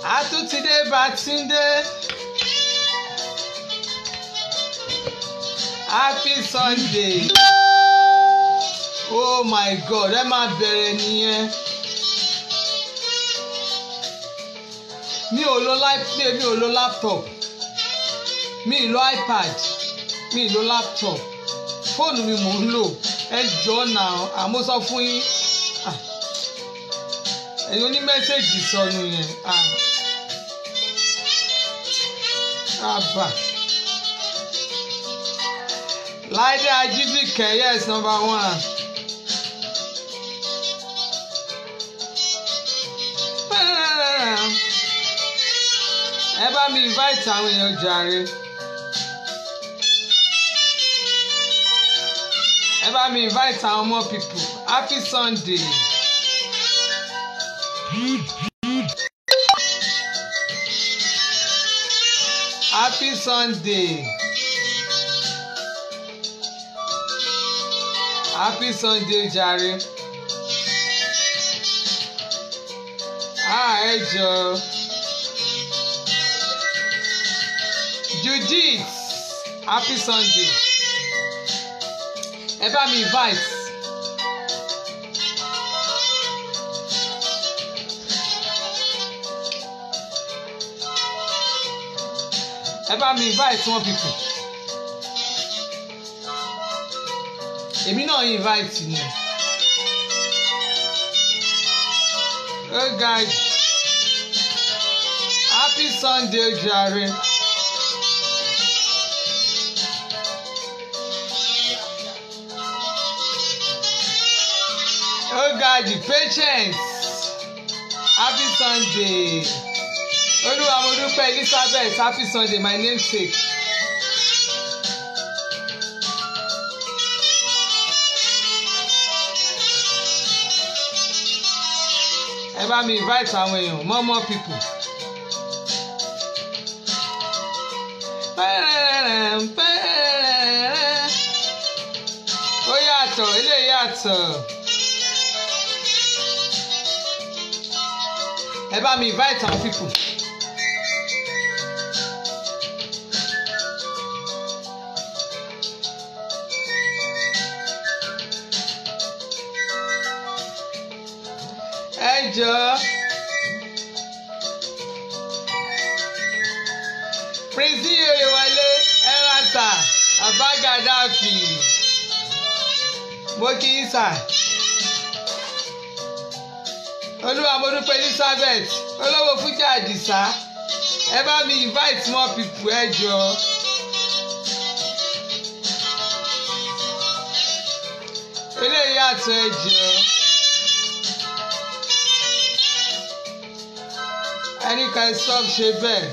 àtúntìdé bàtúndé. happy sunday oh my god ẹ máa bẹ̀rẹ̀ nìyẹn mi ò lo mi ò lo laptop mi ì lo ipad mi ì lo laptop fóònù mi mò ń lò ẹ jọ náà àmọ́ sọ fún yín ẹ̀yin oní mẹ́sẹ̀gì sọnù yẹn àbà láìdé ajíbìkẹ́ yes number one. ẹ bá mi invite àwọn èèyàn jàre. ẹ bá mi invite àwọn more people happy sunday. happy sunday. happy sunday jàre. ah ẹ jọ. Judith happy sunday ẹ bá mi invite ẹ bá mi invite one people èmi náà invite ni oh guys happy sunday jàre. Oh God, the patience. Happy Sunday. Olúwa mo dúpẹ́ Elizabeth happy Sunday my namesake. Ẹ bá mi invite àwọn èèyàn more more people. Ó yàtọ̀, eléyìí yàtọ̀. ẹ bá mi invite àwọn people. ẹ jọ prince oyewale ẹrata abagadafi mo kì í sà olúwa mo dúpẹ́ elizabeth olówó fújà àdìsá ẹ bá mi invite more people ẹ jọ. eléyìí àtọ̀ ẹ jọ. ẹnì kan stop ṣe bẹ́ẹ̀.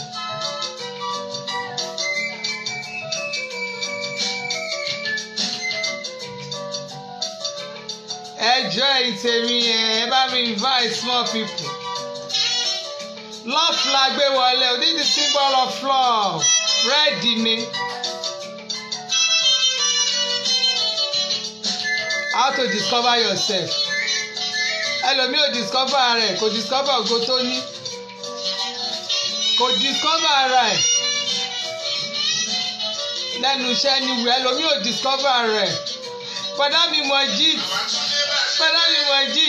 ẹjọ́ ìtẹ̀mí yẹn ẹ bá mi invite small people. love la gbé wọlé o this is symbol of love red ni. how to discover yourself. ẹlòmíì ò discover rẹ̀ kò discover ògo tó ní. kò discover rẹ̀ lẹ́nu iṣẹ́ ni wù ẹlòmíì ò discover rẹ̀. Bọ̀dá mi mọ̀ jíìt bọ́dá mi mọ̀ jí.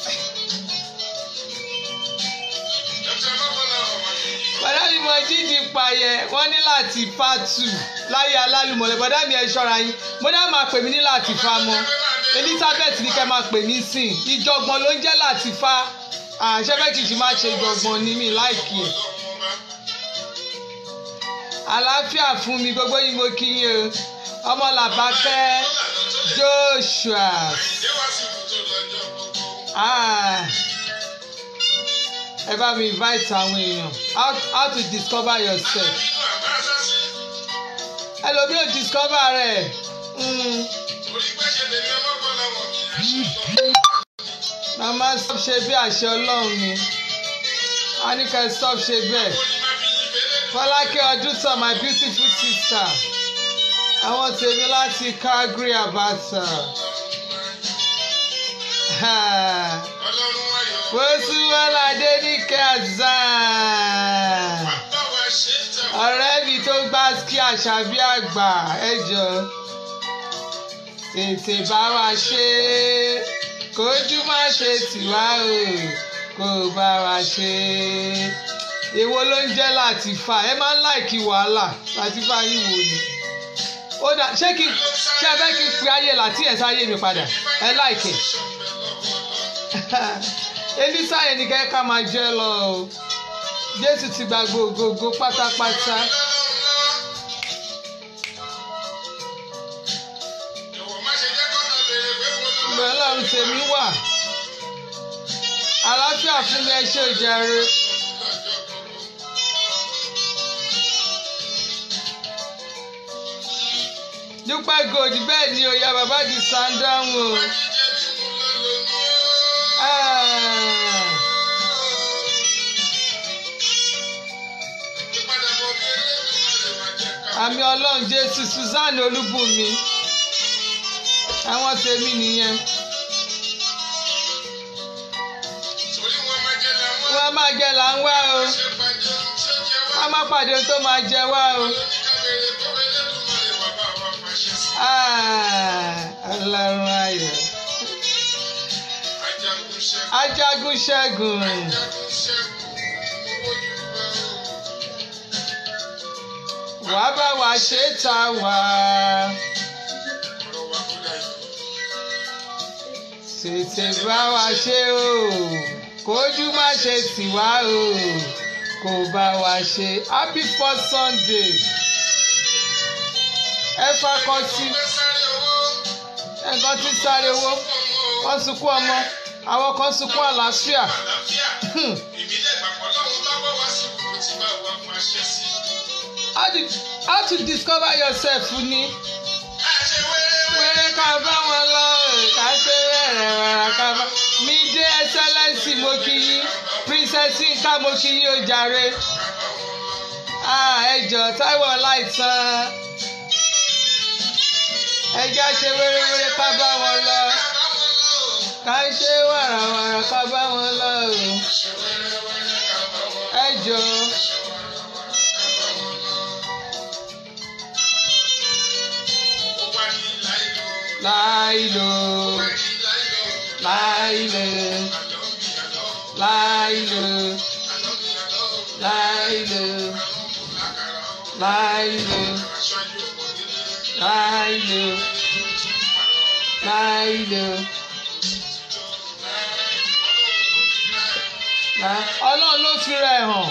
bọ́dá mi mọ̀ jí di payẹ wọ́n ní láti fa tù láyé alálùmọ̀lẹ̀ bọ́dá mi ẹ ṣọ́ra yín bọ́dá máa pè mí ní láti fa mọ́ Elizabeth ní kẹ́ máa pè mí sìn ìjọ̀gbọ̀n ló ń jẹ́ láti fa àṣẹ́fẹ́kìtì máa ṣe ìjọ̀gbọ̀n ní mi láìkì ẹ̀. àlàáfíà fún mi gbogbo yín mo kí yín o ọmọ làbákẹ́ Joshua. Ah. Ẹ bá mi invite àwọn èèyàn how how to discover yourself. Ẹlòmíì ò discover rẹ̀. Mm. Màmá stop ṣe bí àṣẹ Ọlọ́run ni. A ní ká stop ṣe bẹ́ẹ̀. Fọlákẹ́ Ọdúntàn my beautiful sister. Àwọn tèmi láti Calgary Abata. Fosiwala Adenike Azan. àṣàbí àgbà ẹ jọ tètè bá wa ṣe é kójú má ṣe tìwá o kó bá wa ṣe é èwo ló ń jẹ́ Latifa ẹ máa ń láìkí wàhálà Latifa yín wò ni ó dà ṣé kí ṣé ẹ fẹ́ kí n pe ayé láti ẹ̀ sáyé mi padà ẹ láìkẹ́ elisa yẹn ni kẹ́ ká máa jẹ́ lọ o Jésù ti gba gbogbogbò pátápátá. ìgbà ọlọ́run tèmi wà àlàáfíà fún mi ẹ ṣe ìjàre. dúpẹ́ gold bẹ́ẹ̀ ni oya bàbá di sandáhùn o. Ah. àmì ọlọ́run jésù Susanne olúbùnmi àwọn tèmi nìyẹn. wọ́n máa jẹ là ń wá o wọ́n máa pàdé ohun tó máa jẹ wá o. Ah, ọlọ́run ayọ̀ ajagun ṣẹ́gun wàá bá wa ṣe ta wá. tètè bá wa ṣe o kójú má ṣe tì wá o kò bá wa ṣe happy first sunday ẹ fakọ sí nǹkan tí sáré owó wọ́n sunkún ọmọ àwọn kan sunkún àlàáfíà how to how to discover yourself ni wẹ́rẹ́ ká bá wọn lọ ká ṣe wẹ́rẹ́ wẹ́rẹ́ ká bá mi dé ẹsẹlẹsì mo kí yín princess nka mo kí yín ó jàre ẹ jọ Táíwò Ọláìtàn ẹ já ṣe wẹ́rẹ́wẹ́rẹ́ ká bá wọn lọ ká ṣe wàràwàrà ká bá wọn lọ ẹ jọ. láìlò láìlò láìlò láìlò láìlò láìlò láìlò. ọlọ́run ló fi rẹ̀ hàn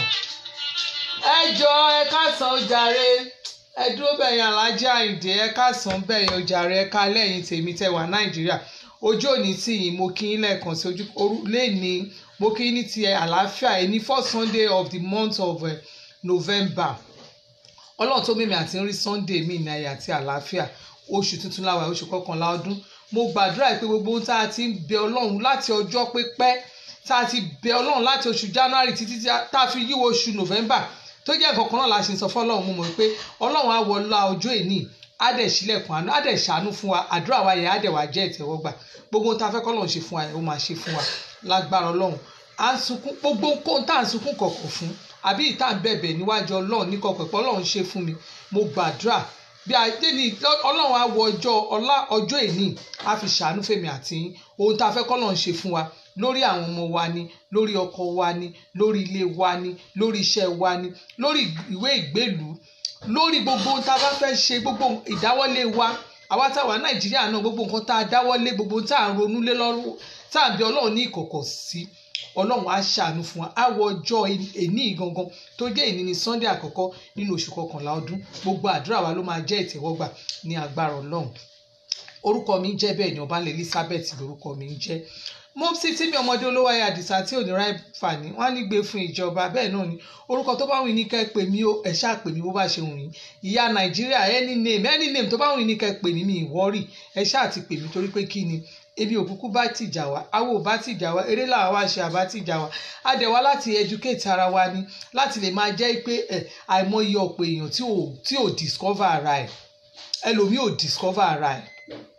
ẹ jọ ẹ káàsán ó jàre ẹ dúró bẹ̀yìn alájà àyìndé ẹ káàsán bẹ̀yìn ó jàre ẹ ká lẹ́yìn tèmi tẹ wà nàìjíríà ojú òní tí yìí mo kí yín lẹ́ẹ̀kan sí ojú lẹ́ẹ̀ni mo kí yín ní ti àlàáfíà ẹ ní first sunday of the month of uh, november ọlọ́run tó mímì àti rí sunday mi ní ayé àti àlàáfíà oṣù tuntun láwa oṣù kọkànlá ọdún mo gbàdúrà pé gbogbo ohun tá a ti ń bẹ ọlọ́run láti ọjọ́ pípẹ́ tá a ti bẹ ọlọ́run láti oṣù january títí tá a fi yíwọ oṣù november tó jẹ́ nǹkan kan náà la ṣe ń sọ fọlọ́run mo mọ̀ pé ọlọ́run á wọlá ọjọ́ èní á dẹ̀ sílẹ̀kùn àánú á dẹ̀ ṣàánú fún wa àdúrà wa yẹn á dẹ̀ wá jẹ́ ìtẹ́wọ́gbà gbogbo ohun tá a fẹ́ kọ́lọ́run ṣe fún wa yẹn ó máa ṣe fún wa lágbára ọlọ́run à ń sunkún gbogbo ohun tá à ń sunkún kọ̀kọ̀ fún àbí ìta ń bẹ̀bẹ̀ níwájú ọlọ́run ní kọ̀kọ̀ pé ọlọ́run ṣe fún mi mo gbàdúrà bí ajé ni ọlọ́run á wọ ọjọ́ ọlá ọjọ́ èní á fi ṣàánú fèmí àti ohun tá a fẹ́ kọ́lọ́run ṣe fún wa lórí àwọn ọmọ wa ni lórí ọkọ wa ni lórí ilé wa ni lórí iṣẹ́ wa ni lórí ìwé ìgbélùú lórí gbogbo ohun tá a bá fẹ́ ṣe gbogbo ìdáwọ́lé wa àwa táwa nàìjíríà náà gbogbo nǹkan tá a dáwọ́lé gbogbo tá a ronú lé lọ́rùn tá a bí ọlọ́run ní ìkọ̀kọ̀ sí ọlọ́run á ṣàánú fún wa á wọ ọjọ́ èní gangan tó jẹ́ èní ní sunday àkọ́kọ́ nínú oṣù kọkànlá ọdún gbogbo àdúrà wa ló máa jẹ́ ìtẹ́wọ́gbà ní agbára ọlọ́run orúkọ mi ń jẹ́ bẹ́ẹ̀ ni ọbalẹ̀ elizabeth lórúkọ mi ń jẹ́ mọ́psí tí mi ọmọdé olówó ayé àdìsá tí ò ní ráì fàní wọ́n á ní gbé fún ìjọba bẹ́ẹ̀ náà ni orúkọ tó bá wù ní kẹ́ pè mí ẹ ṣáà pè mí bó bá ṣe wù yín ìyá nàìjíríà any name any name tó bá wù ní kẹ́ pè mí mi ìwọ́rì ẹ ṣáà ti pè mí torí pé kí ni ebi òkúkú bá tìjà wá awo ò bá tìjà wá eré làwa wá ṣe àbá tìjà wá a dẹ̀ wá láti educate ara wa ni láti lè máa jẹ́ pé ẹ àìmọye ọ̀pọ̀ èèyàn tí ò tí ò discover ara ẹ̀ ẹlòmíì ò discover ara ẹ̀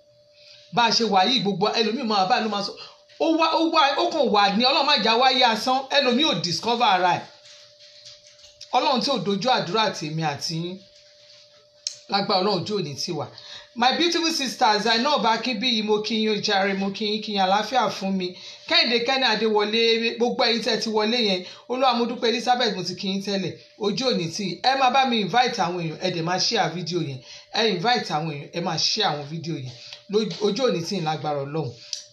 bá a ṣe wà yìí gbogbo ẹlòmíì máa bá ló máa sọ ó wá ó wá ó kàn wà ní ọlọ́run máa já wáyé asán ẹlòmíì ò discover ara ẹ̀ ọlọ́run tí ò dojú àdúrà tèmi àti yín lágbára ọlọ́run ojú òní tiwa my beautiful sisters zainab akínbíyì mo kí yín ojàre mo kí yín kí yín àlàáfíà fún mi kẹ́hìndé kẹ́ni adéwọlé gbogbo ẹ̀yin tẹ́ ti wọlé yẹn olúwa mo dúpẹ́ elizabeth mo ti kí yín tẹ́lẹ̀ ojú òní tí ẹ máa bá mi invite àwọn èèyàn ẹ dẹ̀ máa share fídíò yẹn ẹ invite àwọn èèyàn ẹ máa share àwọn fídíò yẹn ojú òní tí lágbára ọlọ́run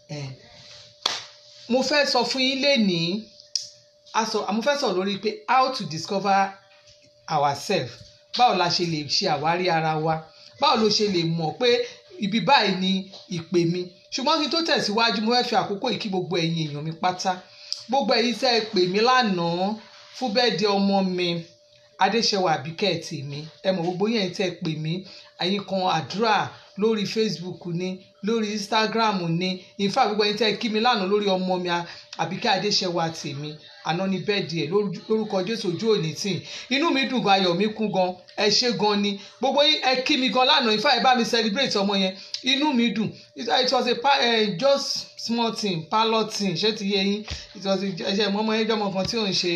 mo fẹ́ sọ fún yín lénìí mo fẹ́ sọ lórí pé how to discover ourselves báwo la ṣe lè ṣe àwárí ara wa báwo ló ṣe lè mọ̀ pé ibi báyìí ni ìpè mi ṣùgbọ́n kí n tó tẹ̀síwájú mo fẹ́ fi àkókò yìí kí gbogbo ẹ̀yin èèyàn mi pátá gbogbo ẹ̀yin tẹ́ ẹ pè mí lánàá fún bẹ́ẹ̀dẹ̀ ọmọ mi adéṣẹwà àbíkẹ́ tèmi ẹ mọ̀ gbogbo yẹn tẹ́ ẹ pè mí ẹ̀yin kan àdúrà lórí facebook ni lórí instagram ni in fact gbogbo ẹ̀yin tẹ́ ẹ kí mi lánàá lórí ọmọ mi àbíkẹ́ adéṣẹwà tèmi àná ní bẹ́ẹ̀dì ẹ̀ lórúkọ jésù ojú òní tì inú mi dùn gan ayọ̀ mi kún gan ẹ ṣé gan ni gbogbo yín ẹ kí mi gan lánàá ifá ẹ bá mi celebrate ọmọ yẹn inú mi dùn it was a uh, just small thing parlour thing ṣé ti yé yín it was a ṣe ọmọ yẹn jọmọ kan tí ò ń ṣe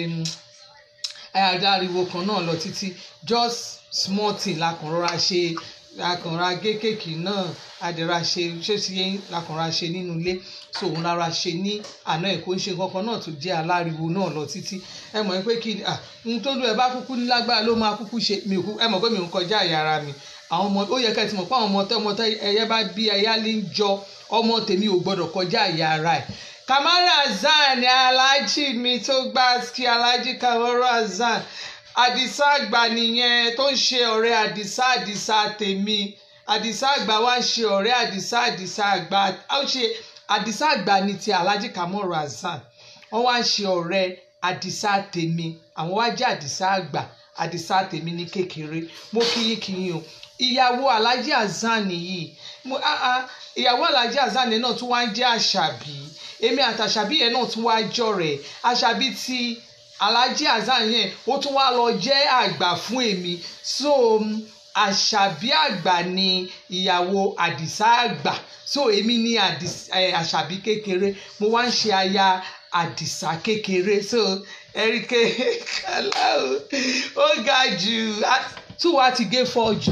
ariwo kan náà lọ títí just small thing la kàn rọra ṣe lakànra gé kéèkì náà adẹ̀ra ṣe ṣé ti yé lakànra ṣe nínú ilé so òun lára ṣe ní àná ẹ̀ kó ń ṣe kankan náà tó jẹ́ aláriwo náà lọ títí ẹ mọ̀ pé kí n tó lù ẹ bá kúkú ní lágbára ló máa kúkú ṣe mi ò kú ẹ mọ̀ pé mi ò ń kọjá àyà ara mi àwọn ọmọ ó yẹ ká ẹ ti mọ̀ pé àwọn ọmọ tẹ́ ọmọ tẹ́ ẹyẹ bá bí ẹyá lè ń jọ ọmọ tèmi ò gbọ́dọ̀ kọjá àyà ara ẹ̀ Kamara Hassan ni aláàjì mi tó gbá kí aláàjì Kamara Hassan àdìsá àgbà nìyẹn tó ń ṣe ọ̀rẹ́ àdìsá àdìsá tèmi àdìsá àgbà wá ń ṣe ọ̀rẹ́ àdìsá àdìsá àgbà ó ṣe àdìsá àgbà ní ti alhaji kamoru hasan wọ́n wá ń ṣe ọ̀rẹ́ àdìsá tèmi àwọn wá jẹ́ àdìsá àgbà àdìsá tèmi ní kékeré mo kíyín kíyín o ìyàwó alhaji hasan yìí ìyàwó alhaji hasan náà tún wá ń jẹ́ àṣàbí èmi àtàṣàbí yẹn náà tún wá jọ̀rẹ́ àṣàbí ti alhaji hasan yẹn ó tún wá lọ jẹ́ àgbà fún èmi so àṣàbí àgbà ni ìyàwó àdìsá àgbà so èmi ní àṣàbí kékeré mo wá ń ṣe aya àdìsá kékeré so ẹríkẹ kálá o ó ga jù tí wàá ti gé fọ́ọ̀jù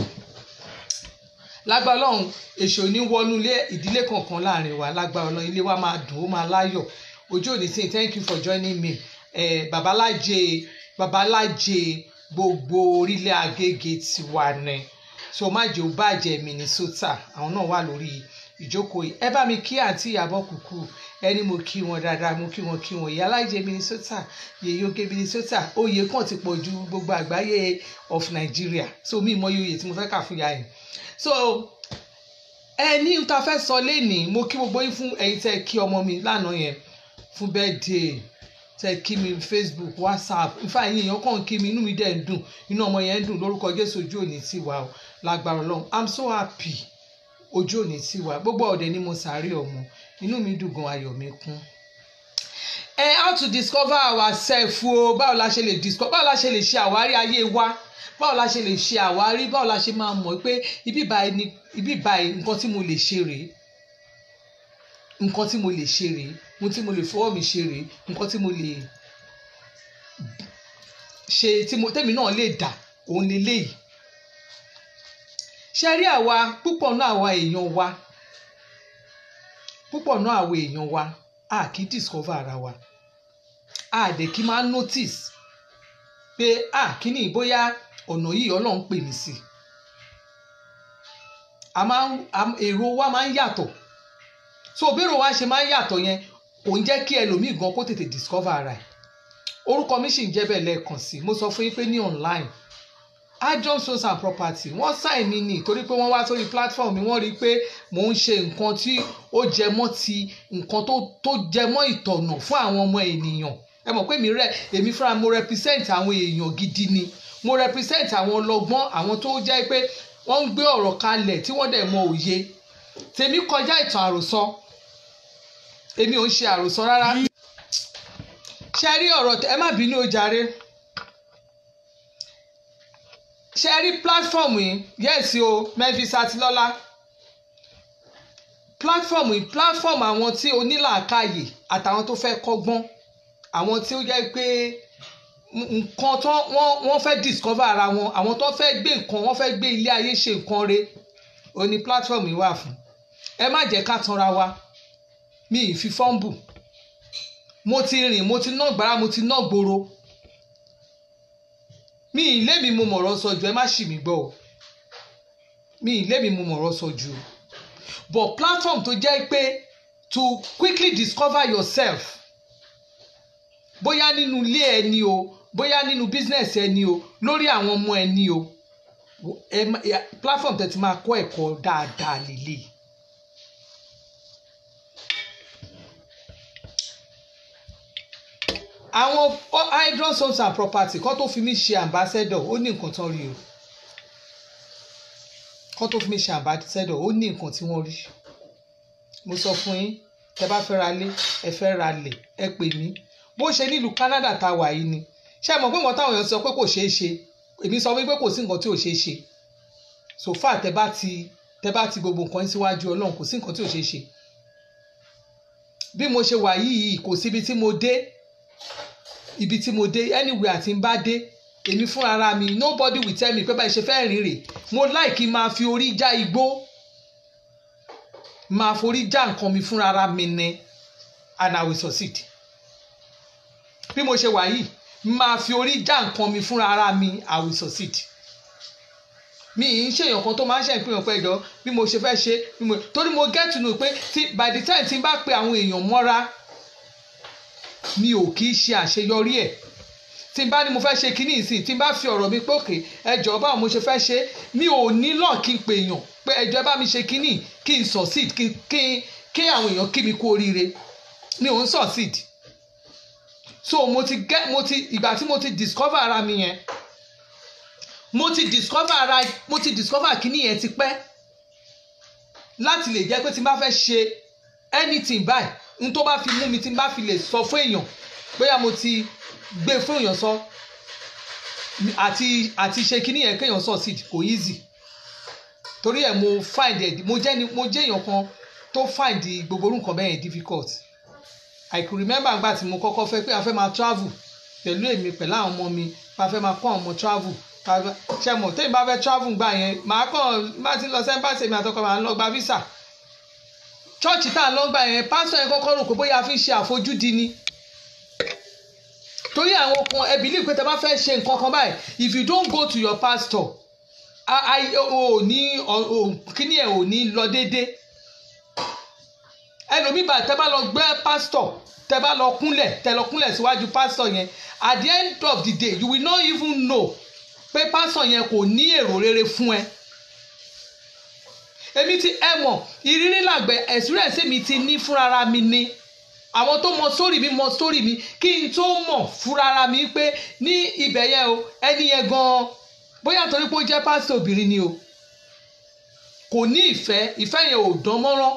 lágbára ọlọ́run èṣù ní wọnú ilé ìdílé kankan láàrin wa lágbára ọlọ́run ilé wa máa dùn ó máa láyọ̀ ojú òní sí thank you for joining me eh, babaláje babaláje gbogbo orílẹ̀ agége tiwa ni so má jẹ́ ó bàjẹ́ Minnesota àwọn náà wà lórí ìjókòó yìí ẹ bá mi kí àǹtí Ìyábọ̀ Kúkú ẹni mo kí wọn dáadáa mo kí wọn kí wọn ìyá alájẹ Minnesota yèyé oge Minnesota oyè kan ti pọ̀ ju gbogbo àgbáyé of Nigeria so mi mọ oyè tí mo fẹ́ kà fún ya yẹn so ẹni tá a fẹ́ sọ lẹ́nìí mo kí gbogbo yín fún ẹ̀yin tẹ́ kí ọmọ mi lánàá yẹn fún birthday tẹ kí mi facebook whatsapp nfa ẹ̀yin èèyàn kàn kí mi inú mi dẹ̀ ń dùn inú ọmọ yẹn ń dùn lórúkọ jésù ojú òní tí wà o lágbára ọlọ́run i'm so happy ojú òní tí wà gbogbo ọ̀dẹ ni mo sáré ọmọ inú mi dùn gan ayọ̀ mi kún. ẹ how to discover ourselves o báwo la ṣe lè discover báwo la ṣe lè ṣe àwárí ayé wa báwo la ṣe lè ṣe àwárí báwo la ṣe máa mọ̀ pé ibi báyìí ni ibi báyìí nǹkan tí mo lè ṣe rèé nǹkan tí mo lè ṣe rèé ohun tí mo lè fọwọ́ mi ṣe rèé nǹkan tí mo lè ṣe tí mo tẹ́mi náà lè dà òun leléyìí ṣe rí àwa púpọ̀ náà àwa èèyàn wa púpọ̀ náà àwa èèyàn wa a kì í discover ara wa a dẹ̀ kí máa notice pé a kí ni bóyá ọ̀nà yìí ọlọ́run pè mí sí a máa èrò wa máa ń yàtọ̀ so bẹ́ẹ̀rù wa ṣe máa ń yàtọ̀ yẹn kò ń jẹ́ kí ẹlòmíì gan kó tètè discover ara ẹ̀ orúkọ mi sì ń jẹ́ bẹ́ẹ̀ lẹ́ẹ̀kan sí mo sọ fún yín pé ní online adjunct sons and property wọ́n sign mi ní torí pé wọ́n wá sórí platform mi wọ́n rí i pé mò ń ṣe nǹkan tí ó jẹ mọ́ ti nǹkan tó jẹ mọ́ ìtọ̀nà fún àwọn ọmọ ènìyàn ẹ mọ̀ pé mi rẹ èmi fúnra mo represent àwọn èèyàn gidi ni mo represent àwọn ọlọ́gbọ́n àwọn tó jẹ́ pé wọ́n ń gbé ọ̀rọ̀ kalẹ̀ tí wọ́n dẹ̀ mọ òye tèmi kọjá ìtàn àròsọ èmi ò ń ṣe àròsọ rárá ṣe rí ọ̀rọ̀ ẹ má bínú o jàre ṣe rí platform yìí yẹ́sì o Memphis Atilọ́lá platform yìí platform àwọn tí onílàákàyè àtàwọn tó fẹ́ kọ́gbọ́n àwọn tí ó jẹ́ pé nǹkan tó wọ́n wọ́n fẹ́ discover ara wọn àwọn tó fẹ́ gbé nǹkan wọ́n fẹ́ gbé ilé ayé ṣe nǹkan re ó ní platform yìí wà fún ẹ má jẹ́ ká tanra wa mi ì fi fọ́ǹbù mo ti rìn mo ti ná gbàrà mo ti ná gbòòrò mi ì lé mi mo mọ̀rọ̀ sọ ju ẹ má ṣì mí gbọ́ o mi ì lé mi mo mọ̀rọ̀ sọ ju o but platform tó jẹ́ pé to quickly discover yourself bóyá nínú ilé ẹ ni o bóyá nínú business ẹ ni o lórí àwọn ọmọ ẹ ni o ẹ má- ẹ- platform tẹ̀ ti máa kọ́ ẹ̀kọ́ dáadáa lélẹ̀ àwọn hydron homes and property kọ́ tó fi mí ṣe ambassador ó ní nǹkan tán rí o kọ́ tó fi mí ṣe ambassador ó ní nǹkan tí wọ́n rí mo sọ fún yín tẹ bá fẹ́ ra lé ẹ fẹ́ ra lẹ̀ ẹ pè mí bó ṣe nílùú Canada tá a wà yìí ni ṣé ẹ mọ̀ pé nǹkan táwọn èèyàn sọ pé kò ṣeé ṣe èmi sọ wípé kò sí nǹkan tí ò ṣeé ṣe so far tẹ bá ti tẹ bá ti gbogbo nǹkan síwájú Ọlọ́run kò sí nǹkan tí ò ṣeé ṣe bí mo ṣe wà yìí kò síbi tí mo dé ibi tí mo dé anywhere àti ń bá dé èmi fúnra ara mi nobody will tell me pé báyìí ṣe fẹ́ rìn rè mo like máa fi orí já igbó máa forí já nǹkan mi fúnra ara mi ni and I will succeed bí mo ṣe wà yìí máa fi orí já nǹkan mi fúnra ara mi I will succeed mi ì ń ṣèyàn kan tó máa ń ṣe ìpínyàn pé ẹjọ́ bí mo ṣe fẹ́ ṣe bí mo torí mo get to know pé tí by the time tí n bá pe àwọn èèyàn mọ́ra mi ò kì í ṣe àṣeyọrí ẹ̀ tí n bá ní mo fẹ́ ṣe kínní ìsìn tí n bá fi ọ̀rọ̀ mi pé òkè ẹjọ́ báwo mo ṣe fẹ́ ṣe mi ò ní lọ kí n pè èèyàn pé ẹjọ́ bá mi ṣe kínní kí n succeed kí kí kí àwọn èèyàn kí mi kú oríire mi ò ń succeed so mo ti get mo ti ìgbà tí mo ti discover ara mi yẹn mo ti discover ara mo ti discover kínní yẹn ti pẹ́ láti lè jẹ́ pé tí n bá fẹ́ ṣe anything báyìí n tó bá fi mú mi tí n bá fi lè sọ fún èèyàn bóyá mo ti gbé fún èèyàn sọ àti àti ṣe kínní yẹn kéèyàn succeed kò easy torí ẹ̀ mo find it mo jẹ́ ni mo jẹ́ èèyàn kan tó find gbogbo orú nǹkan bẹ́ẹ̀ yẹn difficult I could remember àgbà tí mo kọ́kọ́ fẹ́ pé a fẹ́ máa travel pẹ̀lú èmi pẹ̀lú àwọn ọmọ mi a fẹ́ máa kọ́ àwọn ọmọ travel ṣe mọ̀ tẹ́yìn bá fẹ́ travel gbà yẹn màá kàn má ti lọ sẹ́ńpàṣẹ mi àtọkọ màá lọ gba visa chọ́ọ̀chì tá à ń lọ gbà yẹn pásítọ̀ yẹn kọ́kọ́ rò pé bóyá a fi ń ṣe àfojúdi ni torí àwọn kan ẹ believe pé tẹ bá fẹ́ ṣe nǹkan kan báyìí if you don't go to your pastor ò ní kíní ẹ̀ ò ní lọ déédéé ẹlòmíì bá tẹ bá lọ gbé pásítọ̀ tẹ bá lọ kúnlẹ̀ tẹ lọ kúnlẹ̀ síwájú pásítọ̀ yẹn at the end of the day you will not even know pé pásítọ̀ yẹn kò ní èrò rere fún ẹ èmi ti ẹ mọ̀ ìrírí làgbẹ̀ experience mi ti ní fúnra mi ni àwọn tó mọ sórí mi mọ sórí mi kí n tó mọ̀ fúnra mi pé ní ibẹ̀ yẹn o ẹni yẹn gan-an bóyá torí pé ó jẹ́ pásítọ̀ obìnrin ni o kò ní ìfẹ́ ìfẹ́ yẹn ò dán mọ́rán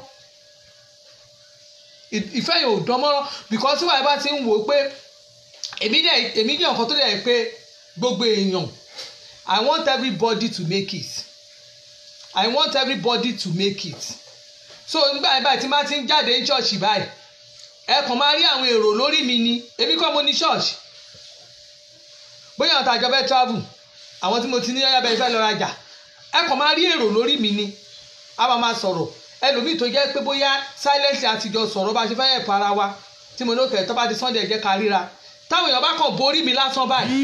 ìfẹ́ yẹn ò dán mọ́rán because wàá bá ti ń wò ó pé èmi dẹ̀ èmi dẹ̀ nǹkan tó dẹ̀ pé gbogbo èèyàn I want everybody to make it I want everybody to make it so nígbà yẹn báyìí tí máa ti ń jáde ní ṣọ́ọ̀ṣì báyìí ẹ kàn máa rí àwọn èrò lórí mi ni èmi kọ́ mo ní ṣọ́ọ̀ṣì bóyá àwọn tàjọ fẹ́ travel àwọn tí mo ti ní yáyà bẹ́ẹ̀ fẹ́ lọ rajà ẹ kàn máa rí èrò lórí mi ni a máa máa sọ̀rọ̀ ẹlòmíì tó jẹ́ pé bóyá silence àtijọ́ sọ̀rọ̀ bá ṣe fẹ́ yẹ̀ para wa tí mo ní òkè tó bá di Sunday jẹ́ ká ríra táwọn èèyàn bá kàn borí mi lásán báyìí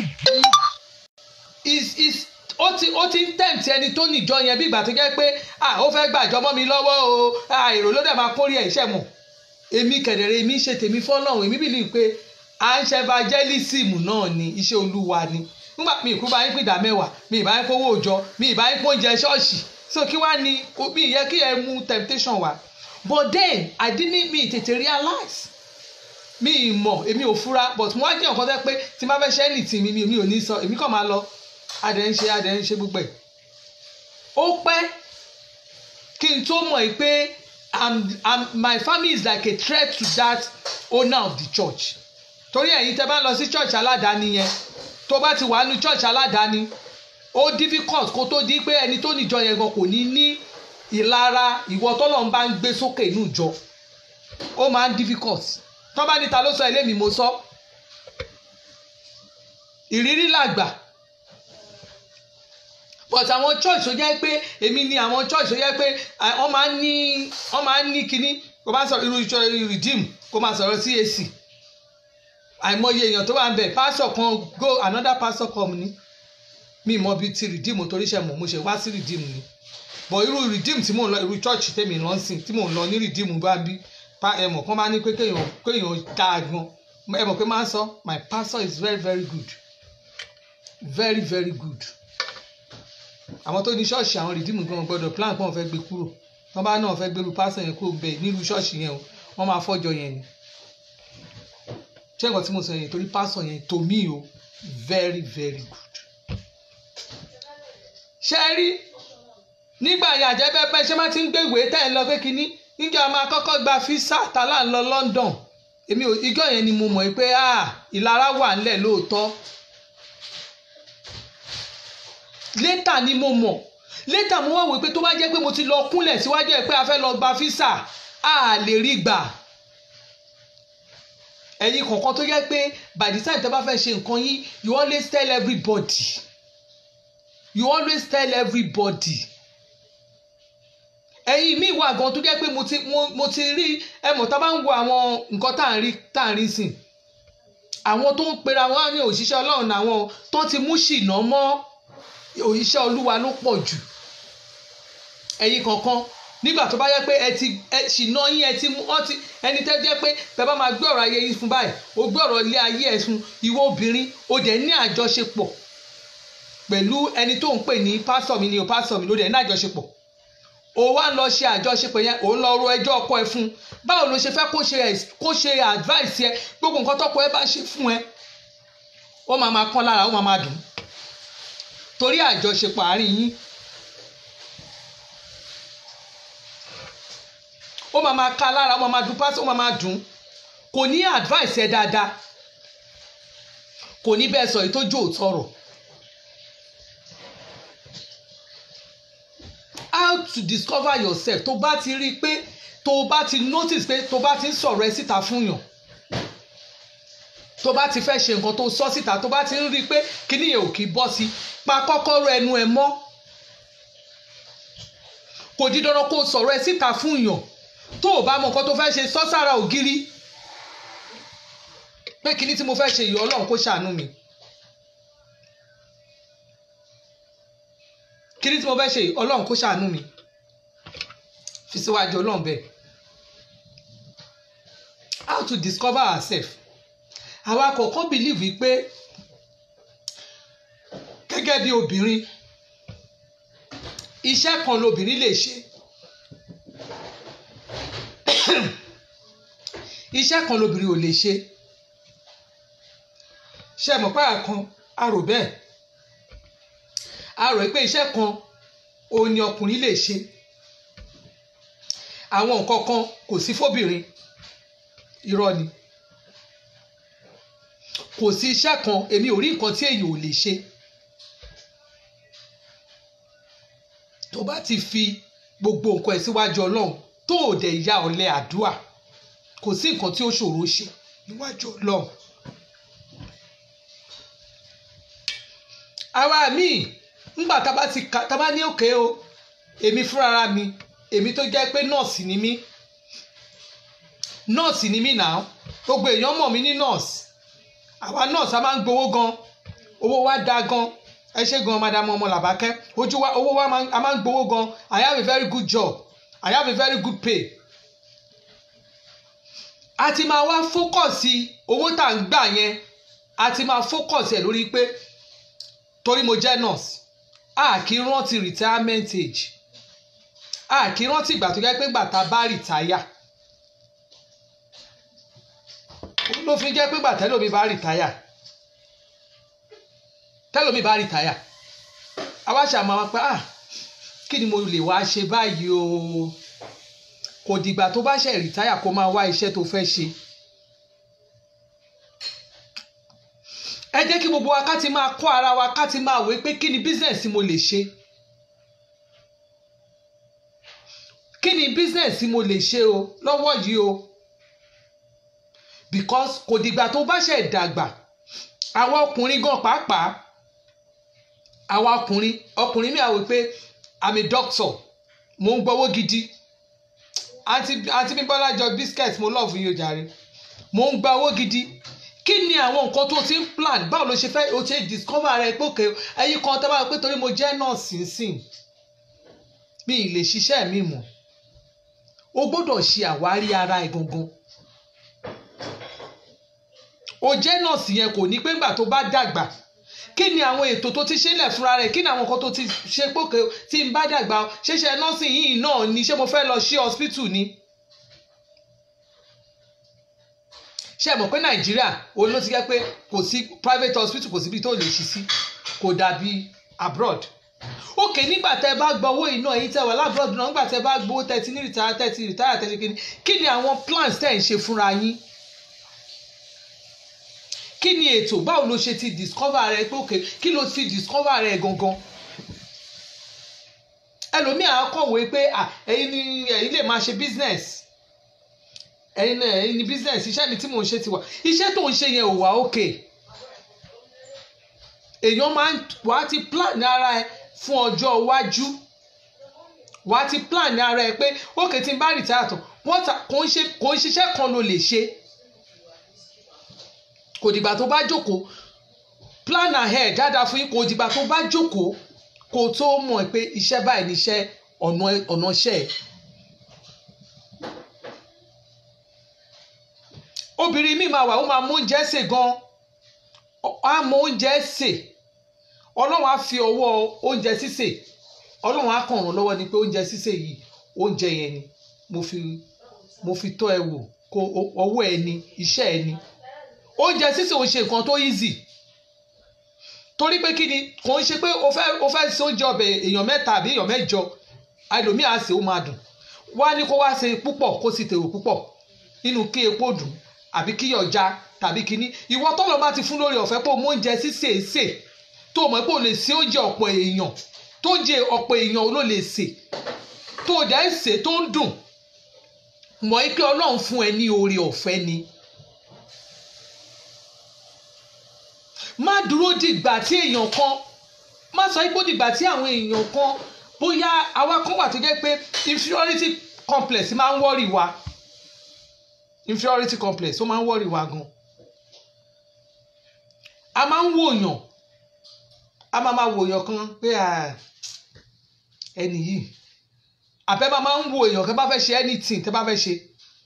is is ó ti ó ti ń tẹ̀ǹtì ẹni tó níjọ yẹn bí ìgbà tó jẹ́ pé ah ó fẹ́ gbàjọ́ mọ́ mi lọ́wọ́ o ah èrò ló dẹ̀ máa kórè ẹ̀ iṣẹ́ mọ̀ èmi kẹ̀dẹ̀rẹ̀ èmi ṣe tèmi fọ́lọ́run èmi bìlì pé à ń ṣe evangelism náà ni iṣẹ́ olúwa ni nígbà mi ìkú bá yín pín ìdá mẹ́wàá mi ìbá yín kówó òjọ mi ìbá yín kóúnjẹ ṣọ́ọ̀ṣì so kí wá ni mi ìyẹ kí ẹ mú temptation wá but then I didn't mi tètè realize mi ì mọ̀ èmi ò fura but mo wá jẹ́ nǹkan tẹ́ pé tí n bá fẹ́ ṣe anything mi mi ò ní sọ èmi kàn máa lọ adẹ̀ ń ṣe adẹ̀ ń ṣe gbogbo ẹ̀ ó pẹ́ kí n tó mọ̀ ẹ́ pé I'm, I'm, my family is like a threat to that owner of the church torí ẹ̀yin tẹ́ bá ń lọ sí church aládàáni yẹn tó bá ti wà ní church aládàáni ó difficult kó tó di pé ẹni tó níjọ yẹn gan kò ní ní ìlara ìwọ tọ́lọ́run bá ń gbé sókè inú ìjọ ó máa ń difficult tó bá níta ló sọ ilé mi mo sọ ìrírí làgbà but àwọn church tó jẹ́ pé èmi ni àwọn church tó jẹ́ pé wọ́n máa ń ní wọ́n máa ń ní kinní kó máa sọ̀rọ̀ irú ìjọ redeem kó máa sọ̀rọ̀ CAC àìmọye èèyàn tó wà ń bẹ̀ pastor kan go another pastor come ni mi mọ bíi ti redeem torí ṣe mọ̀ mo ṣe wá sí redeem ni but irú redeem tí mò ń lọ irú church tèmi lọ sìn tí mò ń lọ ní redeem bá bí ẹ mọ̀ kán bá ní pé kéèyàn kéèyàn dáa gan ẹ mọ̀ pé máa ń sọ my pastor is very very good very very good àwọn tó ní ṣọ́ọ̀ṣì àwọn rìdíìmù gan gbọ́dọ̀ plan pọ́n fẹ́ gbé kúrò wọ́n bá náà fẹ́ gbérú pásọ̀ yẹn kúrò bẹ́ẹ̀ nílùú ṣọ́ọ̀ṣì yẹn o wọ́n máa fọ́jọ yẹn ni ṣé nǹkan tí mo sọ yẹn torí pásọ̀ yẹn to me o very very good. ṣé ẹ rí nígbà yẹn àjẹbẹ́pẹ́ ṣé má ti ń gbé ìwé tẹ́ ẹ lọ pé kínní níjọ́ máa kọ́kọ́ gba físà tálà ń lọ London èmi ò ìjọ yẹn ni mo mọ̀ pé ìlara wà ńlẹ̀ lóòótọ́ létà ni mo mọ̀ létà mo wá wò pé tó bá jẹ́ pé mo ti lọ kúnlẹ̀ síwájú ẹ̀ pé a fẹ́ lọ gba físà a lè rí gbà ẹ̀yin kọ̀ọ̀kan tó jẹ́ pé by the time tẹ́ bá fẹ́ ṣe nǹkan yín you always tell everybody you always tell everybody ẹ̀yin mi wà gan tó jẹ́ pé mo ti mo, mo ti rí ẹ mọ̀ tá a bá ń wo àwọn nǹkan tá à ń rí tá à ń rí sìn àwọn tó ń pera wọn ní òṣìṣẹ́ ọlọ́run àwọn tó ti mú ṣìnà mọ́ òṣìṣẹ́ olúwa ló pọ̀ jù ẹ̀yin kankan nígbà tó bá yẹ pé ẹ ti ẹ ṣìnà yín ẹ ti mú ọ ti ẹni tẹ́ jẹ́ pé bẹ́ẹ̀ bá máa gbé ọ̀rọ̀ ayé yín fún báyìí o gbé ọ̀rọ̀ ilé ayé ẹ̀ fún ìwọ obìnrin o dẹ̀ ní àjọṣepọ̀ pẹ̀lú ẹni tó ń pè ní pásọ̀ mi ni o pásọ̀ mi ló dẹ̀ ní àjọṣepọ̀ o wá ń lọ ṣe àjọṣepọ̀ yẹn o ń lọ ro ẹjọ́ ọkọ ẹ fún báwo ló ṣe fẹ́ kó ṣe kó ṣe advice ẹ gbogbo nǹkan tọ́kọ ẹ bá ṣe fún ẹ ó máa máa kán lára ó máa máa dùn torí àjọṣepọ̀ àárín yín ó máa máa ká lára ó máa máa dùn pásítọ̀ ó máa máa dùn kò ní advice ẹ dáadáa kò ní bẹ́ẹ̀ sọ èyí tó jó òtọ́rọ̀ how to discover yourself tó bá ti rí i pé tó bá ti notice pé tó bá ti ń sọ̀rọ̀ ẹ síta fún yàn tó bá ti fẹ́ ṣe nǹkan tó sọ síta tó bá ti ń rí i pé kíní yẹn ò kì í bọ́ sí pa kọ́kọ́rọ́ ẹnu ẹ mọ́ kò di dandan kó sọ̀rọ̀ ẹ síta fún yàn tó o bá mọ nǹkan tó fẹ́ ṣe sọ sára ògiri pé kíní tí mo fẹ́ ṣe yìí ọlọ́run kó ṣàánú mi kíní tí mo fẹ́ ṣe yìí ọlọ́run kó ṣàánú mi fi síwájú ọlọ́run bẹ́ẹ̀ how to discover ourselves àwa kọ̀ọ̀kan believe wípé gẹ́gẹ́ bí obìnrin iṣẹ́ kan lobìnrin lè ṣe iṣẹ́ kan lobìnrin ò lè ṣe ṣe mọ̀ pé àkan a rò bẹ́ẹ̀ a rò pé iṣẹ́ kan òun ni ọkùnrin lè ṣe àwọn nǹkan kan kò sí fóbìnrin irọ́ ni kò sí iṣẹ́ kan èmi ò rí nǹkan tí èyí ò lè ṣe tó bá ti fi gbogbo nǹkan ẹ̀ síwájú ọlọ́run tó ò dẹ̀ ya ọ̀lẹ àdúà kò sí nǹkan tí ó ṣòro ṣe níwájú ọlọ́run. àwa míì ńgbà tá a bá ti ka tá a bá ní òkè o èmi fúnra mi èmi tó jẹ́ pé nọ́ọ̀sì ni mí nọ́ọ̀sì ni mí náà gbogbo èèyàn mọ̀ mí ní nọ́ọ̀sì àwa nọ́ọ̀sì a máa ń gbowó gan owó wa da gan ẹ ṣe gan madam ọmọ làbákẹ́ ojú wa owó wa a máa ń gbowó gan I have a very good job I have a very good pay a ti máa wá fókọ̀sì owó tá à ń gbà yẹn a ti máa fókọ̀sì ẹ̀ lórí pé torí mo jẹ́ nurse a kì í rántí retirement age a kì í rántí ìgbà tó jẹ́ pé gbàtà bá rìtáyà ló fi jẹ́ pé gbà tẹ́lómi bá rìtáyà tẹ́lómi bá rìtáyà àwa ṣàmọ́ wọn pé ah kí ni mo lè wá ṣe báyìí o kò dìgbà tó bá ṣe rìtáyà kó máa wá iṣẹ́ tó fẹ́ ṣe. ẹ jẹ́ kí gbogbo wa ká ti máa kọ́ ara wa ká ti máa wé pé kí ni business mo lè ṣe. kí ni business mo lè ṣe o lọ́wọ́ yìí o because kò dìgbà tó bá ṣe dàgbà àwa ọkùnrin gan pàápàá àwa ọkùnrin ọkùnrin mi àwò pé i'm a doctor mo ń gbowó gidi àti àti bíbọ́lá jọ biscuit mo love yín o jàre mo ń gba owó gidi kí ni àwọn nǹkan tó ti ń plan báwo ló ṣe fẹ́ o ṣe discover rẹ pé òkè ẹyin kan tẹ́ bá wọ pé torí mo jẹ́ nọ́ọ̀sì nsìn mi ì lè ṣiṣẹ́ mi mọ̀ o gbọ́dọ̀ ṣe àwárí ara ẹ̀ gangan o jẹ́ nọ́ọ̀sì yẹn kò ní pé ńgbà tó bá dàgbà kí ni àwọn ètò tó ti ṣẹlẹ̀ fúnra rẹ̀ kí ni àwọn nǹkan tó ti ṣe pókè tí n bá dàgbà ṣẹṣẹ nọ́ọ̀sì yìí náà ni ṣé mo fẹ́ lọ sí hospital ni. ṣé ẹ mọ̀ pé nàìjíríà òun ló ti jẹ́ pé kò sí private hospital kò síbi tó lè ṣí sí kò dàbí abroad. òkè nígbà tẹ́ bá gba owó iná èyí tẹ́ wà lábroad náà nígbà tẹ́ bá gbowó tẹ́tí ní rìtáyà tẹ́tí rìtáyà tẹ́tí kí ni kí ni àwọn plans tẹ́ ń ṣe fúnra yín kí ni ètò báwo ló ṣe ti discover rẹ pé òkè kí ló ti discover rẹ gangan ẹlòmíà á kọ̀wé pé ẹ̀yin ni ẹ̀yin lè máa ṣe business ẹ̀yin náà ẹ̀yin ni business iṣẹ́ mi tí mò ń ṣe ti wà iṣẹ́ tó ń ṣe yẹn ò wá òkè èèyàn máa ń wá ti plan ara ẹ fún ọjọ́ iwájú wá ti plan ara ẹ pé òkè tí n bá retire tán kò ń ṣiṣẹ́ kan ló lè ṣe kò dìgbà tó bá jókòó plan ahead dáadáa fún yín kò dìgbà tó bá jókòó kó tó mọ̀ pé iṣẹ́ báyìí ní iṣẹ́ ọ̀nà iṣẹ́ ẹ̀. obìnrin mi máa wà ó máa mú oúnjẹ sè gan á mọ oúnjẹ sè ọlọ́run á fi ọwọ́ oúnjẹ sísè ọlọ́run á kàn ràn lọ́wọ́ ni pé oúnjẹ sísè yìí oúnjẹ yẹn ni mo fi mo fi tọ́ ẹ wò kó ọwọ́ ẹ ni iṣẹ́ ẹ ni oúnjẹ sísè ò ṣe nǹkan tó easy torí pé kí ni kò ń ṣe pé o fẹ́ o fẹ́ ṣe oúnjẹ ọbẹ̀ èèyàn mẹ́ta àbí èèyàn mẹ́jọ ẹlòmíì á sè ó máa dùn wá ní kó wá ṣe púpọ̀ kó sì tèrò púpọ̀ nínú kí epo dùn àbí kí ọjà tàbí kíní ìwọ tọ́lọ̀ bá ti fún lórí ọ̀fẹ́ pé o mú oúnjẹ sísè sè tó o mọ̀ pé o lè ṣe oúnjẹ ọ̀pọ̀ èèyàn tó jẹ ọ̀pọ̀ èèyàn ló lè sè tó o dẹ̀ ń sè tó ń dùn mọ̀ pé ọlọ́run fún ẹ ní oore ọ̀fẹ́ ni. má dúró dìgbà tí èèyàn kan má sọ ipò dìgbà tí àwọn èèyàn kan bóyá àwa kan wà tó jẹ́ pé inferiority complex máa ń wọ́rì wa inferiority complex ó máa ń wọ́rì wa gan a máa ń wòyàn a máa máa wòyàn kan pé ẹni yìí àbẹ́ máa máa ń wo èèyàn tẹ́ bá fẹ́ ṣe anything tẹ́ bá fẹ́ ṣe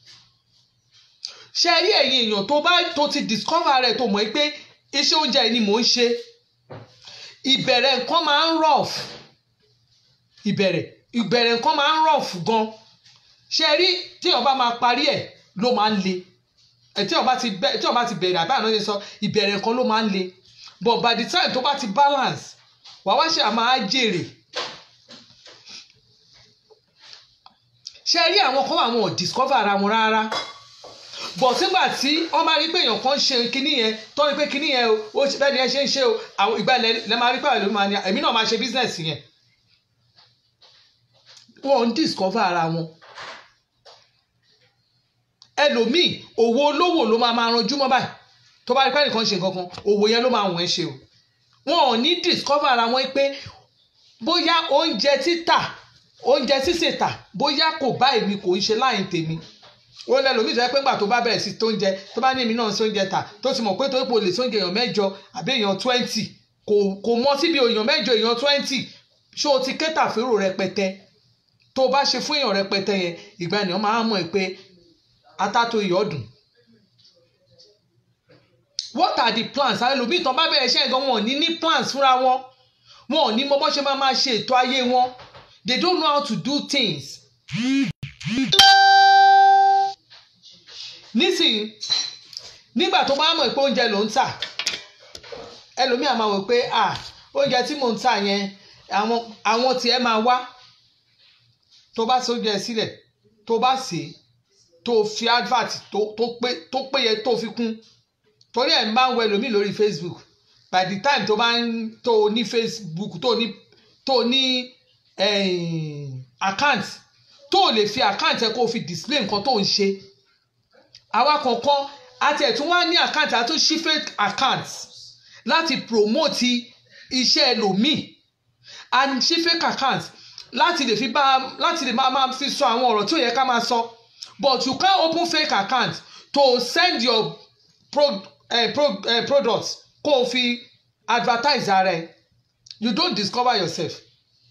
ṣe rí ẹ̀yin èèyàn tó bá tó ti discover rẹ̀ tó mọ̀ pé iṣẹ́ oúnjẹ yìí ni mò ń ṣe ìbẹ̀rẹ̀ nǹkan máa ń rough ìbẹ̀rẹ̀ ìbẹ̀rẹ̀ nǹkan máa ń rough gan ṣe rí tí ọba máa parí ẹ̀ ló máa ń le ẹ̀ tí ọba ti bẹ̀ tí ọba ti bẹ̀rẹ̀ àbá àná ṣe sọ ìbẹ̀rẹ̀ nǹkan ló máa ń le but by the time tó bá ti balance wàá wá ṣe àmà á jèrè ṣe rí àwọn kan àwọn ò discover ara wọn rárá bọ̀ sígbà tí wọ́n bá rí pé èèyàn kan ṣe kinní yẹn tó rí pé kinní yẹn o ó bẹ́ẹ̀ ni ẹ ṣe ń ṣe o àwọn ìgbà lẹ máa rí pé àwọn èèyàn máa ní èmi náà máa ṣe business yẹn wọ́n ń discover ara wọn ẹlòmíì òwò olówó ló máa máa ranjú mọ́ báyìí tó bá rí pé ẹnìkan ṣe nǹkan kan òwò yẹn ló máa wọ̀n ẹ́ ṣe o wọn ò ní discover ara wọn pé bóyá oúnjẹ títà oúnjẹ sísè tà bóyá kò bá èmi kò ń ṣe láyìn tèmi ó lẹ́nu omi ìjọba pé ńgbà tó bá bẹ̀rẹ̀ sí tóúnjẹ tó bá ní èmi náà sóúnjẹ tà tó ti mọ̀ pé torí pé o lè sóúnjẹ èèyàn mẹ́jọ àbí èèyàn twenty kò kò mọ síbi èèyàn mẹ́jọ èèyàn twenty ṣé o ti kẹ́tà fèrò rẹpẹtẹ tó o bá ṣe fún èèyàn rẹpẹtẹ yẹn ìgbà ènìyàn máa ń mọ̀ pé atátó ìyọ́dún what are the plans àwọn ẹlòmíì tán bá bẹ̀rẹ̀ iṣẹ́ gan wọn ò ní ní plans fúnra wọn wọn ò ní mọ bó ṣe máa máa ṣe ètò ayé wọn they don't know how to do things. nísìnyí nígbà tó bá mọ̀ pé oúnjẹ ló ń tà ẹlòmíì á máa wò pé ah oúnjẹ tí mò ń tà yẹn àwọn àwọn tiẹ̀ máa wá tó bá ṣe oúnjẹ sílẹ̀ tó bá sè é tó fi advert tó tó pé tó péye tó fi kún torí ẹ̀ ń bá ń wọ ẹlòmíì lórí Facebook by the time tó bá ń tó ní Facebook tó ní tó ní account tó lè fi account ẹ kó fi display nǹkan tó ń ṣe àwa kọ̀ọ̀kan àti ẹ̀tún wá ní account àti ṣí fake account láti promote iṣẹ́ ẹlòmíì and ṣí fake account láti lè fi bá láti lè máa máa fi sọ àwọn ọ̀rọ̀ tí ò yẹ ká máa sọ but you can open fake account to send your pro, uh, pro, uh, products kó o fi advertise ara ẹ you don't discover yourself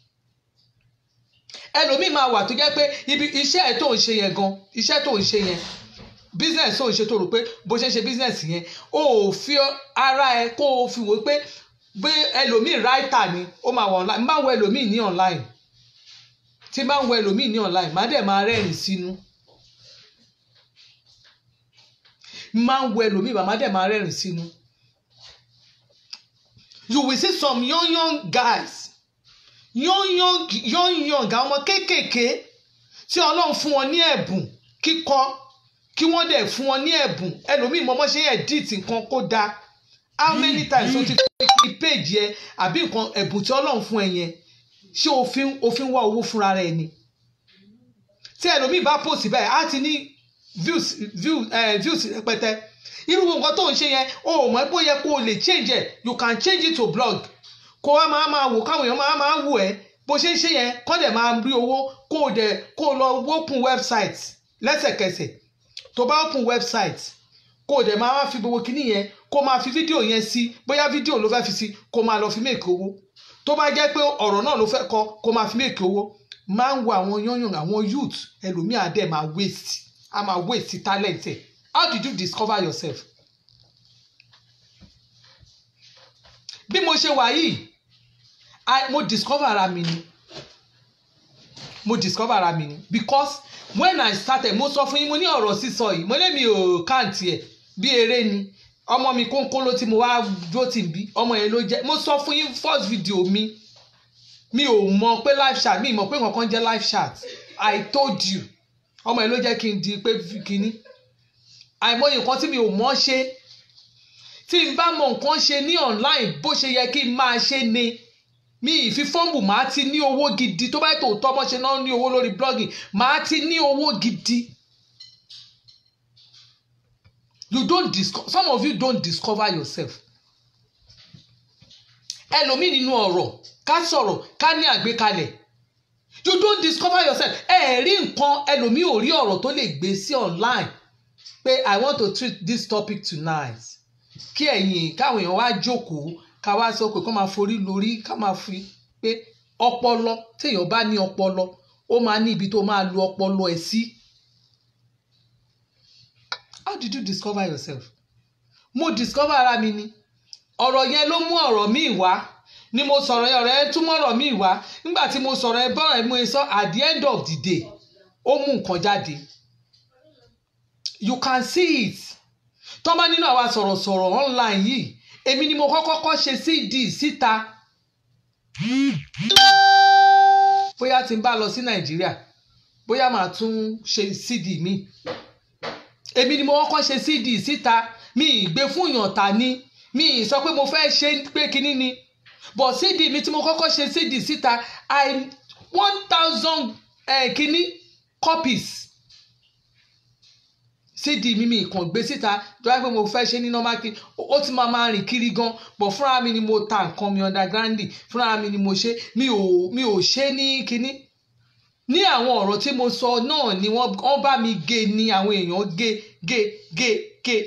ẹlòmíì máa wà tó jẹ́ pé ibi iṣẹ́ ẹ̀ tó ń ṣe yẹn gan iṣẹ́ tó ń ṣe yẹn business tó ń ṣe tó rò pé bó ṣe ń ṣe business yẹn o ò fi ara ẹ kó o fi wò pé bí ẹlòmíì writer ni ó máa wà online máa wọ ẹlòmíì ní online tí máa ń wọ ẹlòmíì ní online má dẹ̀ máa rẹ́rìn sínú máa ń wọ ẹlòmíì má dẹ̀ máa rẹ́rìn sínú you will see some young young guys young young young young àwọn ọmọ kéékèèké tí ọlọ́run fún wọn ní ẹ̀bùn kíkọ kí wọ́n dẹ̀ fún wọn ní ẹ̀bùn ẹlòmíì mọ́mọ́ ṣe edit nǹkan kó dáa how many times o ti fi page yẹ àbí nǹkan ẹ̀bùn tí ọlọ́run fún ẹ yẹn ṣé òfin òfin wá owó fúnra rẹ ni tí ẹlòmíì bá post báyìí á ti ní views views eh, views rẹpẹtẹ irú nǹkan tó ń ṣe yẹn o ò mọ̀ pé ó yẹ kó o lè change ẹ̀ you can change it to blog kó wá máa máa wò káwọn èèyàn máa máa wò ẹ́ bó ṣe ń ṣe yẹn kọ́ dẹ̀ máa rí owó kó o dẹ̀ kó o lọ open website lẹ́sẹ̀kẹsẹ̀ tó bá open website kó o dẹ̀ máa wá fi gbogbo kíní yẹn kó o máa fi fídíò yẹn sí bóyá fídíò ló fẹ́ fi sí kó o máa lọ fi make owó tó bá jẹ́ pé ọ̀rọ̀ náà ló fẹ́ kọ kó o máa fi make owó máa ń wo àwọn yányàn àwọn youth ẹlòmíà dẹ̀ máa waste a máa waste talent ẹ̀ how did you discover yourself? bí mo ṣe wà yìí mo discover ara mi ni mo discover ara mi ni because when I started mo sọ fún yín mo ní ọ̀rọ̀ sísọ yìí mo lé mi ò káàntì ẹ̀ bí eré ni ọmọ mi kónkó ló ti mo wá dúró tì bí ọmọ yẹn ló jẹ́ mo sọ fún yín first video mi mi ò mọ̀ pé live chat mi ì mọ̀ pé nǹkan jẹ́ live chat I told you ọmọ yẹn ló jẹ́ kí n di pé kíní àìmọye nǹkan tí mi ò mọ̀ ṣe tí n bá mọ nǹkan ṣe ní online bó ṣe yẹ kí n máa ṣe ni mi ìfi fọ́ọ̀mù màá ti ní owó gidi tó bá tó tọ́ bọ́ ṣe náà ní owó lórí blogging màá ti ní owó gidi. you don't discover some of you don't discover yourself. ẹlòmíì nínú ọ̀rọ̀ ká sọ̀rọ̀ ká ní àgbékalẹ̀ you don't discover yourself ẹ rí nǹkan ẹlòmíì ò rí ọ̀rọ̀ tó lè gbé sí online pé i want to treat this topic tonight kí ẹ̀yin káwọn èèyàn wá jókòó ká wá sọ pé kó máa forí lórí ká máa fi pé ọpọlọ téèyàn bá ní ọpọlọ ó máa ní ibi tó máa lo ọpọlọ ẹ̀ sí. how did you discover yourself? mo discover ara mi ni ọ̀rọ̀ yẹn ló mú ọ̀rọ̀ míì wá ni mo sọ̀rọ̀ yẹn ọ̀rọ̀ yẹn túmọ̀ ọ̀rọ̀ míì wá nígbà tí mo sọ̀rọ̀ yẹn bọ́ọ̀rọ̀ yẹn mo sọ at the end of the day ó mú nǹkan jáde you can see it tọ́mọ nínú àwa sọ̀rọ̀sọ̀rọ̀ online yìí èmi ni mo kọ́kọ́ kọ́ ṣe cd síta bóyá tí n bá lọ sí nàìjíríà bóyá màá tún ṣe cd mi èmi ni mo kọ́kọ́ ṣe cd síta mi ì gbé fún ìyàntà ni mi ì sọ pé mo fẹ́ ṣe pé kinní ni but cd mi tí mo kọ́kọ́ ṣe cd síta i one thousand kinní copies cd mi mi kàn gbé síta tó wáá pé mo fẹ́ ṣe ní normal kí ó ti máa máa rìn kiri gan but fúnra mi ni mo ta nǹkan mi underground fúnra mi ni mo ṣe mi ò mi ò ṣe ní kinní ní àwọn ọ̀rọ̀ tí mo sọ náà ni wọ́n bá mi gé ni àwọn èèyàn gé gé gé gé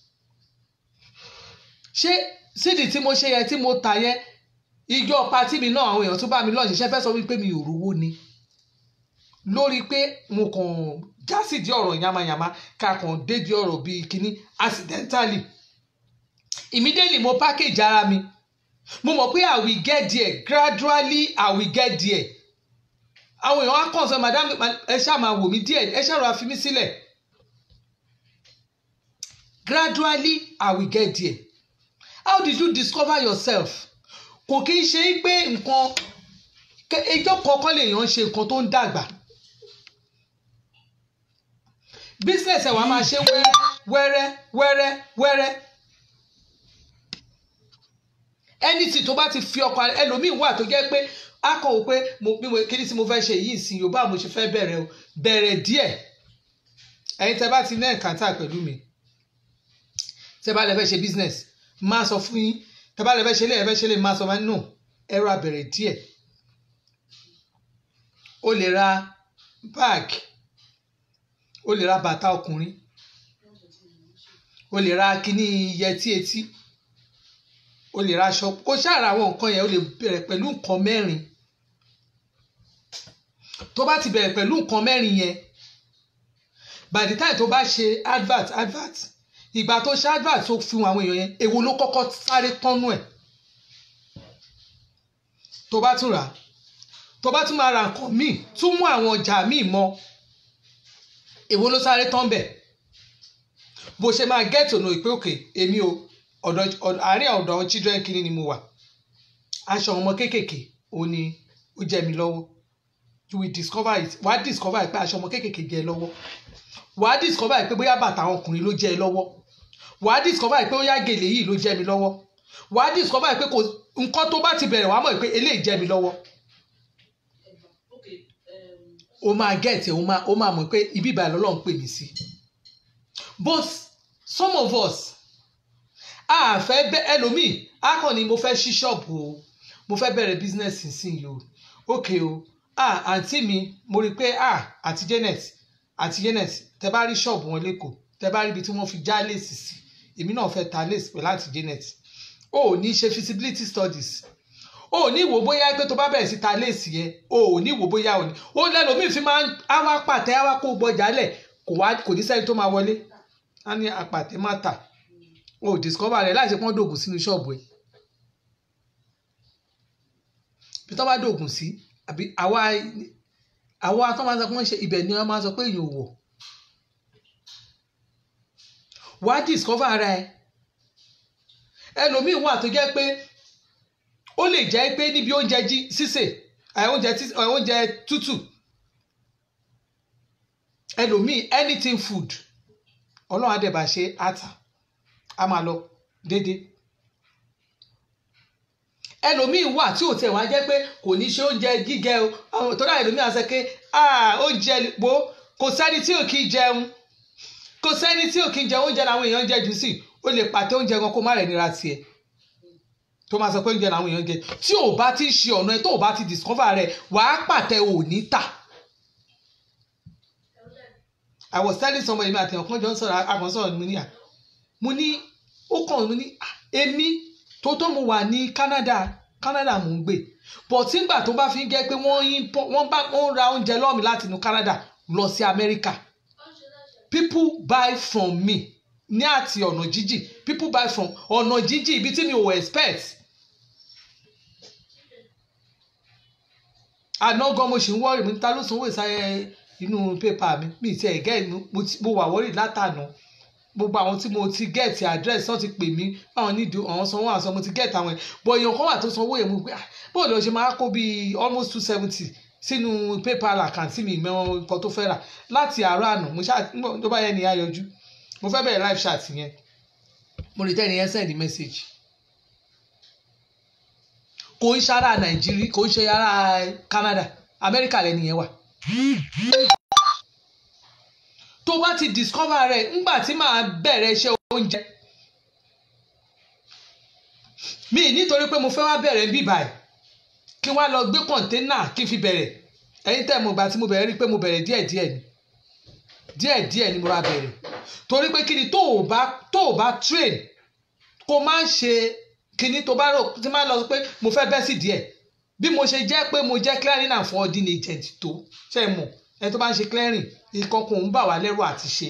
ṣé cd tí mo ṣe yẹn tí mo tà yẹn ijó patí mi náà àwọn èèyàn tó bá mi lọ́ọ̀ ṣiṣẹ́ fẹ́ sọ wípé mi ò rówó ni lórí pé mo kàn jásìdí ọ̀rọ̀ yamayama ká kàn dédìí ọ̀rọ̀ bíi kínní accidentally immediately mo package ara mi mo mọ̀ pé i will get there gradually i will get there àwọn èèyàn á kàn sọ madam ẹ ṣáà máa wò mí díẹ̀ ẹ ṣáà rọra fi mí sílẹ̀ gradually i will get there how did you discover yourself kò kí n ṣe pé nǹkan ẹjọ́ kọ̀ọ̀kan lèèyàn ṣe nǹkan tó ń dàgbà business ẹ̀ wá máa ṣe wẹ́rẹ́ wẹ́rẹ́ wẹ́rẹ́ anything tó bá ti fi ọkọ ẹlòmíín wà tó jẹ́ pé a kàn wò pé bí mo kí ni tí mo fẹ́ ṣe yìí sí yorùbá mo ṣe fẹ́ bẹ̀rẹ̀ o bẹ̀rẹ̀ díẹ̀ ẹ̀yin tẹ́ bá ti ní ẹ̀kántà pẹ̀lú mi tẹ́ bá lè fẹ́ ṣe business máa sọ fún yín ẹ bá lè fẹ́ ṣe lé ẹ fẹ́ ṣe lé máa sọ máa nù ẹ̀rọ abẹ̀rẹ̀ díẹ̀ o lè ra báàgì o lè ra bàtà ọkùnrin o lè ra kíní yẹtí etí o lè ra aṣọ o ṣàrà àwọn nǹkan yẹn o lè bẹ̀rẹ̀ pẹ̀lú nǹkan mẹ́rin tó bá ti bẹ̀rẹ̀ pẹ̀lú nǹkan mẹ́rin yẹn by the time tó bá ṣe advert advert ìgbà tó ṣe advert tó fi àwọn èèyàn yẹn èwo ló kọ́kọ́ sáré tọ́nú ẹ̀ tó bá tún rà tó bá tún máa ra nǹkan míì tún mú àwọn ọjà míì mọ́ èwo ló sáré tán bẹ̀ bó ṣe máa get ọ̀nà ìpè òkè èmi o ọ̀dọ̀ àárín ọ̀dọ̀ children kìíní ni mo wà aṣọ ọmọ kéékèèké òun ni ó jẹ mi lọ́wọ́ you will discover it wàá discover pé aṣọ ọmọ kéékèèké jẹ ẹ lọ́wọ́ wàá discover pé bóyá bàtà àwọn ọkùnrin ló jẹ ẹ lọ́wọ́ wàá discover pé bóyá gèlè yìí ló jẹ mi lọ́wọ́ wàá discover pé kò nǹkan tó bá ti bẹ̀rẹ̀ wàá mọ̀ pé eléyìí jẹ mi lọ́wọ́ o máa get ẹ o máa o máa mọ̀ pé ibi ìbàlẹ̀ ọlọ́run pè mí sí but some of us a fẹ́ bẹ́ ẹlòmíì a kàn ní mo fẹ́ ṣí ṣọ́ọ̀bù o mo fẹ́ bẹ̀rẹ̀ business nísìnyí o ok o ah àǹtí mi mo rí i pé ah àti Janet àti Janet tẹ bá rí ṣọ́ọ̀bù wọn lẹ́kọ̀ọ́ tẹ bá rí ibi tí wọ́n fi já léèsì sí èmi náà fẹ́ ta léèsì pẹ̀lú àti Janet o ò ní ṣe feasibility studies o ò ní wò bóyá pé tó bá bẹ̀rẹ̀ sí ta léèsì yẹn o ò ní wò bóyá o ní o lẹ́nu mi fi máa ń àwa pàtẹ àwa kó gbọjà lẹ̀ kò wá kò ní sẹ́ni tó máa wọlé á ní apàtẹ má tà o ò discover rẹ̀ láì ṣe pọ́n dògùn sínú ṣọ́ọ̀bù ẹ̀ bí tó bá dògùn sí àbí àwa àwa tó máa sọ pé wọ́n ṣe ibẹ̀ ni wọ́n máa sọ pé èèyàn ò wọ̀ wá discover ara ẹ ẹlòmíì wà tó jẹ́ pé ó lè jẹ́ pé níbi oúnjẹ jí sísè oúnjẹ oúnjẹ tútù ẹlòmíì anything food ọlọ́run àdẹ̀bà ṣe àtà á máa lọ déédéé ẹlòmíì wà tí ò tẹ̀ wá jẹ́ pé kò ní ṣe oúnjẹ gígẹ o torí àwọn ẹlòmíì àṣẹ pé oúnjẹ wo kò sẹ́ni tí ò kí jẹun kò sẹ́ni tí ò kí jẹun oúnjẹ làwọn èèyàn jẹ jù sí o lè pàtẹ oúnjẹ kan kó má rẹ̀ nira tiẹ̀ tó máa sọ pé oúnjẹ làwọn èèyàn jẹ tí ò bá ti ṣe ọ̀nà ẹ tó ò bá ti discover rẹ wàá pàtẹ òní tà. I was telling somebody mi àti ọ̀kan jọ ń sọ̀rọ̀ àkàn sọ̀rọ̀ mi ní à mo ní ó kàn mo ní èmi tó tó mo wà ní Canada Canada mò ń gbé but nígbà tó bá fi ń jẹ́ pé wọ́n bá wọ́n ra oúnjẹ lọ́ọ̀mì láti inú Canada lọ sí America people buy from me ní àti ọ̀nà jíjìn people buy from ọ̀nà jíjìn ibi tí mi ò expect àná gan mo ṣì ń wọ́ọ̀rì mi ta ló sanwó ìsáyẹ inú pépà mi mi ti ẹ̀ gẹ́ mo wà wọ́ọ̀rì látànà gbogbo àwọn tí mo ti gẹ́ẹ̀tì àdírẹ́sì wọ́n ti pè mí báwọn nídìí àwọn sanwó àṣọ mo ti gẹ́ẹ̀tì àwọn ẹ̀ bọ̀ èèyàn kan wà tó sanwó yẹn mo gbé bó lọ ṣe máa kó bíi almost two seventy sínú paypal àkáǹtì mi mẹ́wọ́n nǹkan tó fẹ́ rà láti àárọ̀ àná mo ṣáà tó bá yẹ ni a yọjú mo fẹ́ bẹ̀rẹ̀ live chat yẹn mo lè tẹ́ni yẹn send message kò ń ṣara nàìjíríà kò ń ṣe ara Canada Amẹ́ríkà lẹ́ni yẹn wà tó bá ti discover rẹ̀ ńgbà tí màá bẹ̀rẹ̀ iṣẹ́ oúnjẹ mi nítorí pé mo fẹ́ wá bẹ̀rẹ̀ bí báyìí kí wọ́n lọ gbé kọ̀ńténà kí n fi bẹ̀rẹ̀ ẹ̀yin tẹ́ mo gbà tí mo bẹ̀rẹ̀ rí pé mo bẹ̀rẹ̀ díẹ̀díẹ̀ ni díẹ̀díẹ̀ ni mo ra bẹ̀rẹ̀ torí pé kí ni tó o bá tó o bá train kó má ṣe kíní tó bá rò tí má lọ pé mo fẹ́ bẹ́ sí díẹ̀ bí mo ṣe jẹ́ pé mo jẹ́ clearing and forwarding agent tó ṣe mọ̀ ẹ tó bá ń ṣe clearing nǹkan kò ń bà wá lẹ́rù àti ṣe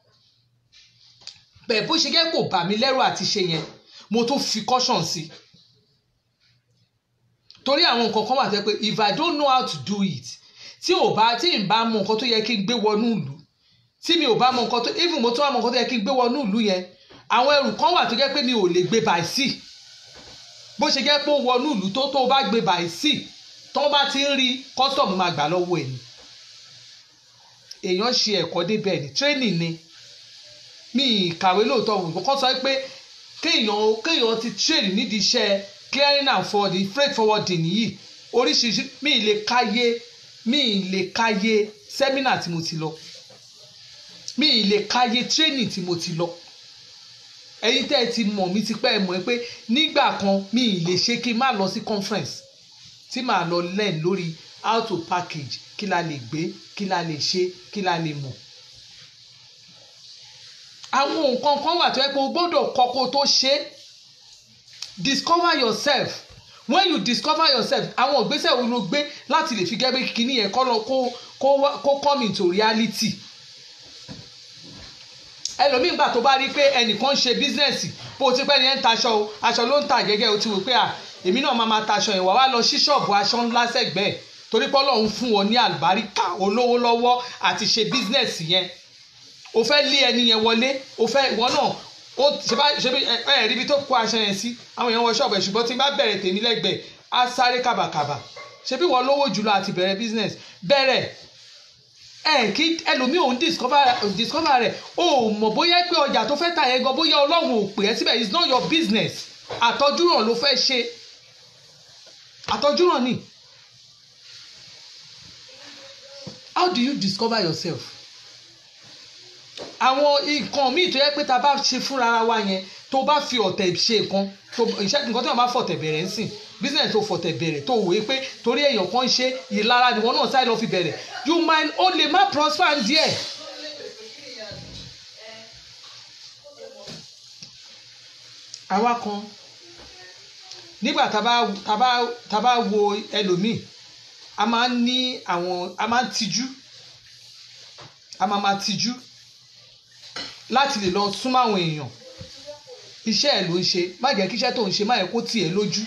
bẹ́ẹ̀ bó ṣe jẹ́ kó bà mí lẹ́rù àti ṣe yẹn mo tún fi caution sí torí àwọn nǹkan kan wà tẹ́ pé if I don't know how to do it tí ò bá tí n bá mọ nǹkan tó yẹ kí n gbé wọnú ìlú tí mi ò bá mọ nǹkan tó even mo tún wá mọ nǹkan tó yẹ kí n gbé wọnú ìlú yẹn àwọn ẹrù kan wà tó jẹ́ pé mi ò lè gbé by sea bó ṣe jẹ́ pé ó wọnú ìlú tó tó bá gbé by sea tó bá ti ń rí custom máa gbà lọ́wọ́ ẹ̀ ni èèyàn ṣe ẹ̀kọ́ débẹ̀ ni training ni mi kàwé lóòótọ́ wò kọ́ sọ pé kéèyàn kéèyàn ti train nídìí iṣẹ́ clearing and forwarding freight forwarding yìí oríṣiríṣi mi lè káyé mi lè káyé sẹ́mínà tí mo ti lọ mi lè káyé training tí mo ti lọ ẹ̀yin tẹ́ ẹ ti mọ̀ mí ti pẹ́ ẹ mọ̀ ẹ pé nígbà kan mi ì lè ṣe kí n má lọ sí conference tí màá lọ learn lórí how to package kí la lè gbé kí la lè ṣe kí la lè mọ̀ àwọn nǹkan kan wà tó yẹ pé o gbọ́dọ̀ kọ́ kó tó ṣe discover yourself when you discover yourself àwọn ìgbésẹ̀ wo ló gbé láti lè fi gẹ́gẹ́ kíní yẹn kọ́ lọ kó kó kó come into reality ẹlòmíín gbà tó bá rí pé ẹnìkan ń ṣe bísínẹ́sì bó o ti pẹ́ ni ẹ̀ ń taṣọ o aṣọ ló ń tà gẹ́gẹ́ o ti wò pé à èmi náà máa ma taṣọ yẹn wà wá lọ sí ṣọ́ọ̀bù aṣọ ńlá sẹ́gbẹ̀ẹ́ torí pé Ọlọ́run fún wọn ní àlùbáríkà olówó lọ́wọ́ àti ṣe bísínẹ́sì yẹn o fẹ́ lé ẹni yẹn wọlé o fẹ́ ìwọ náà ó ṣe bá ṣe bí ẹ ẹ ríbi tó kó aṣọ yẹn sí àwọn èèyàn wọ ṣọ́ọ̀bù ẹ̀ ṣùgbọ́n tí n bá bẹ̀rẹ̀ tèmi lẹ́gbẹ̀ẹ́ á sáré kàbàkàbà ṣe bí wọ́n lówó jùlọ àti bẹ̀rẹ̀ business bẹ̀rẹ̀ ẹ kí ẹlòmíì òun discover discover rẹ̀ o ò mọ̀ bóyá pé ọjà tó fẹ́ tà yẹn gan bóyá ọlọ́run ò pè é síbẹ̀ it's not your business àtọ́júràn ló fẹ́ ṣe àtọ́júràn ni how do you discover yourself àwọn nǹkan míì tó yẹ pé tá a bá ṣe fúnra wa yẹn tó bá fi ọ̀tẹ̀ ṣe nǹkan tó iṣẹ́ nǹkan tó yàn bá fọ̀tẹ̀ bẹ̀rẹ̀ ń sìn business tó fọ̀tẹ̀ bẹ̀rẹ̀ tó wòye pé torí èèyàn kan ṣe ìlara ni wọn náà sáré lọ fi bẹ̀rẹ̀ you might ó lè má prosper díẹ̀. àwa kan nígbà tá a bá wo ẹlòmíì a máa ń ní àwọn a máa ń tijú a máa máa tijú láti lè lọ súnmọ́ àwọn èèyàn iṣẹ́ ẹ̀ ló ń ṣe má jẹ́ kí iṣẹ́ tó ń ṣe má yẹ kó tiẹ̀ lójú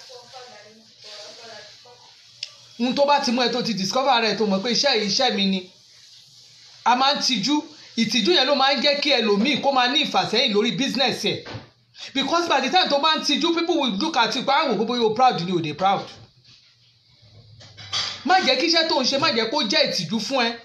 ohun tó bá ti mú ẹ tó ti discover rẹ tó mọ̀ pé iṣẹ́ yìí iṣẹ́ mi ni a máa ń tijú ìtìjú yẹn ló máa ń jẹ́ kí ẹlòmíì kó máa ní ìfàsẹ́yìn lórí business ẹ̀ because by the time tó bá ń tijú people will look at you pé àwọn gbogbo yóò proud ni ò dey proud má jẹ́ kí iṣẹ́ tó ń ṣe má jẹ́ kó jẹ́ ìtìjú fún ẹ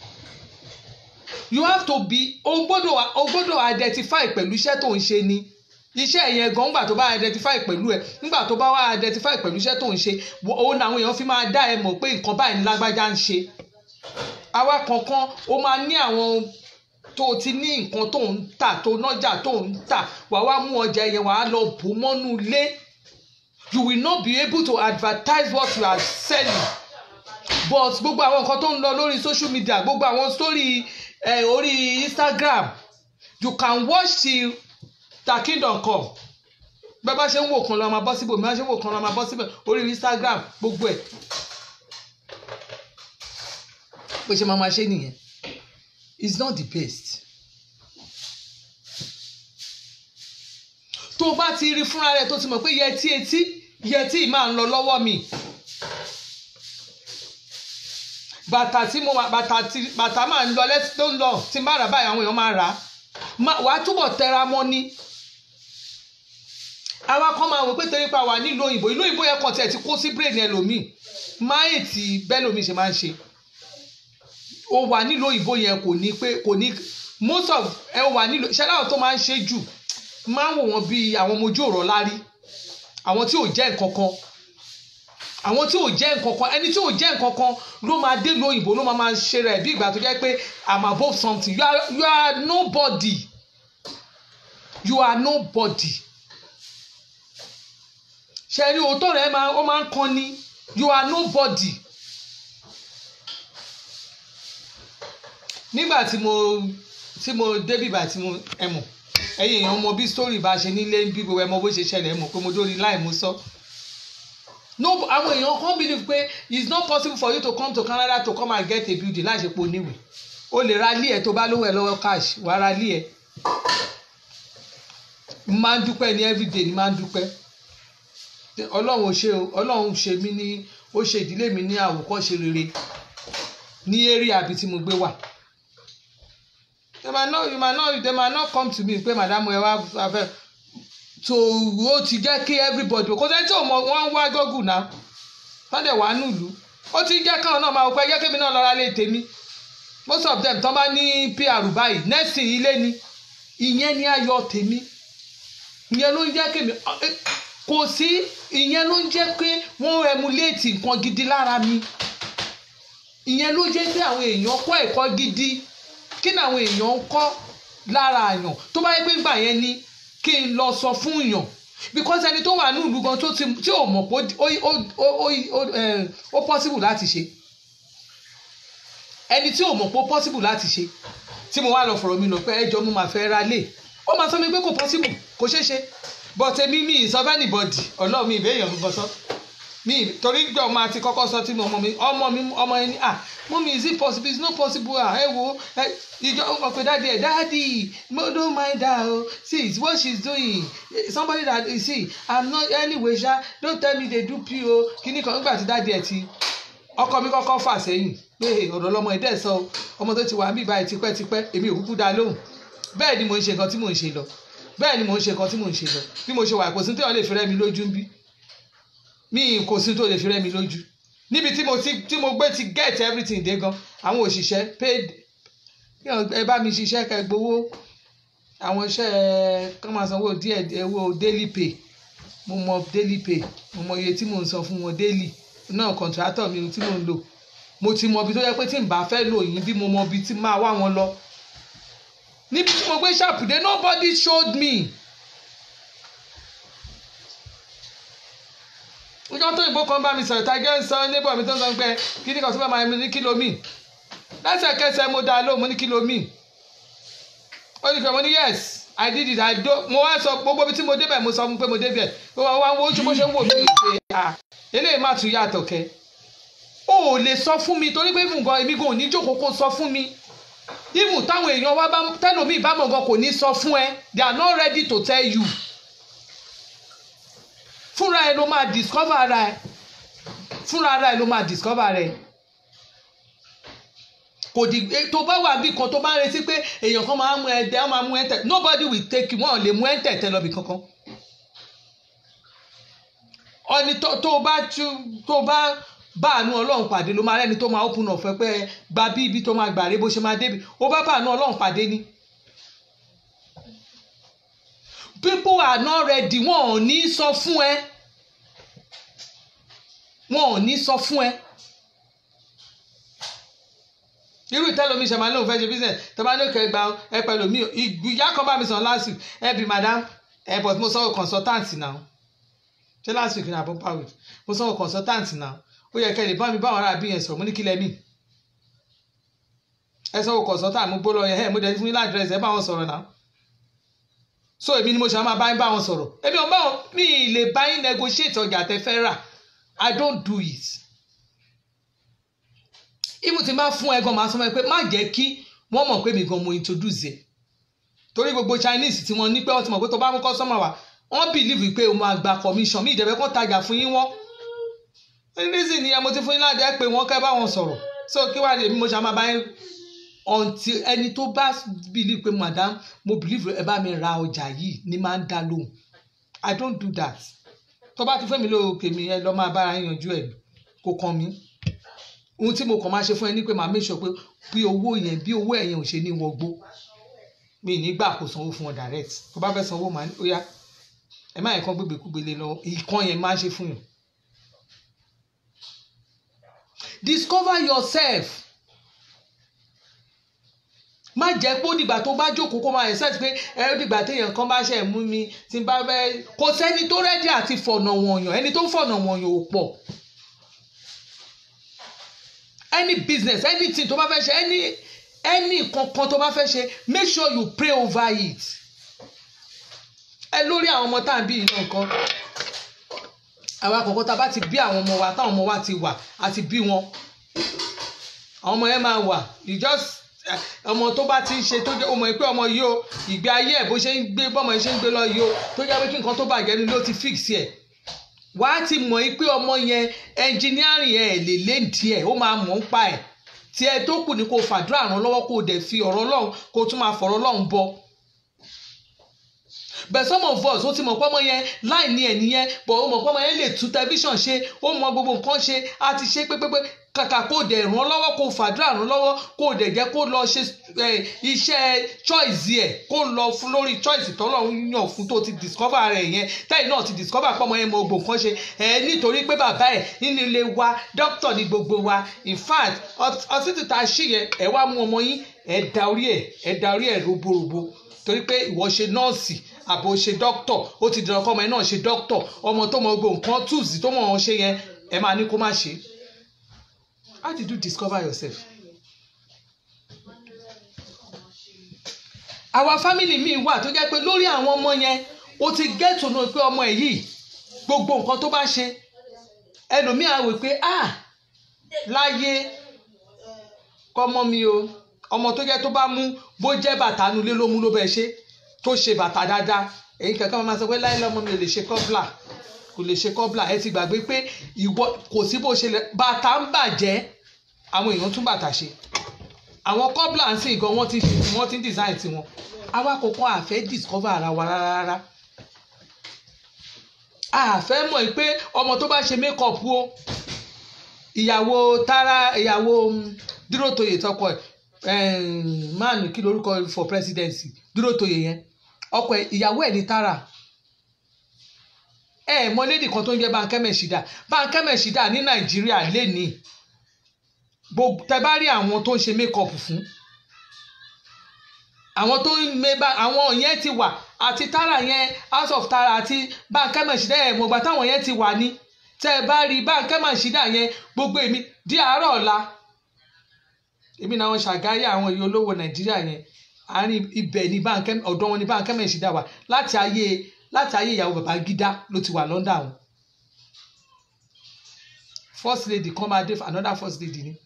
you have to be o gbọ́dọ̀ o gbọ́dọ̀ identify pẹ̀lú iṣẹ́ tó ń ṣe ni iṣẹ́ yẹn gan nígbà tó bá identify pẹ̀lú ẹ nígbà tó bá wá identify pẹ̀lú iṣẹ́ tó ń ṣe òun làwọn èèyàn fi máa dá ẹ mọ̀ pé nǹkan báyìí ní lágbájá ń ṣe àwa kankan ó máa ní àwọn tó ti ní nǹkan tó ń tà tó nájà tó ń tà wà wá mú ọjà yẹn wà á lọ bò mọ́nú ilé you will not be able to advertise what you are selling but gbogbo àwọn nǹkan tó ń lọ lórí social media gbogbo àwọn story eh, orí Instagram you can watch till ta kingdom come bẹ́ẹ̀ bá ṣe ń wò kan lọ́ máa bọ́ síbò bí wọ́n ṣe ń wò kan lọ́ máa bọ́ síbẹ̀ orí Instagram gbogbo ẹ̀ bó ṣe máa ma ṣe nìyẹn it's not the best tó o bá ti rí fúnra rẹ tó ti mọ̀ pé yẹtí etí yẹtí máa ń lọ lọ́wọ́ mi bàtà tí mo bàtà tí bàtà máa ń lọ lẹ́sí tó ń lọ tí n bá rà báyìí àwọn èèyàn máa rà á wàá túbọ̀ tẹra mọ́ ni àwa kan máa wò pé torí pa wà nílùú òyìnbó ìlú òyìnbó yẹn kan tiẹ̀ ti kó sí brain ẹlòmíì máyè tí bẹ́lòmíì ṣe máa ń ṣe ó wà nílùú òyìnbó yẹn kò ní pé kò ní most of ẹ wà nílùú ṣẹlẹ̀ tó máa ń ṣe jù máa ń wò wọ́n bíi àwọn ọmọ ojú ọ̀rọ̀ lárí àwọn tí ò jẹ́ nǹkan kan àwọn tí ò jẹ́ nǹkan kan ẹni tí ò jẹ́ nǹkan kan ló máa dé lu òyìnbó ló máa máa ṣe rẹ̀ bí ìgbà tó jẹ́ pé i'm above something you are you are nobody you are nobody ṣe rí òótọ́ rẹ̀ máa ó máa ń kan ni you are nobody nígbà tí mo tí mo débì bá tí mo ẹ mọ̀ ẹ̀yin èèyàn mọ̀ bí story bá ṣe nílé bí gbogbo ẹ mọ̀ bó ṣe ṣẹlẹ̀ ẹ mọ̀ pé mo dórí láì mo sọ. So no àwọn èèyàn kan believe pé it's not possible for you to come to Canada to come and get a building láì ṣe pé o níwèé o lè ra ilé ẹ tó bá lówó ẹ lọ́wọ́ cash wàá ra ilé ẹ máa ń dúpẹ́ ní everyday ni máa ń dúpẹ́ ọlọ́run ò ṣe o ọlọ́run ṣe mí ní ó ṣe ìdílé mi ní àwòkọ́ṣe rere ní area àbí tí mo gbé wà they might not you might not they might not come to me pé madam ẹ wá abẹ́ so ó ti jẹ́ kí everybody kò sẹ́ni tí ò mọ wọ́n ń wá gọ́gù náà wọ́n dẹ̀ wá nílùú ó ti jẹ́ káwọn náà máa wọ pé ẹjẹ́ kémi náà lọ́ra lé tèmi most of them tán bá ní pr báyìí nursing ilé ni ìyẹn ni ayọ̀ tèmi ìyẹn ló ń jẹ́ kémi kò sí ìyẹn ló ń jẹ́ pé wọ́n emulate nǹkan gidi lára mi ìyẹn ló jẹ́ pé àwọn èèyàn kọ́ ẹ̀kọ́ gidi kí ni àwọn èèyàn ń kọ́ lára àyàn tó bá yẹ pé gbà yẹn ni kí n lọ sọ fún yàn because ẹni tó wà ní ìlú gan tó ti tí ò mọ̀ pé ó ó ó ó ó ẹ, ó possible láti ṣe ẹni tí ò mọ̀ pé ó possible láti ṣe tí mo wá lọ fọ̀rọ̀ mi lọ pé ẹjọ́ mo máa fẹ́ ra lé ó máa sọ mi pé kò possible kò ṣeé ṣe but èmi mi ì sọ fẹ́ anybody ọlọ́run mi ìbéèyàn gbogbo sọ mi torí gbé ọmọ àti kọ́kọ́ sọ tí mo ọmọ mi ọmọ mi ọmọ ẹni ah mummy is it possible it's not possible ah ẹ wo ẹ ìjọ ọmọ pé dáàdi ẹ dáàdi mo don't mind her o see it's what she's doing somebody that you see i'm not anyway ṣá don't tell me they do p o kíní kan nígbà tí dáàdi ẹ ti ọkọ mi kọ́kọ́ fà sẹ́yìn pé ọ̀rọ̀ lọmọ ẹ̀ dẹ̀ sọ o ọmọ tó ti wà ń bì báyìí tipẹ́tipẹ́ èmi ò kúkú dá lóhùn bẹ́ẹ̀ ni mò ń ṣe nǹkan tí mò ń ṣe lọ bẹ́ẹ̀ ni mò ń ṣe nǹkan tí mò ń ṣe lọ bí mo ṣe wà kò sí tí wọ́n lè fi rẹ́ mi lójú ń bí mi kò sí tó lè fi rẹ́ mi lójú níbi tí mo ti tí mo gbé ti get everything dé gan àwọn òṣìṣẹ́ paid ẹ bá mi ṣiṣẹ́ kẹ́ gbowó àwọn iṣẹ́ kán máa sanwó díẹ̀ owó daily pay mo mọ daily pay mo mọ iye tí mò ń san fún wọn daily náà contractor mi tí mò ń lò mo ti mọ ibi tó yẹ pé tí n bá fẹ́ lò yín bí mo mọ ibi tí máa wá wọn lọ níbi tí mo gbé ṣàpùdé nobody showed me. ọjọ́ tó ìbò kan bá mi sọ̀rọ̀ tàgé ń sọ níbọ̀ mi tó ń sọ pé kí ni kan tó bá máa mi ní kílò mi lẹ́sẹ̀kẹsẹ̀ mo dá lóhùn mo ní kílò mi ó ní kí mo ní yes i did it i do mo wá sọ gbogbo ibi tí mo débẹ̀ mo sọ fún pé mo débẹ̀ ó wá wá wo bó ṣe ń wò mí pé ah eléyìí má tún yàtọ̀ kẹ́ o ò lè sọ fún mi torí pé nǹkan èmi gan ò ní jókòó kó sọ fún mi even táwọn èèyàn wá bá tẹlomi ìbámu gan kò ní sọ fún ẹ they are not ready to tell you fúnra ẹ ló máa discover ara ẹ fúnra ara ẹ ló máa discover rẹ kò di tó bá wà bí kan tó bá ń retí pé èèyàn kan máa mú ẹ dẹ ọ máa mú ẹ tẹ nobody will take you wọn ò lè mú ẹ tẹ tẹ lọ bí kankan ọni tó tó bá tó bá bá àánú ọlọ́run pàdé ló máa rẹ́ni tó máa open up ẹ pé gba bí ibi tó máa gbà rẹ bó ṣe máa débi ó bá bá àánú ọlọ́run pàdé ni people are not ready wọn ò ní sọ fún ẹ wọn ò ní sọ fún ẹ irú ìtẹ́lómi ṣe máa lóun fẹ́ ṣe business tó bá ní òkè gba ẹ pẹ̀lú mi ìyá kan bá mi sàn last week ẹ bí madam ẹ but mo sanwó consultant now ṣé last week ní àbọ̀ power week mo sanwó consultant now ó yẹ kẹ́ lè bá mi bá àwọn ará bí yẹn sọ̀rọ̀ mo ní kí lẹ́ mí ẹ sanwó consultant mo gbó lọ yẹn ẹ mo dẹ̀ fún yín ládírẹ́sì ẹ bá wọn sọ̀rọ̀ náà so èmi ni mo ṣe máa bá yín bá wọn sọ̀rọ̀ èmi ò bá wọn mi lè bá yín negotiate ọjà tẹ fẹ́ rà i don't do it even tí n bá fún ẹ gan máa sọ fún ẹ pé má jẹ́ kí wọ́n mọ̀ pé mi gan mo introduce ẹ torí gbogbo chinese tí wọ́n ní pé wọ́n ti mọ̀ pé tó bá mú customer wá wọ́n believe pé o máa gba commission mi ìjẹ́bẹ́ kó tajà fún yín wọ́n reason ni ẹ mo ti fún yín láti ẹ pé wọ́n kẹ́ bá wọn sọ̀rọ̀ so kí wàá lè mi mo ṣe máa bá yín until ẹni tó bá believe pé madam mo believe ẹ bá mi ra ọjà yìí ni máa ń dá lóhùn i don't do that tó bá ti fẹ́ mi lóòkè mi ẹ lọ máa bára yín yanjú ẹ kò kàn mí ohun tí mo kàn máa ṣe fún ẹ ní pé màá make sure pé bí owó yẹn bí owó ẹ̀yẹn ò ṣe ní wọgbó mi nígbà kó sanwó fún ọ direct tó bá fẹ́ sanwó màá ní ó yá ẹ má yẹn kán gbégbé kúgbélé lọ ìkan yẹn máa ṣe fún yàn. discover yourself má jẹ́ pé ó dìgbà tó bá jókòó kó máa accept pé ẹ ó dìgbà téèyàn kan bá ṣe mú mi tí n bá fẹ́ kò sẹ́ni tó rẹ́dí àti fọ̀nà wọ̀nyàn ẹni tó ń fọ̀nà wọ̀nyàn ò pọ̀ any business anything tó bá fẹ́ ṣe any any kankan tó bá fẹ́ ṣe make sure you pray over it ẹ lórí àwọn ọmọ tá à ń bí iná nǹkan àwọn àkọ́kọ́ tá a bá ti bí àwọn ọmọ wa táwọn ọmọ wa ti wà àti bí wọn àwọn ọmọ yẹn máa wà you just ọmọ tó bá ti ń ṣe tó jẹ́ ọmọ yìí pé ọmọ yìí o ìgbé ayé ẹ̀ bó ṣe ń gbé bọ́mọ yìí ṣe ń gbé lọ yìí o tó jẹ́ pé kí nǹkan tó bàjẹ́ ni ló ti fix ẹ̀ wà á ti mọ̀ yìí pé ọmọ yẹn ẹnjìnírìn ẹ̀ lè léǹdí ẹ̀ ó máa mọ̀ ń pa ẹ̀ tí ẹ tó kù ní kó fàdúrà ràn lọ́wọ́ kó dẹ̀ fi ọ̀rọ̀ Ọlọ́run kó tún máa fọ̀rọ̀ Ọlọ́run bọ but some of us ó ti mọ̀ pé ọmọ yẹn láì ní ẹ̀ nìyẹn but ó mọ̀ pé ọmọ yẹn lè tú tẹlifíṣàn ṣe ó mọ̀ gbogbo nǹkan ṣe á ti ṣe pépépé kàkà kó dẹ̀ ràn lọ́wọ́ kó fàdúrà ràn lọ́wọ́ kó dẹ̀ jẹ́ kó lọ ṣe iṣẹ́ choice ẹ̀ kó lọ fún lórí choice tọ́lọ́run yàn fún tó ti discover rẹ̀ yẹn tẹ́yìn náà ti discover pé ọmọ yẹn mọ gbogbo nǹkan ṣe ẹ̀ nítorí pé bàbá ẹ̀ nínú ilé wa doctor ni gbogbo wa in fact ọsítì tá a ṣì yẹn ẹ̀ wá mú ọmọ yín ẹ̀ da orí ẹ̀ ẹ̀ da orí ẹ̀ roborobo torí pé ìwọ ṣe nọ́ọ̀sì àbò ṣe dókítọ̀ ó ti dìrọ̀ kọ́ ọmọ ẹ náà ṣe dókítọ̀ ọmọ tó mọ gbogbo nǹkan tools tó mọ̀ ọ́n ṣe yẹn ẹ máa ní kó má ṣe how did you discover yourself. àwa family mi wà tó jẹ́ pé lórí àwọn ọmọ yẹn o ti get to know pé ọmọ ẹ̀ yìí gbogbo nǹkan tó bá ṣe ẹlòmíì á wò pé ah láyé kọ́mọ mi o ọmọ tó jẹ́ tó bá mú bó jẹ́ bàtà nulẹ̀ ló mú ló bẹ́ẹ̀ ṣe tó ṣe bàtà dáadáa èyí kankan máa sọ pé láyé lọ́mọ mi ò lè ṣe kọ́bla kò lè ṣe kọ́bla ẹ ti gbàgbé pé ìwọ kò sí bó ṣe lè bàtà ń bàjẹ́ àwọn èèyàn tún bàtà ṣe àwọn kọ́bla ń sìn gan wọ́n ti ṣe wọ́n ti ń design tiwọn àwa kò kàn àfẹ́ discover ara wa rárá rárá àfẹ́ mọ̀ pé ọmọ tó bá ṣe make up o ìyàwó tara ìyàwó dúró toyè tọkọ ẹ máàlù kí lorúkọ for presidency dúró toyè yẹn ọkọ ẹ ìyàwó ẹ ní tara ẹ mọ lédi kan tó ń jẹ Bankẹ́ Meshida Bankẹ́ Meshida ní Nàìjíríà lénìí gbogbo tẹ bá rí àwọn tó ń ṣe make up fún àwọn tó ń meba àwọn yẹn ti wà àti tara yẹn house of tara àti Bankẹ́ Meshida ẹ̀ mọ̀gbà táwọn yẹn ti wà ní tẹ́ ẹ bá rí Bankẹ́ Meshida yẹn gbogbo èmi di àárọ̀ ọ̀la èmi náà wọn ṣàgáyà àwọn èyí olówó Nàìjíríà yẹn àárín ibẹ̀ ní Bankẹ́ ọ̀dọ̀ wọn ní Bankẹ́ Meshida wà láti ayé láti ayé ìyàwó Babangida ló ti wà London àwọn first lady kan máa dé another first lady ni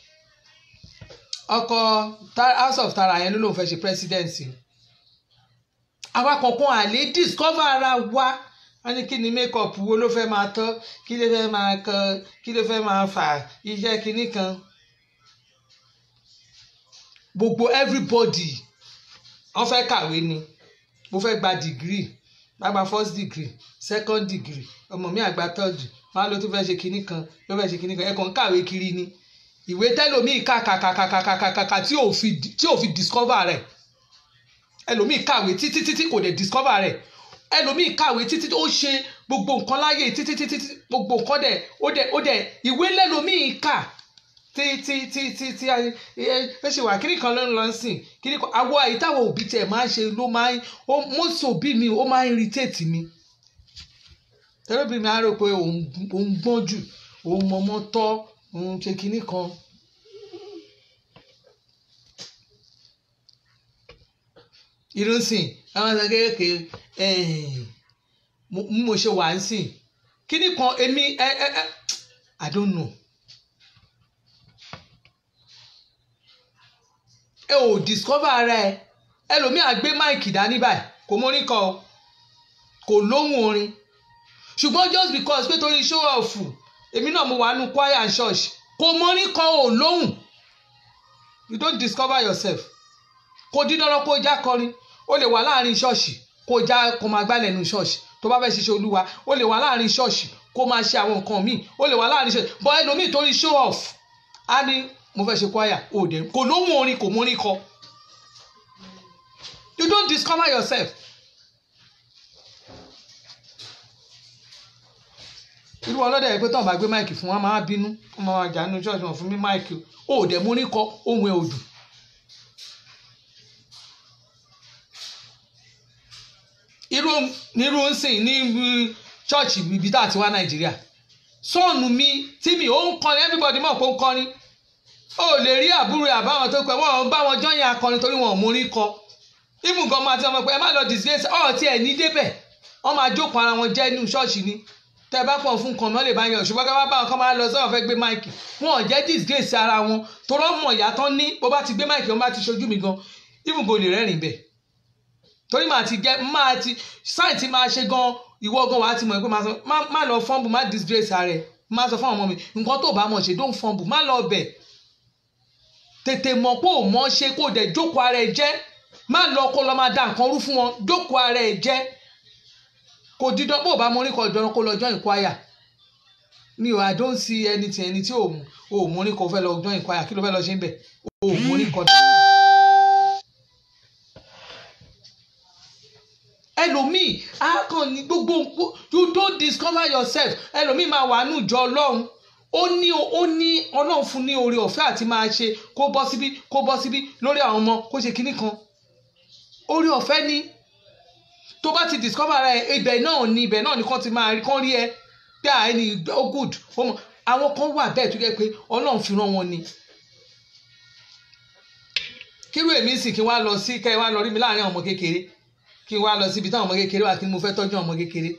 ọkọ house of tara yẹn ló lóun fẹ́ ṣe presidency àwa kankan àlè discover ara wa wọ́n ní kí ni makeup wo ló fẹ́ máa tọ́ kí ló fẹ́ máa kan kí ló fẹ́ máa fà iṣẹ́ kinní kan gbogbo everybody wọ́n fẹ́ kàwé ni mo fẹ́ gba degree má gba first degree second degree ọmọ mi àgbà third wọn á ló tún fẹ́ ṣe kinní kan ló fẹ́ ṣe kinní kan ẹ̀kọ́ ń kàwé kiri ni ìwé tẹ́lòmíì kà kà kà kà kà kà kà kà kà tí ò fi tí ò fi discover rẹ̀ ẹlòmíì kàwé títí títí kò dé discover rẹ̀ ẹlòmíì kàwé títí ó ṣe gbogbo nǹkan láyé títí títí gbogbo nǹkan dẹ̀ ó dẹ̀ ó dẹ̀ ìwé lẹ́lòmíì kà tí tí tí tí tí ẹ ṣe wà kíní kan ló ń lọ sìn kíní kan àwọ̀ àyítàwọ̀ òbí tẹ̀ máa ń ṣe ló máa ń most òbí mi ó máa ń irritate mi tẹ́lẹ̀bí mi á rò pé òun gbọ́n jù òun mọ̀mọ́ tọ́ òun ṣe kinní kan. irúnsìn àwọn ọ̀sán kéékèèké mo ṣe wà ń sìn kinní kan èmi ẹ ẹ ẹ I don't know. ẹ ò discover ara ẹ ẹlòmíì àgbé máìkì dání báyìí kò mórí kọ o kò lóhùn orin ṣùgbọ́n just because pé torí show off èmi náà mo wà nù choir and church kò mórí kọ ò lóhùn you don't discover yourself kò dín dandan kó já kọrin ó lè wà láàrin ṣọ́ọ̀ṣì kó já kó máa gbálẹ̀ nù ṣọ́ọ̀ṣì tó bá fẹ́ ṣiṣẹ́ olúwa ó lè wà láàrin ṣọ́ọ̀ṣì kó máa ṣe àwọn nǹkan míì ó lè wà láàrin ṣọ́ọ̀ṣì bọ́ ẹlòmíì torí show off á ní mo fẹ́ ṣe choir ò dé kò lóhùn orin kò mórí kọ you don't discover yourself. irú ọlọ́dẹ yìí pé tọ́ọ̀ bá gbé máìkì fún wa máa bínú wọ́n máa jà nínú ṣọ́ọ̀ṣì wọn fún mi máìkì ó dẹ̀ mórí kọ ohun ẹ̀ òdù. irú nírú ń sìn ní ṣọ́ọ̀ṣì ibi tá a ti wá nàìjíríà sọ́ọ̀nù mi tí mi ò ń kọrin everybody mọ̀ pé ó ń kọrin ó lè rí àbúrò àbáwọn tó pẹ́ wọ́n bá wọn jọ́yìn akọrin torí wọn ò mórí kọ even gan máa ti ọmọ pé ẹ má lọ disgrace ọ̀ tí ẹ̀ ní débẹ̀ wọ́n máa jókòó ara wọn jẹ́ nínú ṣọ́ọ̀ṣì ni tẹ́ bá pọ̀ fún kan náà lè bá yan ṣùgbọ́n ká bá bá wọn kọ́ máa lọ sọ́wọ́n fẹ́ gbé máìkì wọn ò jẹ́ disgrace ara wọn torọ́ mọ̀ ìyá tán ní bó bá ti gbé máìkì wọn bá ti ṣojú mi gan even go lè rẹ́rìn bẹ̀ torí màá ti jẹ́ máa ti sáì ti máa ṣe gan ìwọ gan wàá ti mọ̀ pé má lọ fọ́nbù má disgrace ara ẹ̀ má sọ fún ọmọ mi nǹkan tó bá mọ̀ ṣe don't fọ́nbù má lọ bẹ̀ tètè mọ̀ pé ò mọ̀ ṣe kó dẹ̀ jókòó ara ẹ̀ jẹ́ má lọ kó lọ máa da nǹkan rú fún wọn jókòó ara ẹ̀ jẹ́ kò dídán bó bá mórí kọ ìdánwò kó lọ join choir mi ò i don't see anything ẹni tí ò ò mórí kọ fẹ́ lọ join choir kí ló fẹ́ lọ ṣe ń bẹ̀ ò mórí kọ. ẹlòmíì á kàn ní gbogbo you don't discover yourself ẹlòmíì máa wà nù jọ ọlọ́run ó ní ó ní ọlọ́run fún ní oore ọ̀fẹ́ àti máa ṣe kó bọ́ síbí kó bọ́ síbí lórí àwọn ọmọ kó ṣe kinní kan oore ọ̀fẹ́ ni tó bá ti discover ara ẹ ibẹ̀ náà ni ibẹ̀ náà ni kàn ti máa rí kàn rí ẹ pé à ẹni ó good ó mọ̀ àwọn kan wà bẹ́ẹ̀ tó jẹ́ pé ọlọ́run fi rán wọn ni kírú èmi sì kí n wá lọ sí kẹ́ ẹ wá lọ rí mi láàrin àwọn ọmọ kékeré kí n wá lọ síbi táwọn ọmọ kékeré wà kí ni mo fẹ́ tọ́jú àwọn ọmọ kékeré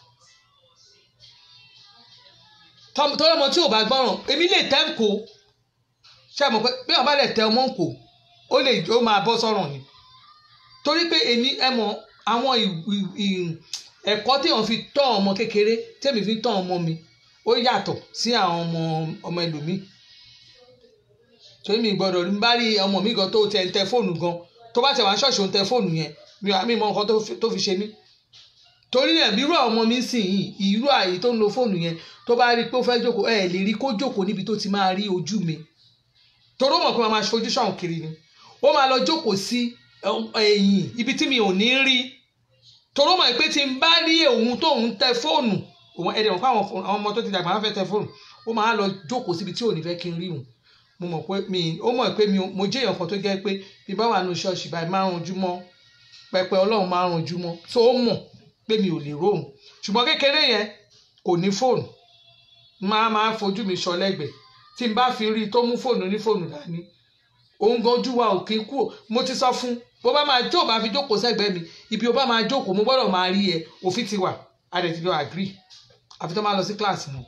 tọ́lọ́ ọmọ tí ò bá gbọ́ràn èmi lè tẹ́ ń kó ṣe mọ̀ pé bí wọ́n bá lè tẹ ọmọ ń kó ó lè ó máa bọ́ sọ́ràn ni torí pé èmi ẹ mọ̀ àwọn ẹ̀kọ́ tí wọ́n fi tọ́ ọmọ kékeré tèmi fi tọ́ ọmọ mi ó yàtọ̀ sí àwọn ọmọ ọmọ ẹlòmíì torí mi gbọ́dọ̀ ní bá rí ọmọ mi gan tó tẹ ń tẹ fóònù gan tó bá tẹ wá ṣọ́ọ̀ṣì ó ń tẹ fóònù yẹn mi mọ nǹkan tó fi ṣe mí torí náà bí irú àwọn ọmọ mi sìn yìí irú àyè tó ń lo fóònù yẹn tó bá rí i pé ó fẹ́ jókòó ẹ lè rí kó jókòó níbi tó ti máa rí ojú mi torí ó mọ̀ pé wọ́n máa ṣojú ṣàwọn kiri ni ó máa lọ jókòó sí ẹ̀yìn ibi tí mi ò ní rí torí ó mọ̀ pé tí n bá rí òun tó ń tẹ fóònù òun ẹ̀dẹ̀ mọ̀ pé àwọn ọmọ tó ti dàgbà wọn fẹ́ tẹ fóònù ó máa lọ jókòó síbi tí ò ní fẹ́ kí n rí òun mo mọ̀ pé mi ó mọ̀ pé mi mo jẹ́ èèyàn kan tó jẹ́ pé bí bá wà nù ṣọ́ọ̀ṣì báyìí máa ń ranjú mọ́ pẹpẹ ọlọ́run máa ń ranjú mọ́ tó ó mọ̀ pé mi ò lè róhùn ṣùgbọ́n kékeré yẹn kò ní fóònù máa máa fojú mi sọ lẹ́gbẹ̀ẹ́ tí n bá fi rí i tó mú fóònù ní fóònù dání òun gan ojú wa ò kí kú mo ti sọ fún bó bá máa tó bá fi jókòó sẹ́gbẹ̀ẹ́ mi ibi ó bá máa jókòó mo gbọ́dọ̀ máa rí ẹ òfin ti wà a dẹ̀ ti jọ agree àfi tó máa lọ sí kíláàsì wọn.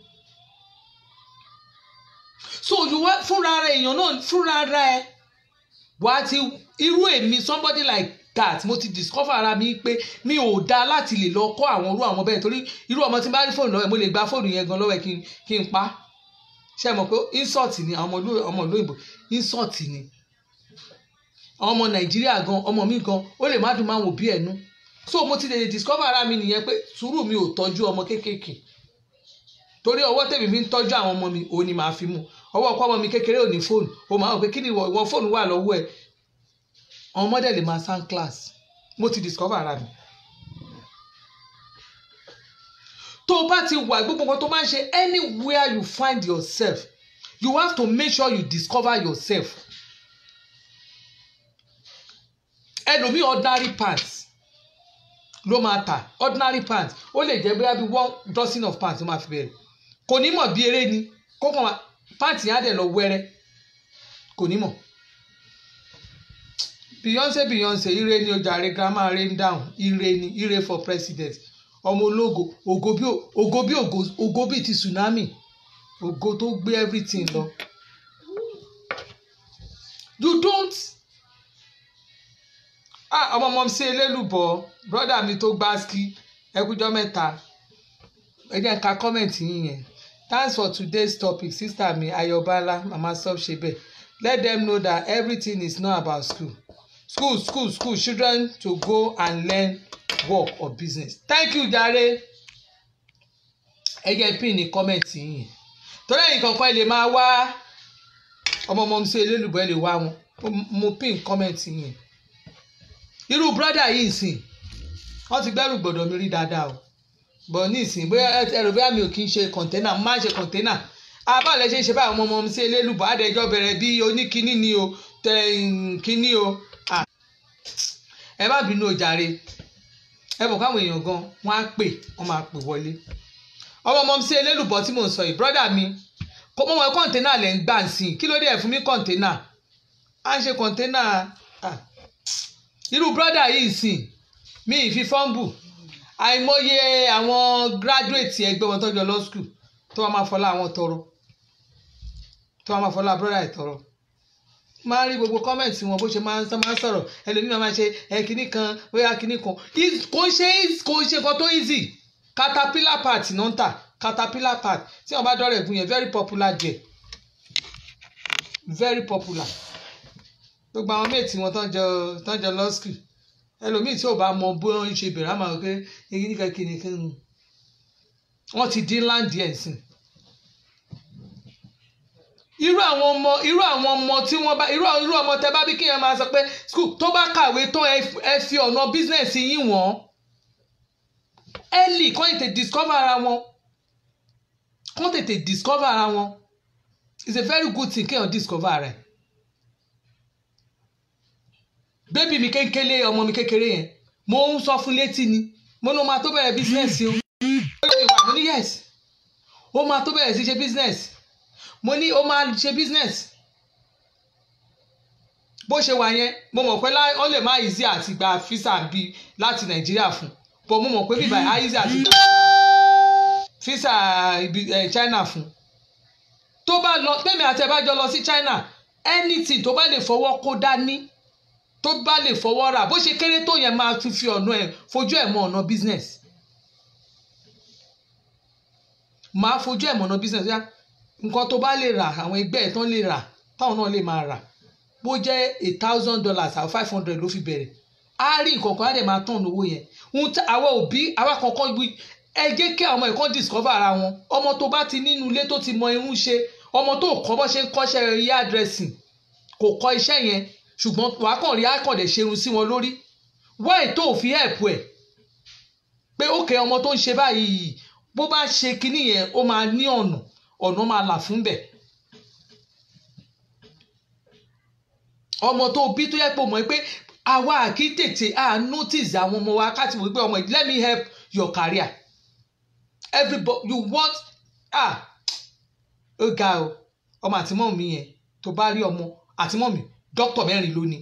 so olùwẹ́ fúnra rẹ̀ èèyàn náà fúnra rẹ̀ wàá ti irú èmi somebody like that mo ti discover ara mi pé mi ò dáa láti lè lọ kọ́ àwọn irú àwọn bẹ́ẹ̀ torí irú ọmọ tí n bá rí fóònù lọ́wọ́ ẹ̀ mo lè gba fóònù yẹn gan lọ́wọ́ ẹ̀ kí n pa ṣe mọ̀ pé insult ni àwọn ọmọ olóyìnbó insult ni àwọn ọmọ nàìjíríà gan ọmọ mi gan ó lè má dùn máa wò bí ẹnu so mo ti lè discover ara mi nìyẹn pé sùúrù mi ò tọ́jú ọmọ kéékèèké torí ọwọ́ tèmi fi ń tọ́jú àwọn ọmọ mi òun ni màá fi mú ọwọ́ ọkọ ọmọ mi kékeré ò ní fóònù ó máa ń pè kí ni ìwọ fóònù wà lọ́wọ́ ẹ̀ àwọn ọmọdé lè máa sound class mo ti discover ara mi. tó o bá ti wà gbogbo nǹkan tó máa ń ṣe anywhere you find yourself you have to make sure you discover yourself. ẹlòmíì ordinary pants ló máa tà ordinary pants ó lè jẹ́ bóyá bí one dozen of pants ló máa fi bẹ̀rẹ̀ kò ní mọ̀ bí eré ni kó kàn pants yẹn á dẹ̀ lọ wẹ́rẹ́ kò ní mọ̀ beyonce beyonce ire ni ojàre grandma rain down ire ni ire for president ọmọ ológo ògo bí ògo bí ògo bí ti tsunami ògo tó gbé everything lọ you don't ah ọmọ ọmọ sí elélùbọ brọdà mi tó gbá ski ẹkújọ mẹ́ta ẹ jẹ́ ká kọ́mẹ̀ntì yín yẹn thanks for today's topic sister mi ayọ̀bálá mama sub ṣe let them know that everything is not about school school school school children to go and learn work or business thank you jare ẹ jẹ́ pin ní kọ́mẹ̀ntì yín torí ẹ̀yin kankan ẹ lè máa wá ọmọ ọmọ sí elélùbọ́ ẹ lè wá wọn mo pin kọ́mẹ̀ntì yín irú brọ́dà yìí sìn wọ́n ti gbẹ́rù gbọ́dọ̀ mi rí dáadáa o bọ̀ ní ìsìn bóyá ẹrù bóyá mi ò kí ń ṣe kọ̀ǹténà mo máa ń ṣe kọ̀ǹténà abáàlẹ̀ ṣe ń ṣe báyìí ọmọ ọmọ sí elélùbọ́ àdẹjọ́ bẹ̀rẹ̀ bí oníkíní ni o tẹ̀ kíní o ẹ má bínú o jàre ẹ bọ̀ káwọn èèyàn gan wọ́n á pè wọ́n máa pè wọlé ọmọ ọmọ sí elélùbọ́ tí mò ń sọ yìí brọ́dà mi kó mọ́ wọn kọ̀ǹténà lẹ́ ń gbà sí i kí ló dé ẹ̀ fún mi kọ̀ǹténà à ń ṣe kọ̀ǹténà irú brọ́dà yìí sìn mí ìfi fọ́ǹbù àìmọye àwọn gíráduwétì ẹgbẹ́ wọn tọ́jú lọ skul tó wọ́n máa fọlá àwọn tọrọ tó wọ́n máa fọlá brọ́dà ẹ̀ tọrọ máa rí gbogbo kọ́mẹ̀ntì wọn bó ṣe máa ń sọ̀rọ̀ ẹlòmíràn máa ṣe ẹ kinní kan bóyá kinní kan kò ṣe kò ṣe kan tó easy caterpillar part náà ń tà caterpillar part tí wọ́n bá dọ́rẹ̀ ẹ̀gún yẹn very popular jẹ very popular gbogbo àwọn méètì wọn tán jọ tán jọ law school ẹlòmíì tí ò bá mọ bó ń ṣe bẹ̀rẹ̀ àmọ́ pé èyí nìkan kìnnì kan wọ́n ti dín láǹdì ẹ̀ sìn. irú àwọn ọmọ irú àwọn ọmọ tí wọ́n bá irú irú ọmọ tẹ bá bí kéèyàn máa sọ pé school tó bá kàwé tán ẹ fi ọ̀nà business yín wọ́n early kọ́ tètè discover ara wọn kọ́ tètè discover ara wọn it's a very good thing kéèyàn discover ara ẹ̀ bébì mi kékeré ọmọ mi kékeré yẹn mo ń sọ fún létí ni mo ní o máa tó bẹ̀rẹ̀ business o ó lè wà mo ní yes ó máa tó bẹ̀rẹ̀ sí ṣe business mo ní ó máa ṣe business bó ṣe wà yẹn mo mọ̀ pé ó lè má easy àti gba visa bí láti nàìjíríà fún but mo mọ̀ pé bíbá á easy àti gba visa ibi china fún tó bá lọ tẹ́mi àti ẹ̀ bá jọ lọ sí china anything tó bá lè fọwọ́ kó dání tó bá lè fọwọ́ rà bó ṣe kéré tó yẹn máa tún fi ọ̀nà ẹ̀ fojú ẹ̀ mọ ọ̀nà business máa fojú ẹ̀ mọ ọ̀nà business yá nǹkan tó bá lè rà àwọn ẹgbẹ́ ẹ̀ tán lè rà táwọn náà lè máa rà bó jẹ́ a thousand dollars àwọn five hundred ló fi bẹ̀rẹ̀ á rí nǹkan kan á dẹ̀ máa tán owó yẹn àwa òbí àwa kankan ẹ jẹ́ kí àwọn ọmọ ẹ̀kọ́ discover ara wọn ọmọ tó bá ti nínú ilé tó ti mọ irun ṣe ọmọ tó kọ́ bọ́ ṣe ń kọ́ṣẹ́ yá dressing kò kọ́ iṣẹ́ yẹn ṣùgbọ́n wàá kàn rí àkàndẹ̀ ṣerun sí wọn lórí wáì tó fi help ẹ̀ pé ókè ọmọ tó ń ṣe báyìí bó bá ṣe kinní yẹn ó máa ní ọ̀nà ọ̀nà máa là fún bẹ̀. ọmọ tó bí tó yẹ pé mọ̀ pé àwa kì í tètè à notice àwọn ọmọ wa ká ti wò pé ọmọ yìí let me help your career everybody you want ah ó ga o ọmọ àtìmọ́ mi yẹn tó bá rí ọmọ àtìmọ́ mi dókítà mẹ́rin ló ní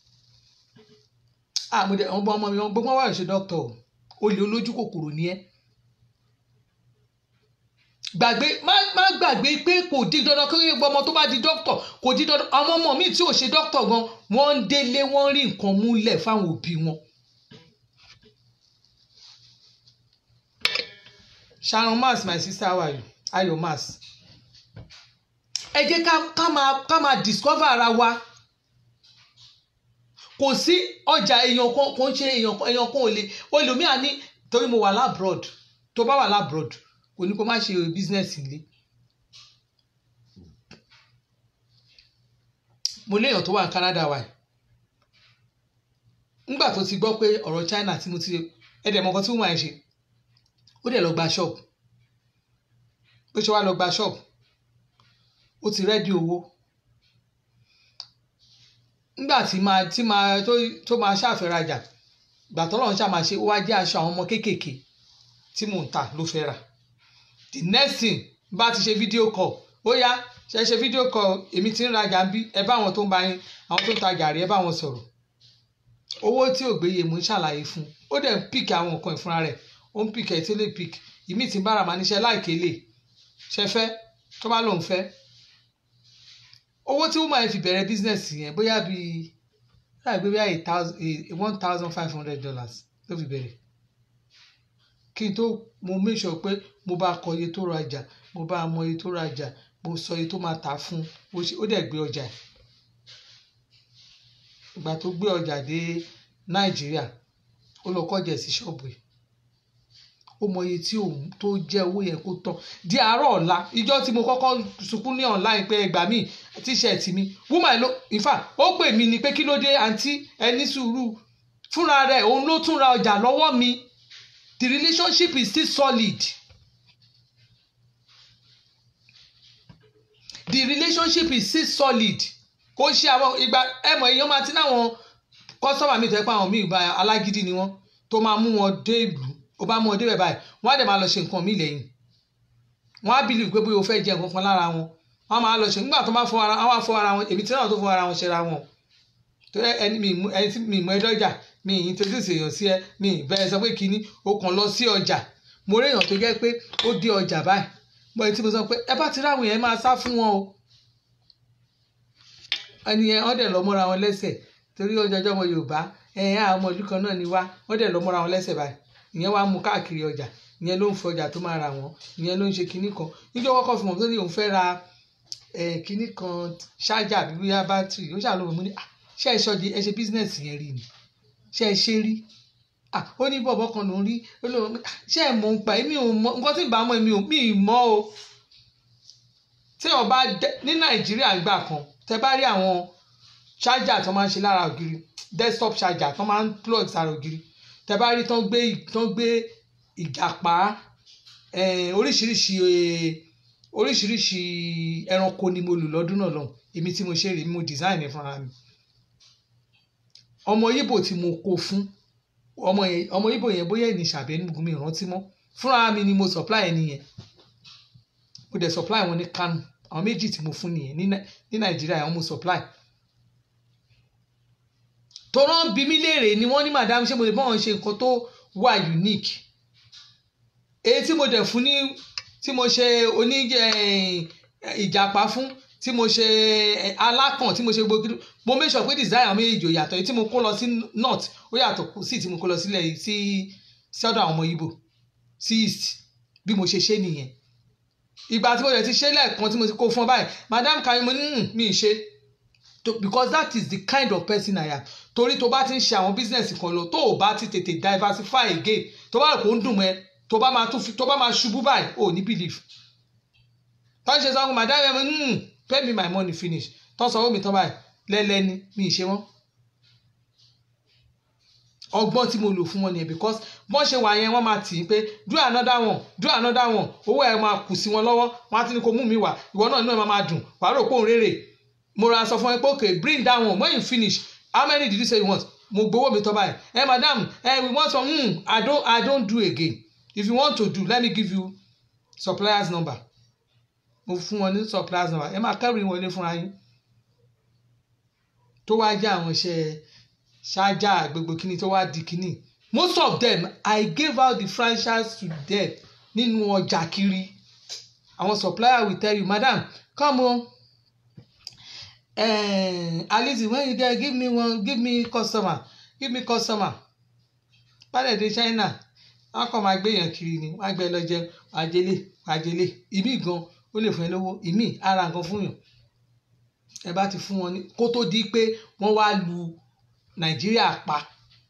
àmọdé ọmọ ọmọ mi gbogbo wọn wà ṣe dókítà o olè olójú kòkòrò ni ẹ gbàgbé má má gbàgbé pé kò di dandan kí gbogbo ọmọ tó bá di dókítà kò di dandan àwọn ọmọ mi tí ò ṣe dókítà gan wọ́n ń délé wọ́n rí nǹkan múlẹ̀ fáwọn òbí wọn. Sharon Mas my sister how are you Ayo Mas ẹ jẹ́ ká ká máa ká máa discover ara wa kò sí ọjà èèyàn kan kò ń ṣe èèyàn kan èèyàn kan ò lè olùmíà ní torí mo wà labroad tó bá wà labroad kò ní kó má ṣe business ilé mo léèyàn tó wà ní Canada wa nígbà tó ti gbọ́ pé ọ̀rọ̀ China tí mo ti ẹ̀dẹ̀ mọ̀kan tí wọ́n máa ń ṣe ó dẹ̀ lọ gba shop ó ṣe wá lọ gba shop ó ti rẹ́dí owó nígbà tí máa tí máa tó tó máa ṣàfẹ́rajà ìgbà tó lọ́run ṣàmà ṣe ó wá jẹ́ aṣọ àwọn ọmọ kéékèèké tí mò ń tà ló fẹ́ rà the next thing bá ti ṣe fídíò call ó yá ṣe ṣe fídíò call èmi ti ń rajà ń bí ẹ bá àwọn tó ń bá yín àwọn tó ń ta gàrí ẹ bá wọn sọ̀rọ̀ owó tí ò gbéye mò ń ṣàlàyé fún ó dẹ̀ ń pìk àwọn nǹkan ìfúnra rẹ̀ ó ń pìk ẹ̀ tí ó lè pìk ìmí ti ń bára máa níṣẹ́ láìkélé ṣe fẹ́ tó bá lòun fẹ́ owó tí woman fi bẹ̀rẹ̀ business yẹn bóyá bíi láì gbé bóyá eight thousand one thousand five hundred dollars ló fi bẹ̀rẹ̀ kí n tó mo make sure pé mo bá kọ iye tó rajà mo bá mọ iye tó rajà mo sọ iye tó máa tà fún ó dẹ̀ gbé ọjà ìgbà tó gbé ọjà dé nàìjíríà ó lọ kọjá sí ṣọ́ọ̀bù yìí ó mọ iye tí òun tó jẹ́ owó yẹn kó tán di àárọ̀ ọ̀la ìjọ tí mo kọ́kọ́ sunkún ní online pé ẹgbà mi tíṣẹ̀tì mi woman ló in fact ó pè mí ni pé kí ló dé àǹtí ẹni sùúrù fúnra rẹ̀ òun ló tún ra ọjà lọ́wọ́ mi the relationship is still solid the relationship is still solid kò ṣe àwọn ìgbà ẹmọ èèyàn máa ti náwọn kọ́sọ́mà mi tó ẹ pé àwọn míì bá alágídí ni wọ́n tó máa mú wọn dé ìlú ó bá mú wọn débẹ̀ báyìí wọ́n á dẹ̀ máa lọ ṣe nǹkan míì lẹ́yìn wọ́n á bìlì pé bóyá o fẹ́ jẹ nǹkan kan lára wọn wọ́n máa lọ ṣe nígbà tó bá fọ ara wọn á fọ ara wọn èmi tí náà tó fọ ara wọn ṣe ra wọn tó ẹni mi ẹni tí mi mọ ẹ dọ́jà mi ì introduce èèyàn sí ẹ mi ì bẹ́ẹ̀ sọ pé kínní o kàn lọ sí ọjà mo rí èèyàn tó jẹ́ pé ó dé ọjà báyìí mo ti mo sọ pé ẹ bá ti ráwọn yẹn máa sá fún wọn o ẹni yẹn wọ́n dẹ̀ lọ mọ́ra wọn lẹ́sẹ̀ torí ọjọ́ ọjọ́ ọmọ Yorùbá ẹ̀yìn àwọn ọmọ ìlú kan náà ni wá wọ́n dẹ̀ lọ mọ́ra wọn lẹ́sẹ̀ báyìí ìyẹn wá mú káàkiri ọjà ìyẹn ló ń fi ọjà tó máa ra wọn ìyẹn ló ń ṣe kinní kan níjọ́ kọ́kọ́ fi mọ̀ tó ní òun fẹ́ ra kinní kan ṣáájà àbí bóyá bátìrì ó ṣàlùmọ̀ mú ní ṣé ẹ ṣọ́ọ̀dì ẹ ṣe bísínẹ́sì yẹn rí ni ṣé ẹ ṣe rí ó ní bọ̀bọ̀ kan ló ń rí ṣé ẹ mọ̀ ń pa èmi ò mọ̀ nǹkan tí ì bá mọ̀ èmi ò mí ì mọ̀ o tí wọn bá ní Nàìjíríà gbà kan tẹ bá rí àwọn ṣáájà tó máa ń ṣe lára ògiri desktop ṣáájà tó máa ń plug sára ògiri tẹ bá rí tán gbé tán gbé ìjàpá oríṣiríṣi oríṣiríṣi ẹranko ni mo lò lọ́dún náà lọ́hùn èmi tí mo ṣe rí mo design ẹ̀ fúnra mi ọmọ yíbò tí mo kó fún ọmọ yẹn ọmọ ibo yẹn bóyá ẹni ṣàbẹ̀ ní gumi ìrántí mọ́ fúnra mi ni mo supply ẹni yẹn mo dẹ̀ supply wọn ní Kano àwọn méjì tí mo fún nìyẹn ní Nai- ní Nàìjíríà àwọn mo supply tọ́rọ́ ń bi mí léèrè ni wọ́n ní madam ṣé mo lè bá wọn ṣe nǹkan tó wà unique èyí tí mo dẹ̀ fún ní tí mo ṣe oní eh, ìjàpá fún tí mo ṣe eh, alákàn tí mo ṣe gbogbo mo make sure pé design àwọn méjèèjì ò yàtọ̀ èyí tí mo kó lọ sí north ó yàtọ̀ sí tí mo kó lọ sílẹ̀ yìí sí sí ọ̀dọ̀ àwọn ọmọ Ìgbò sí east bí mo ṣe ṣe nìyẹn ìgbà tí mo dẹ̀ ti ṣe lẹ́ẹ̀kan tí mo ti kó fún ọ báyìí madam kari mo ní "Hmm, mi ì ṣe To- because that is the kind of person I am torí tó bá ti ń ṣe àwọn business kan lọ tó o bá ti tètè diversify again tó bá rò pé ó ń dùn mọ́ ẹ tó bá máa tún fi tó bá máa ṣubú báyìí ò ní believe tó ń ṣe sọ́kùn madam ẹ̀ hmm, pay me my money finish tó sọ owó mi tán báyìí lẹ́lẹ́ni mi ì ṣe wọ́n ọgbọ́n tí mo lò fún wọn nìyẹn because bọ́n ṣe wà yẹn wọ́n máa tì í pé do another one do another one owó ẹ̀ máa kù sí wọn lọ́wọ́ wọ́n á ti ní kó mú mi wá ìwọ náà inú ẹ̀ máa máa dùn wàá rò pé òun rèrè mo ra sọ fún ẹ pé okay bring that one when you finish how many did you say you want mo gbowó mi tọ́ báyìí ẹ madam ẹ we want some hmm, i don't i don't do again if you want to do let me give you suppliers number mo fún wọn ní suppliers number ẹ máa kẹ́rù ìwọlé fúnra yín tó wá jẹ́ àwọn iṣẹ́ ṣáájà gbogbo kíní tó wá di kíní most of them i gave out the franchise to them nínú ọjà kiri àwọn supplier will tell you madam come on eh, alizi when you get give me one give me customer give me customer bálẹ̀ dé china wọn kàn máa gbéyàn kiri ni wọn á gbé lọ jẹ àjẹlé àjẹlé ìmí gan ó lè fún ẹ lówó ìmí ara nǹkan fún yàn ẹ bá ti fún wọn ní kó tó di pé wọ́n wá lu nàìjíríà pa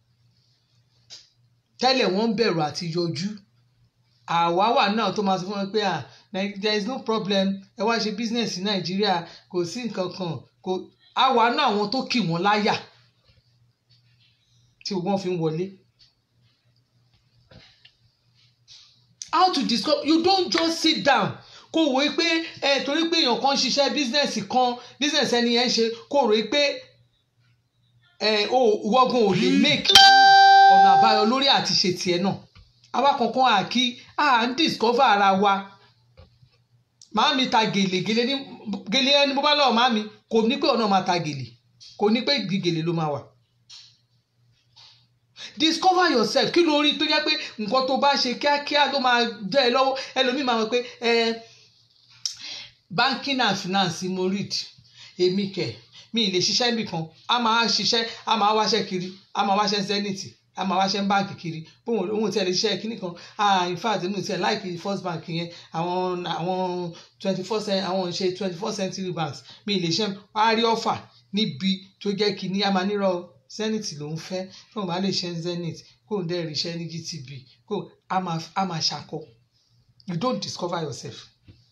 tẹ́lẹ̀ wọ́n ń bẹ̀rù àti yọjú àwa wà náà tó máa sọ fún wọn pé ah Nai- there is no problem ẹ wá ṣe business ní nàìjíríà kò sí nǹkan kan kò àwa náà àwọn tó kì wọ́n láyà tí wọ́n fi ń wọlé. how to discover you don't just sit down kó wò ó pé ẹ torí pé èèyàn kan ń ṣiṣẹ́ business kan business ẹni yẹn ń ṣe kó rò ó pé ẹ o wọ́gun ò lè make ọ̀nà àbáyọ lórí àti ṣe tiẹ̀ náà àwa kankan à kí à ń discover ara wa màámi ta gèlè gèlè ní gèlè ẹni bó bá lọ́wọ́ màámi kò ní pé ọ̀nà máa ta gèlè kò ní pé gèlè ló máa wà discover yourself kí ló rí tó jẹ́ pé nǹkan tó bá ṣe kíákíá ló máa jẹ́ ẹ lọ́wọ́ ẹlòmíì máa wọ pé ẹ banking and finance mo read èmi kẹ̀ mi ì lè ṣiṣẹ́ níbì kan a máa ṣiṣẹ́ a máa wáṣẹ́ kiri a máa wáṣẹ́ zenith a máa wáṣẹ́ báǹkì kiri bóun òun tí ẹ lè ṣiṣẹ́ kíní kan ah in fact èmi ò tiẹ̀ láìkì first bank yẹn àwọn àwọn twenty four cent àwọn ṣe twenty four century banks mi ì lè ṣe wá rí ọ̀fà níbi tó jẹ́ kíní a máa nírọ̀ zenith ló ń fẹ́ tí wọ́n bá lè ṣe zenith kó ń dẹ́ ríṣẹ́ ní gtb kó a máa a máa ṣakọ you don't discover yourself.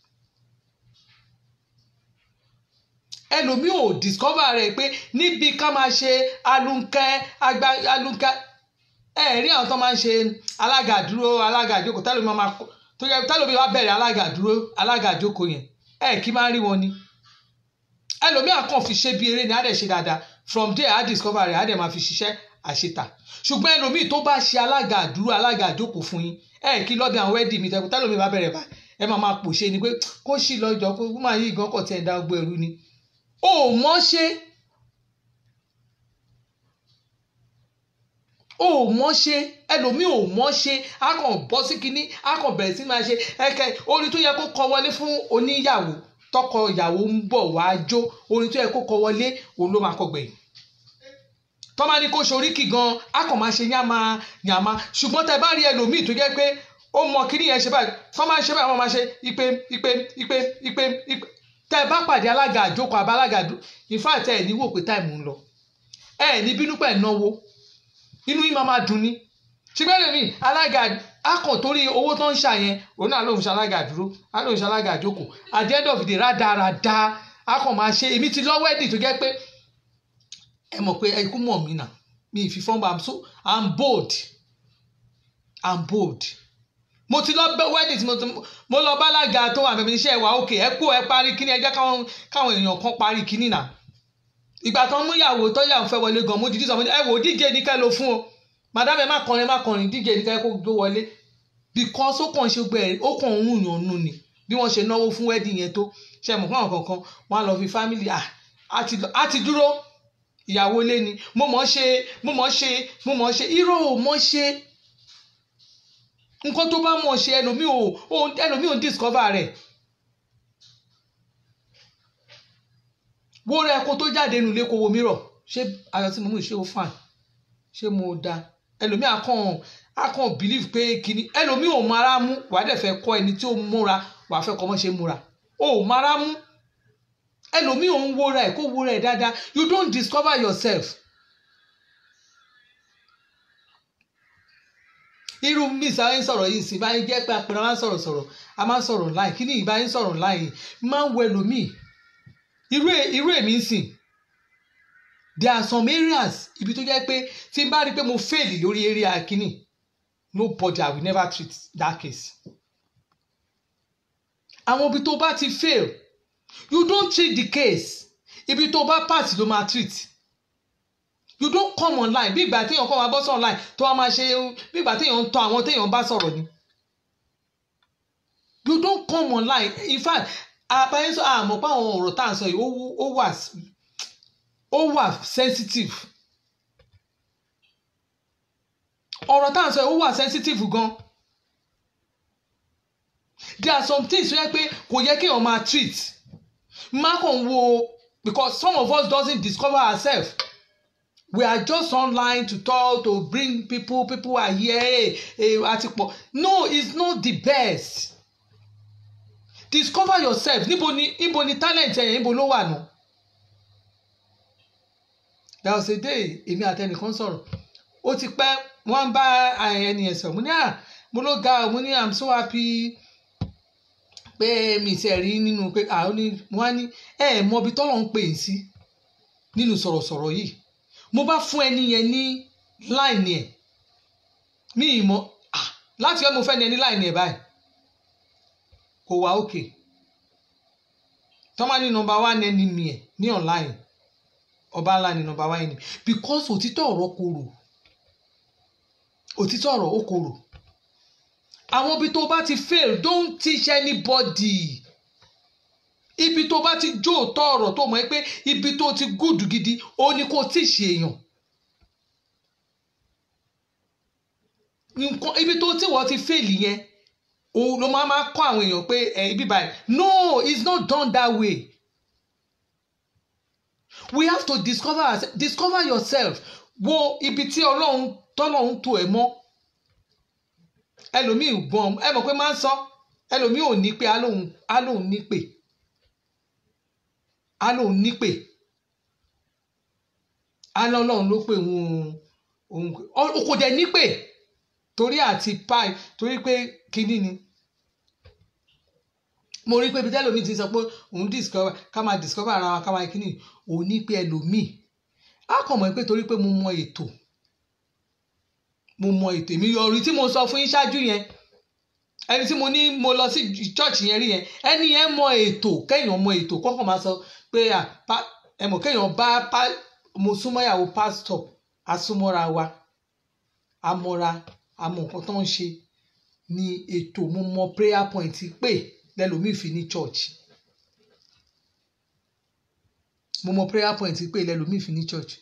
ẹlòmíì ò discover rẹ̀ pé níbi ká máa ṣe alunkẹ́ agba alunkẹ́ ẹ rí àwọn tó máa ń ṣe alága dúró alága àjókòó tálómi máa máa kó tó yẹ tálómi wá bẹ̀rẹ̀ alága dúró alága àjókòó yẹn ẹ kí máa rí wọn ni ẹlòmíì àkàn fi ṣe bí eré ni á dẹ̀ ṣe dáadáa from there á discover rẹ̀ á dẹ̀ máa fi ṣiṣẹ́ àṣetà ṣùgbọ́n ẹlòmíì tó bá ṣe alága àdúró alága àjókòó fún yín ẹ kí lọ́dẹ àwọn wẹ́ẹ̀dì mi tẹ́kọ̀ tálómi bá bẹ̀rẹ̀ bá ẹ máa máa pòṣe ni pé kó sì lọ́jọ́ kó máa yí ìgàn kọ̀ tí ẹ̀ dá ọgbọ́ ẹ̀rú ni ò mọ̀ ṣe ò mọ̀ ṣe ẹlòmíì ò mọ̀ ṣe á kàn bọ́ sí kinní á kàn bẹ̀rẹ̀ sí máa ṣe ẹ̀kẹ́ orin tó yẹ kó kọ wọlé fún oníyàwó tọkọ ìyàwó ń bọ̀ wá jó orin tó yẹ kó kọ wọlé òun ló máa kọ gbẹ̀yìn tọ́mọ ní kó ṣoríkì gan á kàn máa ṣe yàmá yàmá ṣùgbọ́n tẹ bá rí ẹlòmíì tó jẹ́ pé ó mọ kinní yẹn ṣe báyìí tọ́ máa ń ṣe báyìí wọ́n máa ṣe ipe ipe ipe ipe ipe tẹ ẹ bá pàdé alága àjókòó àbá alága àdó ìfá tẹ ẹ ní wò pé táìmù ń lọ ẹ ẹ ní bínú pẹ̀ náwó inú yín máa máa dùn ní ṣùgbọ́n lèmi alága akàn torí owó tó ń ṣà yẹn òun náà lòun ṣe alága àdúró á lòun ṣe alága àjókòó at the end of the day rádaràda akàn máa ṣe èmi ti lọ́wọ́ ẹ̀dì tó jẹ́ pé ẹ mọ̀ pé ikú mọ̀ mí nà mi ì fi fọ́nbà i'm so i'm bold i'm bold mo ti lọ bẹ wedding tí mo ti mo lọ bálága tó wà bẹ̀mí iṣẹ́ ìwà òkè ẹ kú ẹ parí kíní ẹ jẹ́ káwọn káwọn èèyàn kan parí kíní náà ìgbà tó ń mú ìyàwó tó yà ń fẹ́ wọlé gan mo dìdí sọ mo ní ẹ wò díje ní kẹ́ ló fún o madam ẹ má kọrin ẹ má kọrin dj ní káyọ̀ kó gbé wọlé because ó kàn ṣe gbẹ ó kàn ń yàn nù ni bí wọ́n ṣe náwó fún wedding yẹn tó ṣe mọ̀ fún àwọn kankan wọ́n á lọ fi family ah á ti dúró ìyàwó ilé ni mo mọ̀ ṣe mo mọ̀ ṣe mo mọ̀ ṣe irọ́ ò mọ̀ ṣe nǹkan tó bá mọ̀ ṣe ẹlòmíì ò ẹlòmíì ò discover rẹ̀ wo rẹ kó tó jáde nulẹ̀ kó wo mìíràn ṣé ayọ̀ tí mo mú ṣé ó fàn ṣé mo da ẹlòmíì akàn akàn believe pé kíní ẹlòmíì ò mara mú wàá dẹ̀ fẹ́ kọ́ ẹni tí ó múra wàá fẹ́ kọ́ mọ́ ṣe múra ò mara mú ẹlòmíì ò ń wo rẹ̀ kó wo rẹ̀ dáadáa you don't discover yourself. irú mi sáyé ń sọ̀rọ̀ yìí sí báyìí jẹ́ pé àpẹẹrẹ máa ń sọ̀rọ̀ sọ̀rọ̀ a máa ń sọ̀rọ̀ láì kí ni ìbáyìí ń sọ̀rọ̀ láì máa ń wo ẹlòmíì irú èmi ń sìn there are some areas ibi tó jẹ́ pé tí n bá rí i pé mo fail lórí area kínní nobody i will never treat that case. àwọn ibi tó bá ti fail you don't treat the case ibi tó bá pass ló máa treat you don't come online bí ìgbà téèyàn kọ́ máa bọ́ sí online tó wá máa ṣe bí ìgbà téèyàn ń tọ́ àwọn téèyàn bá sọ̀rọ̀ ni you don't come online in fact àbáyé sọ àmọ́ pé àwọn ọ̀rọ̀ tá à ń sọ yìí ó wà ó wà sensitive ọ̀rọ̀ tá à ń sọ yìí ó wà sensitive gan there are some things tó yẹ pé kò yẹ kéèyàn máa treat má kàn wo because some of us doesn't discover ourselves we are just online to talk to bring people people are here àti pọ̀ no it's not the best discover yourself níbo ni níbo ni talent ẹ̀yẹ̀ níbo ló wà nù. there was a day èmi àtẹnìkan sọ̀rọ̀ ó ti pẹ́ wọ́n bá ẹni ẹ̀ sọ̀rọ̀ mo ní à mo ló ga mo ní i'm so happy pé mi ṣe rí nínú pé àwọn ní wọ́n á ní ẹ ẹ̀ mọ ibi tọ́lọ̀ ń pè é sí nínú sọ̀rọ̀sọ̀rọ̀ yìí mo bá fún ẹni yẹn ní láìní ẹ̀ mi ì mọ̀ láti ẹ̀ mo fẹ́ ní ẹni láìní ẹ̀ báyìí kò wá òkè tọ́mọ ní nọ́mbà one ẹni mi ẹ̀ ní online ọba ńlá ní nọ́mbà one ẹni because òtítọ́ ọ̀rọ̀ korò òtítọ́ ọ̀rọ̀ ó korò àwọn ibi tó bá ti fail don't teach anybody ibi tó bá ti jó òótọ́ ọ̀rọ̀ tó mọ̀ ẹ́ pé ibi tó ti gùdù gidi ó ní kó teach èèyàn nǹkan ibi tó tí wọ́n ti fail yẹn o ló máa máa kọ́ àwọn èèyàn pé ẹ ibi báyìí no it's not done that way we have to discover ourselves discover yourself wo ibi tí ọlọ́run tọ́lọ́run tó ẹ̀ mọ́ ẹlòmíì gbọ́n ẹ mọ̀ pé máa ń sọ ẹlòmíì ò ní pé á lóun ní pè á lóun ní pè á lọ́lọ́run ló pè òun òun kò dẹ̀ ní pè torí àti pi torí pé kínní ni mo rí pé ibi tẹ́lòmíì ti sọ pé òun discover ká máa discover ara wa ká máa kínní òun ní pé ẹlòmíì á kàn mọ̀ pé torí pé mo mọ ètò mo mọ ètò èmi yọrí tí mo sọ fún yín ṣáájú yẹn ẹni tí mo ní mo lọ sí church yẹn rí yẹn ẹni yẹn mọ ètò kéèyàn mọ ètò kọ́kọ́ máa sọ pé ẹ mọ̀ kéèyàn bá mo súnmọ́ ìyàwó pásítọ̀ asúmọ́ra wa amọ́ra àmọ́ nǹkan tó ń ṣe ni ètò mo mọ prayer point pé lẹ́lòmíì fi ní church mo mọ prayer point pé lẹ́lòmíì fi ní church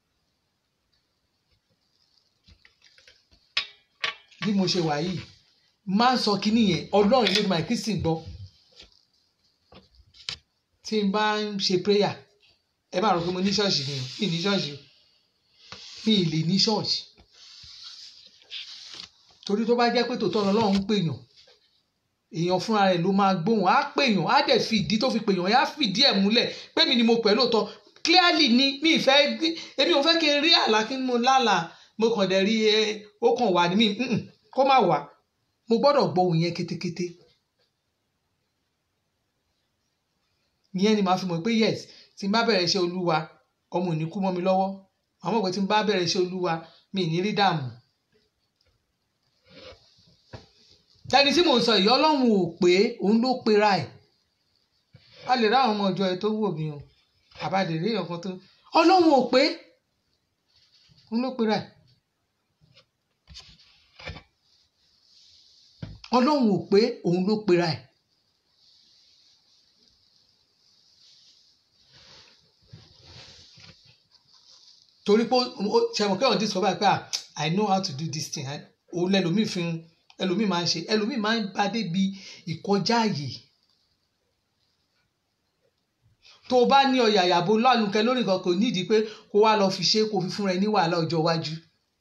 bí mo ṣe wà yìí máa ń sọ kínní yẹn ọlọ́run ló máa kristi gbọ́ tí n bá ń ṣe prayer ẹ bá rò pé mo ní ṣọ́ọ̀ṣì ni mi ní ṣọ́ọ̀ṣì mi ì lè ní ṣọ́ọ̀ṣì torí tó bá jẹ́ pé tòótọ́ ọlọ́run ń pèèyàn èèyàn fúnra rẹ̀ ló máa gbóhùn á pèèyàn á dẹ̀ fi ìdí tó fi pèèyàn á fìdí ẹ̀ múlẹ̀ pé mi ni mo pẹ̀ lóòótọ́ clearly ni mi ì fẹ́ èmi ò fẹ́ kí n rí àlá kí n mo lálàá mo kàn dẹ̀ rí ẹ ó kàn wà ní mi kó má wà mo gbọ́dọ̀ gbọ́ òun yẹn kétékété ìyẹn ni màá fi mọ̀ pé yes tí n bá bẹ̀rẹ̀ iṣẹ́ olúwa ọmọ ò ní kú mọ́ mi lọ́wọ́ àmọ́ pé tí n bá bẹ̀rẹ̀ iṣẹ́ olúwa mi ì ní rí dààmú. tẹni tí mò ń sọ yìí ọlọ́run ò pé òun ló pera ẹ̀ a lè ráwọn ọmọ ọjọ́ ẹ tó wò mí o àbádé rí ọ̀kan tó ọlọ́run ò pé òun ló pera ẹ̀ ọlọ́run ò pé òun ló pera ẹ̀. torí pé ṣẹ̀wọ̀n kẹ́hìn dín sọ báyìí pé ah i know how to do this thing òun lẹ́lòmíì fi ẹlòmíì máa ń ṣe ẹlòmíì máa ń bá débi ìkọjá àyè tó o bá ní ọyà àyàbò lánàkẹ lórí nǹkan kò nídìí pé kó wá lọ fi ṣe kó fi fúnra ẹ ní wàhálà ọjọ́ iwájú.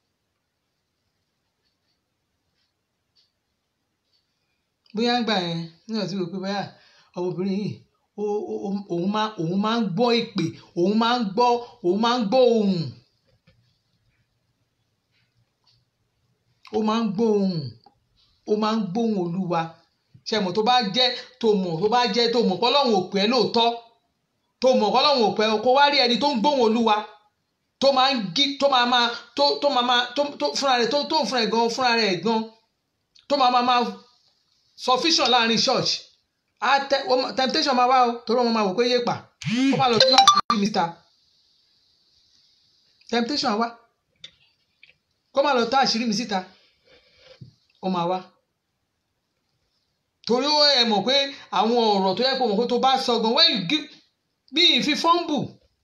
bóyá ń gbà yẹn nígbà tí o pé báyà ọmọbìnrin yìí òun máa òun máa ń gbọ́ ìpè òun máa ń gbọ́ òun máa ń gbọ́ ohùn ó máa ń gbọ́ ohùn ó máa ń gbóhùn olúwa ṣe mọ̀ tó bá jẹ́ tó mọ̀ tó bá jẹ́ tó mọ̀ kọ́lọ́hún ò pẹ́ lóòótọ́ tó mọ̀ kọ́lọ́hún ò pẹ́ kó wá rí ẹni tó ń gbóhùn olúwa tó máa ń gí tó máa máa tó tó máa máa tó tó fúnra rẹ̀ tó tó fúnra rẹ̀ gan fúnra rẹ̀ gan tó máa máa máa sufficient láàrin church a tẹ temptation máa wá o torí wọn máa wò pé yé pa kó má lọ sí àṣírí mi síta temptation wá kó má lọ tá àṣírí mi síta ó máa wá torí ó ẹ mọ̀ pé àwọn ọ̀rọ̀ tó yẹ kó mọ̀ pé tó bá sọ gan when you give bí ìfi fọ́ǹbù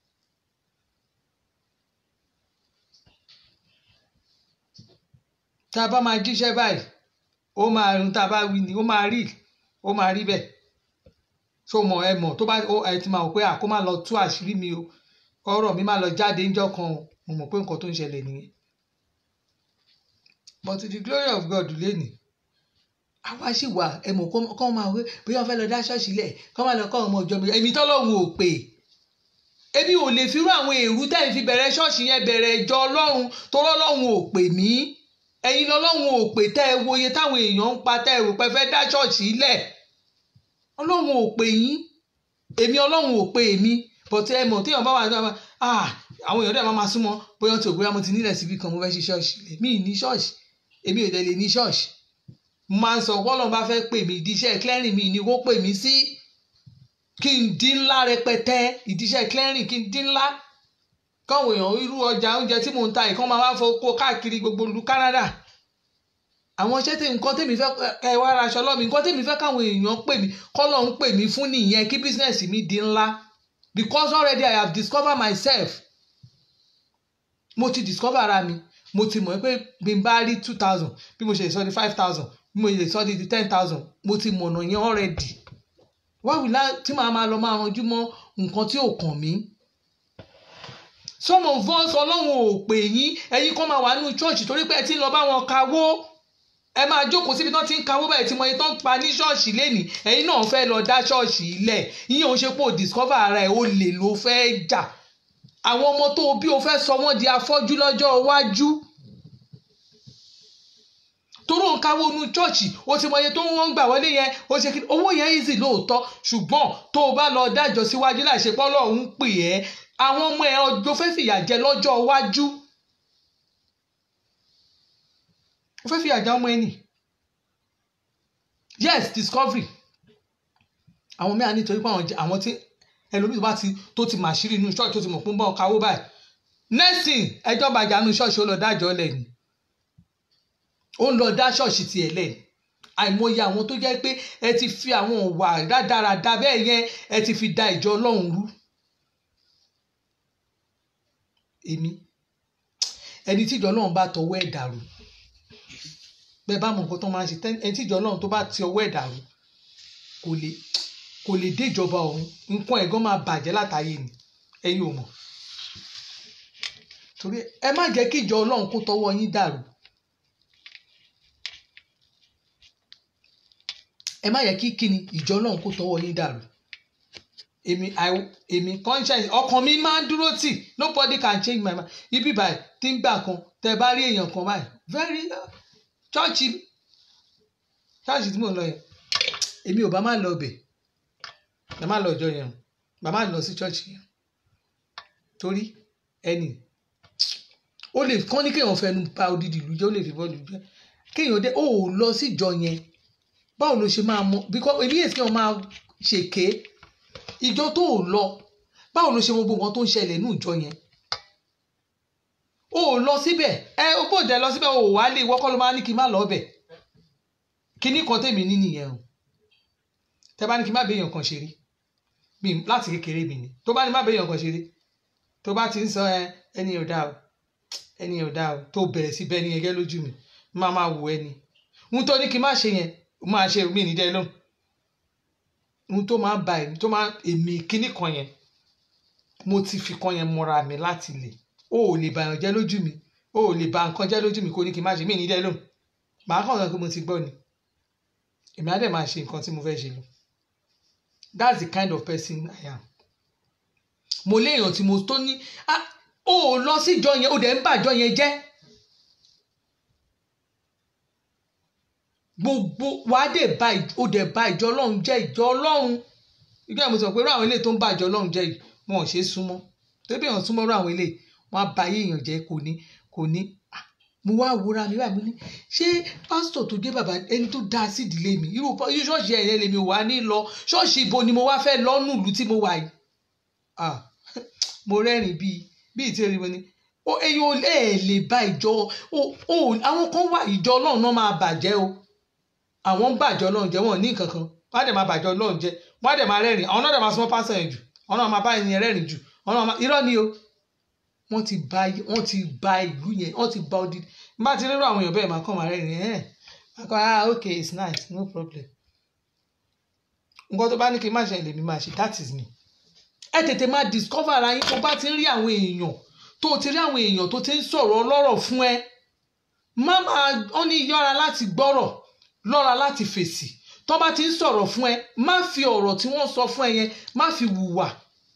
tá a bá máa jíṣẹ́ báyìí ó máa rún tá a bá wí ni ó máa rí ó máa rí bẹ́ẹ̀ tó mọ̀ ẹ mọ̀ tó bá ẹ ti máa wò pé à kó má lọ tú àṣírí mi o ọ̀rọ̀ mi má lọ jáde ńjọ́ kan o mo mọ̀ pé nǹkan tó ń ṣẹlẹ̀ nìyẹn but to the glory of God lẹ́nìí àwa sì wà ẹ mọ̀ kọ́ máa wé bóyá wọ́n fẹ́ lọ dá ṣọ́ọ̀ṣì lẹ̀ kọ́ máa lọ kọ́ ọmọ ìjọ mi èmi tọ́lọ́run ò pè èmi ò lè firú àwọn èrú tẹ́yìn fi bẹ̀rẹ̀ ṣọ́ọ̀ṣì yẹn bẹ̀rẹ̀ ìjọ ọlọ́run torọ́ ọlọ́run ò pè mí ẹ̀yin lọ́lọ́run ò pè tẹ́ ẹ wòye táwọn èèyàn ń pa tẹ́ ẹ rò pé fẹ́ dá ṣọ́ọ̀ṣì lẹ̀ ọlọ́run ò pè yín èmi ọlọ́run ò pè mí but ẹ mọ̀ téèyàn bá wà ní àwọn èèyàn dẹ̀ máa ma súnmọ́ bóyá tí ò bóyá mo ti nílẹ̀ síbi kan mo fẹ́ ṣe ṣọ́ọ̀ṣì mi ì ní ṣọ́ọ̀ṣì èmi ò dẹ̀ lè ní ṣọ́ọ̀ṣì mo máa ń sọ wọ́lọ́n bá fẹ́ pè mí ìdíṣẹ́ clearing mi ni kó pè mí sí kí n dín ńlá rẹpẹtẹ ìdíṣẹ́ clearing kí n dín ńlá káwọn èèyàn irú ọjà oúnjẹ tí mò ń ta ìkan máa wá fowó káàkiri gbogbo ìlú Canada àwọn iṣẹ́ tí nǹkan tèmi fẹ́ ẹ wá ra aṣọ lọ́mi nǹkan tèmi fẹ́ káwọn èèyàn pè mí kọ́lọ̀ ń pè mí fún nìyẹn kí bísínẹ́sì mi di ńlá because already I have discovered myself mo ti discover ara mi mo ti mọ̀ pé bí n bá rí two thousand bí mo ṣe lè sọ di five thousand bí mo lè sọ di ten thousand mo ti mọ̀nà yẹn already wá wìlá tí màá máa lọ máa ranjú mọ́ nǹkan tí ò kàn mí some of us ọlọ́run ò pè yín ẹ̀yin kan máa wà nínú church torí pé ẹ ti ń lọ bá wọn kawó ẹ máa jókòó síbi tán ti ń kawó báyìí tí mo yẹ tán pa ní ṣọ́ọ̀ṣì lénìí ẹ̀yin náà fẹ́ lọ dá ṣọ́ọ̀ṣì ilẹ̀ ìyẹn ò ṣe pé o discover ara ẹ̀ o lè ló fẹ́ jà àwọn ọmọ tó o bí o fẹ́ sọ wọ́n di afọ́jú lọ́jọ́ iwájú toró ń káwó nu chọ́ọ̀chì o ti mọ iye tó ń wọ́n gbà wọlé yẹn o ṣe kí owó yẹn easy lóòótọ́ ṣùgbọ́n tó o bá lọ dájọ́ síwájú láì ṣe pọ́ lọ́hùn ún pè ẹ́ àwọn ọmọ ẹ̀ ọjọ́ fẹ́ fìyà jẹ lọ́jọ́ iwájú o fẹ́ fìyà jẹ ọmọ ẹ̀ nì yes discovery àwọn mẹ́ta nítorí pé àwọn tí ẹlòmíì tó bá ti tó ti màṣírí inú ṣọ́ọ̀ṣì tó ti mọ̀ pé ń bọ̀ káwó báyìí next thing ẹjọ́ bàjẹ́ inú ṣọ́ọ̀ṣì ó lọ dájọ́ lẹ́yìn ó ń lọ dá ṣọ́ọ̀ṣì tiẹ̀ lẹ́yìn àìmọye àwọn tó jẹ́ pé ẹ ti fi àwọn ọ̀wà rádaràda bẹ́ẹ̀ yẹn ẹ ti fi da ìjọ ọlọ́run rú èmi ẹni tí ìjọ ọlọ́run bá tọwọ́ ẹ̀ dàrú bẹ́ẹ̀ bá mọ nǹkan tó máa ń ṣe ẹni tí ìjọ ọlọ́run tó bá ti ọwọ́ ẹ̀ dàrú kò lè kò lè dé ìjọba ọ̀hún nǹkan ẹ̀gán máa bàjẹ́ látàyè ni ẹ̀yin ò mọ̀ torí ẹ má jẹ́ kí ìjọ ọlọ́run kó tọwọ́ yín dàrú ẹ má yẹ kí kíni ìjọ ọlọ́run kó tọwọ́ yín dàrú èmi èmi conscience ọkàn mi máa ń dúró tì nobody can change my mind ibi báyìí tí ń gbà kan tẹ bá rí èèyàn kan báyìí very chọ́ọ̀chì chọ́ọ̀chì tí mò ń lọ yẹn èmi ò bá má lọ bẹ̀ ẹ má lọ ọjọ́ yẹn bá má lọ sí chọ́ọ̀chì yẹn torí ẹnì ó lè kán ní kéèyàn fẹnu ba odidi ìlú jẹ́ ó lè fi bọ́ọ̀lù jẹ́ kéèyàn dé ó lọ síjọ yẹn báwo ló ṣe máa mọ because èmi yẹn kéèyàn máa ṣèké ìjọ tó ò lọ báwo ló ṣe mọ gbogbo nǹkan tó ń ṣẹlẹ̀ ní ìjọ yẹn o ò lọ síbẹ̀ ẹ o bò dé lọ síbẹ̀ o ò wá lé ìwọ́kọ́ ló máa ní kí n má lọ bẹ̀ kíní kan tèmi ní nìyẹn o tẹ bá ní kí n má béèyàn kan ṣeré mi láti kékeré mi ni tó bá ní má béèyàn kan ṣeré tó bá ti ń sọ ẹ ẹni ò dáa o ẹni ò dáa o tó bẹ̀rẹ̀ sí bẹ́ẹ̀ ni ẹgẹ́ lójú mi má máa wò ẹni ohun tó ní kí n má ṣe yẹn máa ṣe mí ní dẹ́ lóhùn ohun tó máa ba èmi tó máa èmi kíní kan yẹn mo ti fi kan yẹn mọ́ra mi láti lè o ò lè bàyàn jẹ́ lójú mi o ò lè ba nǹkan jẹ́ lójú mi kó ní kí n má ṣe mí ní dẹ́ lóhùn màá kàn sọ pé mo ti gbọ́ ni èmi á dẹ̀ máa ṣe nǹkan tí mo fẹ́ ṣe lọ that's the kind of person I am mo léèyàn tí mo tó ní ah o ò lọ síjọ yẹn o dẹ̀ ń bàjọ yẹn jẹ́ gbogbo wàá dẹ̀ ba o dẹ̀ ba ìjọ ọlọ́run jẹ́ ìjọ ọlọ́run ìgbà mo sọ pé irú àwọn eléyìí tó ń ba ìjọ ọlọ́run jẹ́ yìí wọn ò ṣe é súnmọ́ tẹ́bí èèyàn súnmọ́ irú àwọn eléyìí wọn á ba ayé èèyàn jẹ́ kò ní kò ní mo wá wúra mi báyìí mo ní ṣé pásítọ̀ tó dé bàbá ẹni tó dáa sí ìdílé mi irú ṣọ́ọ̀ṣì ẹ̀yẹ lèmi wà ní lọ ṣọ́ọ̀ṣì ibo ni mo wá fẹ́ lọ́nù ìlú tí mo wà yìí mo rẹ́rìn bíi bíi tí orí mo ní o ẹyin ò lè lè ba ìjọ o o àwọn kan wà ìjọ ọlọ́run náà máa bàjẹ́ o àwọn ń bàjẹ́ ọlọ́run jẹ́ wọn ò ní nǹkan kan wọ́n á dẹ̀ máa bàjẹ́ ọlọ́run jẹ́ wọ́n á dẹ̀ máa rẹ́rìn àwọn náà dẹ̀ máa súnmọ́ pásítọ̀ yẹn jù àwọn náà máa bá ẹni yẹn rẹ́rìn jù àwọn náà máa irọ́ ni o wọ́n ti ba wọ́n ti ba ìlú yẹn wọ́n ti ba odi bá ti rírọ àwọn èèyàn bẹ́ẹ̀ máa kàn máa rẹ́rìn ẹ̀ akọ ah okay it's nice no problem nǹkan tó bá ní kí n má ṣe lèmi máa ṣe that is me ẹ tètè máa discover ara yín tó bá ti ń rí àwọn èèyàn tó ti rí àwọn èèyàn tó ti ń sọ̀rọ̀ ọlọ́rọ̀ fún ẹ má máa wọ́n ní yọ́ra láti gbọ́rọ̀ lọ́ra láti fèsì tó bá ti ń sọ̀rọ̀ fún ẹ má fi ọ̀rọ̀ tí wọ́n sọ fún ẹ yẹn má fi hùwà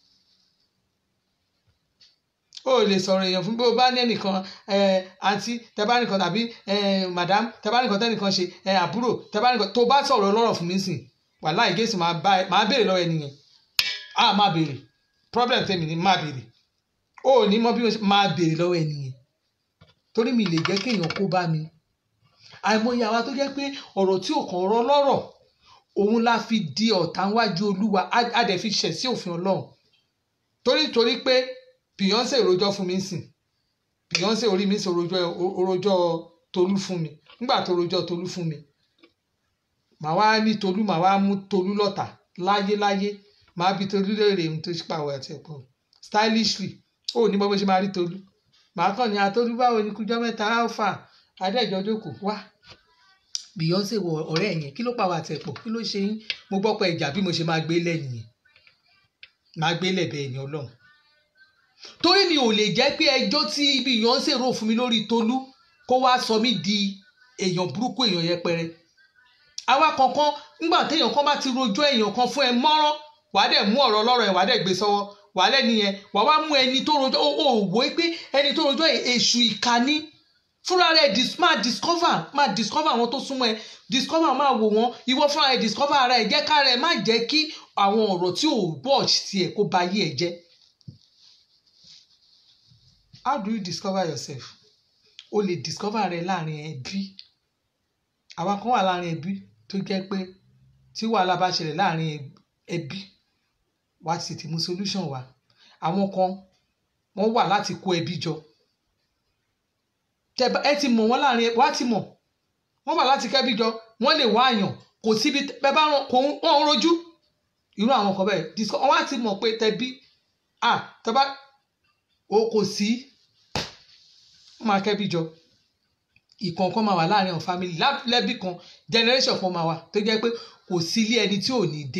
o ò lè sọ̀rọ̀ èèyàn fún bí o bá ní ẹnìkan àǹtí tẹ bá nìkan tàbí madam tẹ bá nìkan tẹnìkan ṣe àbúrò tẹ bá nìkan tó bá sọ̀rọ̀ ọlọ́rọ̀ fún mi sìn wàláhì gẹ̀ẹ́sì máa béèrè lọ́wọ́ ẹnìyẹn a máa béèrè problem tèmi ni máa béèrè o ò ní mọ bí mo ṣe máa béèrè lọ́wọ́ ẹnìyẹn torí mi lè jẹ́ kéèyàn kó bá mi àìmọye àwa tó jẹ́ pé ọ̀rọ̀ tí ò kàn rọ lọ́rọ̀ òun la fi di ọ̀tá wájú olúwa a dẹ̀ fi ṣẹ̀ sí òfin ọlọ́run torí torí pé Beyonce rojọ́ fún mi sìn Beyonce orí mi sọ orojọ́ Tolú fún mi nígbà tó rojọ́ Tolú fún mi màá wá ní Tolú màá wá mú Tolú lọ́tà láyé láyé màá bi Tolú léèrè ohun tó pàwọ́ àti ẹ̀pọ̀ stylishly ó ní bọ́ bó ṣe máa rí Tolú màá kàn ní atolú báwo ni kújọ́ mẹ́ta alpha adéjọ́ jókòó wá Beyonce wọ ọ̀rẹ́ yẹn kí ló pàwọ́ àti ẹ̀pọ̀ kí ló ṣe yín mo gbọ́ pé ìjà bí mo ṣe máa gbé lẹ́yìn yẹn máa gbé lẹ́bẹ̀ẹ́ ẹ̀yìn ọlọ́run torí mi ò lè jẹ́ pé ẹjọ́ tí Beyonce rò fún mi lórí Tolú kó wá sọ mí di èèyàn burúkú èèyàn yẹpẹrẹ àwa kankan nígbà téèyàn kan bá ti rojọ́ èèyàn kan fún ẹ mọ́rán wàá dẹ̀ mú ọ̀rọ̀ ọlọ́rọ̀ ẹ̀ wàá dẹ̀ gbé sọ́wọ́ wàá lẹ́ni yẹn wàá wá mú ẹni tó rojọ́ ó ò wò ó pé ẹni tó rojọ́ èṣù ìkànnì fúnra rẹ̀ máa discover máa discover àwọn tó súnmọ́ ẹ discover máa wò wọ́n ìwọ fúnra rẹ̀ discover ara ẹ̀ jẹ́ ká rẹ̀ má jẹ́ kí àwọn ọ̀rọ̀ tí ò bọ̀ tiẹ̀ kó ba yé ẹ jẹ́ how do you discover yourself o lè discover rẹ láàrin ẹbí àwa kan wà láàrin ẹbí tó jẹ́ pé tí wàhálà bá ṣẹlẹ̀ láàrin ẹbí wá sì ti mú solution wá àwọn kan wọ́n wà láti kó ẹbí jọ ẹ ti mọ̀ wọ́n láàrin wá ti mọ̀ wọ́n wà láti kẹ́bí jọ wọ́n lè wá àyàn kò síbi bẹ́ẹ̀ bá kò wọ́n rojú irú àwọn kan bẹ́ẹ̀ wọ́n á ti mọ̀ pé tẹbí ah tẹ́bá o kò sí wọ́n máa kẹ́bí jọ ìkọ̀ọ̀kan máa wà láàrin àwọn family lẹ́bí kan generation kan máa wà tó jẹ́ pé kò sí ilé ẹni tí ò ní dé.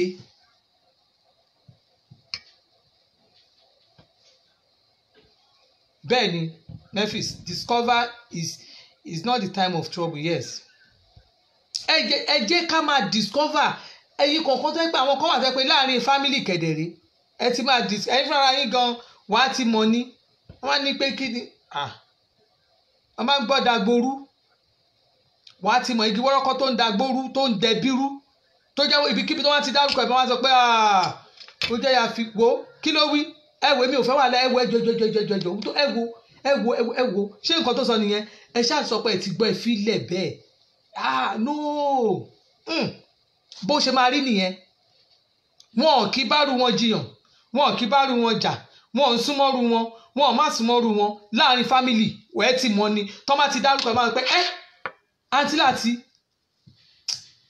bẹ́ẹ̀ ni Memphis discover is is not the time of trouble yes. ẹ jẹ́ ká máa discover ẹyin kọ̀ọ̀kan tó ń pẹ́ àwọn kan wà tó ń pẹ́ láàrin family kẹ̀dẹ̀rẹ́ ẹ ti máa dis ẹyin fúnra yín gan wàá ti mọ̀ ní wọ́n á ní pé kí ni wọ́n máa ń gbọ́ dagboru wàá ti mọ̀ igi wọ́rọ́kọ́ tó ń dagboru tó ń dẹbírú tó jẹ́ ibikíbi tó wá ti dárúkọ ẹ̀ bá wá sọ pé ó jẹ́ ya fi wo kí ló wí ẹ wo èmi ò fẹ́ wà lẹ́ ẹ wo ẹjọ́ ẹjọ́ ẹjọ́ ẹjọ́ ẹjọ́ ẹ wo ẹ wo ẹ wo ṣé nǹkan tó sọ nìyẹn ẹ ṣáà sọ pé ẹ ti gbọ́ ẹ fi lẹ̀ bẹ́ẹ̀ ah no mm. bó ṣe máa rí nìyẹn wọn ò kí bá rú wọn jiyàn wọn ò kí bá rú wọn jà wọn ò ń súnmọ́rú wọn wọn ò má súnmọ́rú wọn láàrin fámìlì wẹ́ẹ́ ti mọ ni tọ́ má ti dárúkọ ẹ̀ máa pẹ́ ẹ́ àǹtí láti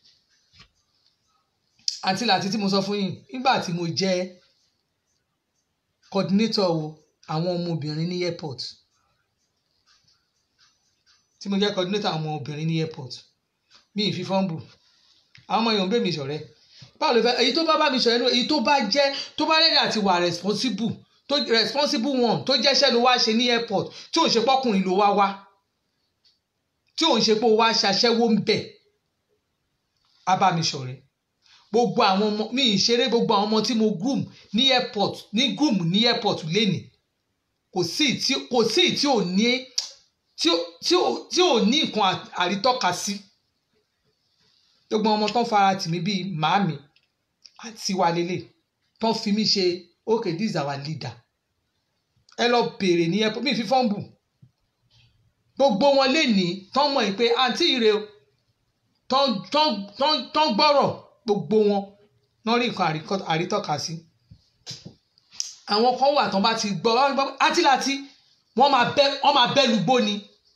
àti láti tí mo sọ fún yín nígbà tí mo jẹ́ coordinator àwọn ọmọbìnrin ní airport tí mo jẹ́ coordinator àwọn ọmọbìnrin ní airport mi ì fi fọ́ǹbù àwọn ọmọ yòówù bẹ́ẹ̀ mi ṣọ̀rẹ́ báwo ló fẹ́ èyí tó bá bá mi ṣọ̀rẹ́ èyí tó bá jẹ́ tó bá rẹ́dí àti wà responsible tó responsible one tó jẹ́ṣẹ́ ló wá ṣe ní airport tí òun ṣe pọ́kùnrin ló wá wá tí òun ṣe pé ó wá ṣaṣẹ́wó ń bẹ̀ á bá mi ṣọ̀rẹ́ gbogbo àwọn ọmọ mi ì ṣeré gbogbo àwọn ọmọ tí mo groom ní airport ní groom ní airport lénìí kò sí tí kò sí tí ò ní tí ò tí ò tí ò ní nǹkan àrítọ́ka sí gbogbo ọmọ tó ń fara tì mí bíi màámi àti wa lélẹ̀ tó ń fi mí ṣe okay this is our leader ẹ lọ bèrè ní airport mi fi fọ́ǹbù gbogbo wọn lè ní tán mọ̀ pé àǹtí ire o tán tán tán tán gbọ́rọ̀ gbogbo wọn náà rí nǹkan àrítọ́ka sí àwọn kan wà tán bá ti gbọ́ átíláti wọ́n máa bẹ́ wọ́n máa bẹ́ lugbó ni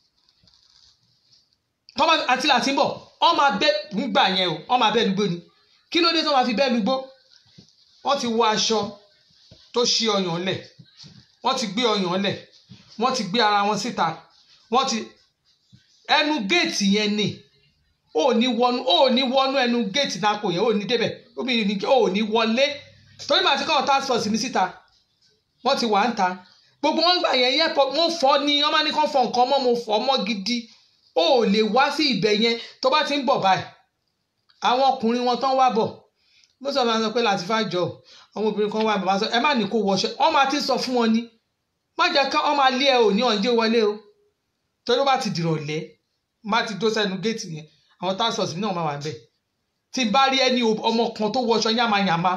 tán bá átíláti ń bọ̀ wọ́n máa bẹ́ nígbà yẹn o wọ́n máa bẹ́ lugbó ni kí ló dé tán máa fi bẹ́ lugbó wọ́n ti wọ aṣọ tó ṣí ọyàn lẹ̀ wọ́n ti gbé ọyàn lẹ̀ wọ́n ti gbé ara wọn síta wọ́n ti ẹnu géètì yẹn ni ó ní wọnú ó ní wọnú ẹnu géètì náà kò yẹn ó ní débẹ̀ ó ní wọlé torí màá ti kọ́ task force mi síta wọ́n ti wà ń ta gbogbo wọn gbà yẹn yẹpọ wọn fọ ni wọn máa ní kán fọ nǹkan mọ́ mo fọ mọ́ gidi ó lè wá sí ibẹ̀ yẹn tó bá ti ń bọ̀ báyìí àwọn ọkùnrin wọn tán wá bọ̀ mo sọ ma sọ pé láti fà jọ àwọn obìnrin kan wá bàbá sọ ẹ má ní kó wọṣọ wọn máa ti sọ fún wọn ni má jẹ́ ká wọn máa lé ẹ ò ní ọ̀njẹ́ wọlé o torí ó bá ti dìrọ̀lẹ́ má ti dó sẹ́nu géètì yẹn àwọn task force mi náà máa wà ń bẹ̀ tí n bá rí ẹni ọmọ kan tó wọṣọ yàmàyàmà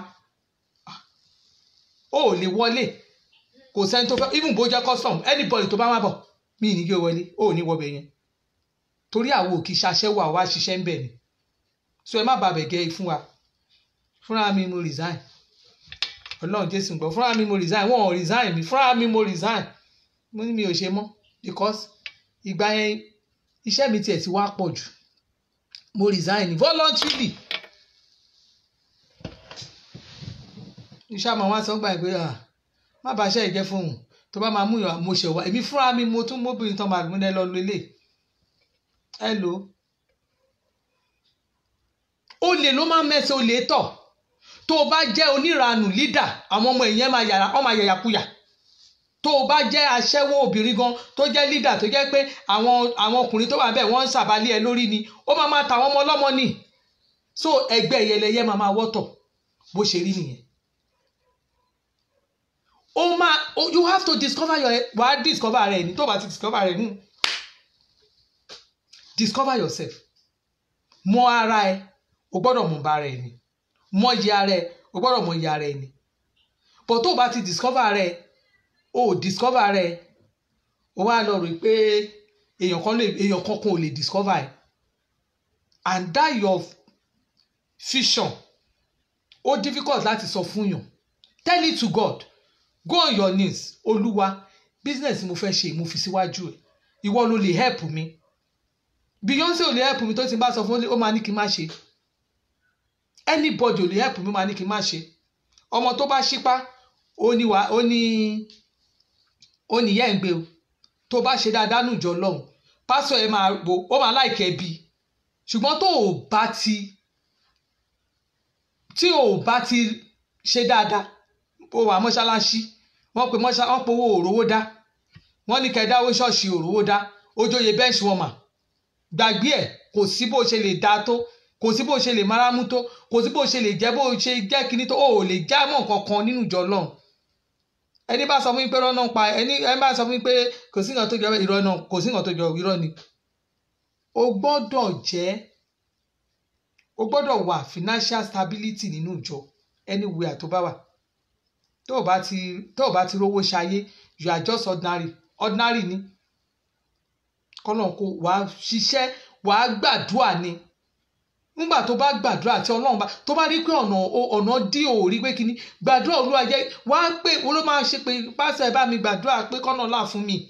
ó lè wọlé kò sẹ́ni tó fẹ́ even bó jẹ́ custom anybody tó bá má bọ̀ mí ní gbé wọlé ó ní wọbẹ̀ yẹn torí àwọn òkì ṣaṣẹ́wó àwa ṣiṣẹ́ ń bẹ̀ ni so ẹ má bàbẹ̀ gẹ́ fún wa fúnra mi mo resign ọlọ́run jésù gbọ́ fúnra mi mo resign wọ́n ò resign mi fúnra mi mo resign mo ní mi ò ṣe mọ́ because ìgbà yẹn iṣẹ́ mi tiẹ̀ ti wá pọ̀ jù mo resign voluntarily iṣẹ́ àmọ́ wọn sọ gbà pé má bàa ṣe ìjẹ́ fóun tó bá máa mú ìyàn mo ṣe wá èmi fúnra mi mo tún móbìnrin tán máa gbọ́n lọ lélẹ̀ ẹ lò ó olè ló máa ń mẹ́sẹ̀ olè tọ̀ tó o bá jẹ́ oníranù lídà àwọn ọmọ èèyàn máa yàrá wọ́n máa yàyàkuyà tó o bá jẹ́ aṣẹ́wó obìnrin gan tó jẹ́ lídà tó jẹ́ pé àwọn àwọn ọkùnrin tó wà bẹ́ẹ̀ wọ́n ń ṣàbálẹ̀ ẹ lórí ni ó máa máa ta àwọn ọmọ ọlọ́mọ ni so ẹgbẹ́ ìyẹlẹyẹ máa máa wọ́tọ̀ bó ṣe rí nìyẹn ó máa you have to discover your wà á discover rẹ ní tó bá ti discover rẹ nù discover yourself mọ ara ẹ o gbọ́dọ̀ mọ bá ara ẹ ni mọ iye ara ẹ o gbọ́dọ̀ mọ iye ara ẹ ni but tó o bá ti discover rẹ o discover rẹ o wá lọ rò pé èèyàn kan lè èèyàn kankan ò lè discover ẹ and that your vision ó difficult láti sọ fún yàn tell it to God go on your knees olúwa business mo fẹ́ ṣe mo fi síwájú ẹ̀ ìwọ ló lè help mi Beyonce ò lè help mi tó ti bá sọ fún ó máa ní kí n má ṣe anybody ò lè help mi ó máa ní kí n má ṣe ọmọ tó bá ṣípá ó ní wà ó ní ó ní yẹ́ ń gbé o tó bá ṣe dáadáa nù jọ lọ́hùn pásọ ẹ máa wo ó máa láìkẹ́ bí ṣùgbọ́n tó o bá ti tí o bá ti ṣe dáadáa ó wà mọ́ṣáláṣí wọ́n pe mọ́ṣá wọ́n pe owó òrówó dá wọ́n ní kẹ́ẹ́ dáwó ṣọ́ọ̀ṣì òrówó dá ojóye bench warmer gbàgbé ẹ̀ kò sí bó ṣe lè dá tó kò sí bó ṣe lè máramú tó kò sí bó ṣe lè jẹ́ bó ṣe jẹ́ kíní tó o ò lè já mọ́ kankan nínú ìjọ náà ẹni bá sọ fún mi pé rọ́nà pa ẹni ẹni bá sọ fún mi pé kò sí nǹkan tó jọ irọ́ náà kò sí nǹkan tó jọ irọ́ ni o gbọ́dọ̀ jẹ́ o gbọ́dọ̀ wà financial stability nínú ìjọ anywhere tó bá wà tó o bá ti tó o bá ti rówó ṣayé you are just ordinary ordinary ni kọ́nà kó wàá ṣiṣẹ́ wàá gbàdúrà ni nígbà tó bá gbàdúrà tí ọlọ́run bá tó bá rí pé ọ̀nà ọ̀nà dí ò rí pé kíní gbàdúrà olúwa jẹ́ wàá pé olú máa ṣe pé pásẹ̀ bá mi gbàdúrà pé kọ́nà là fún mi.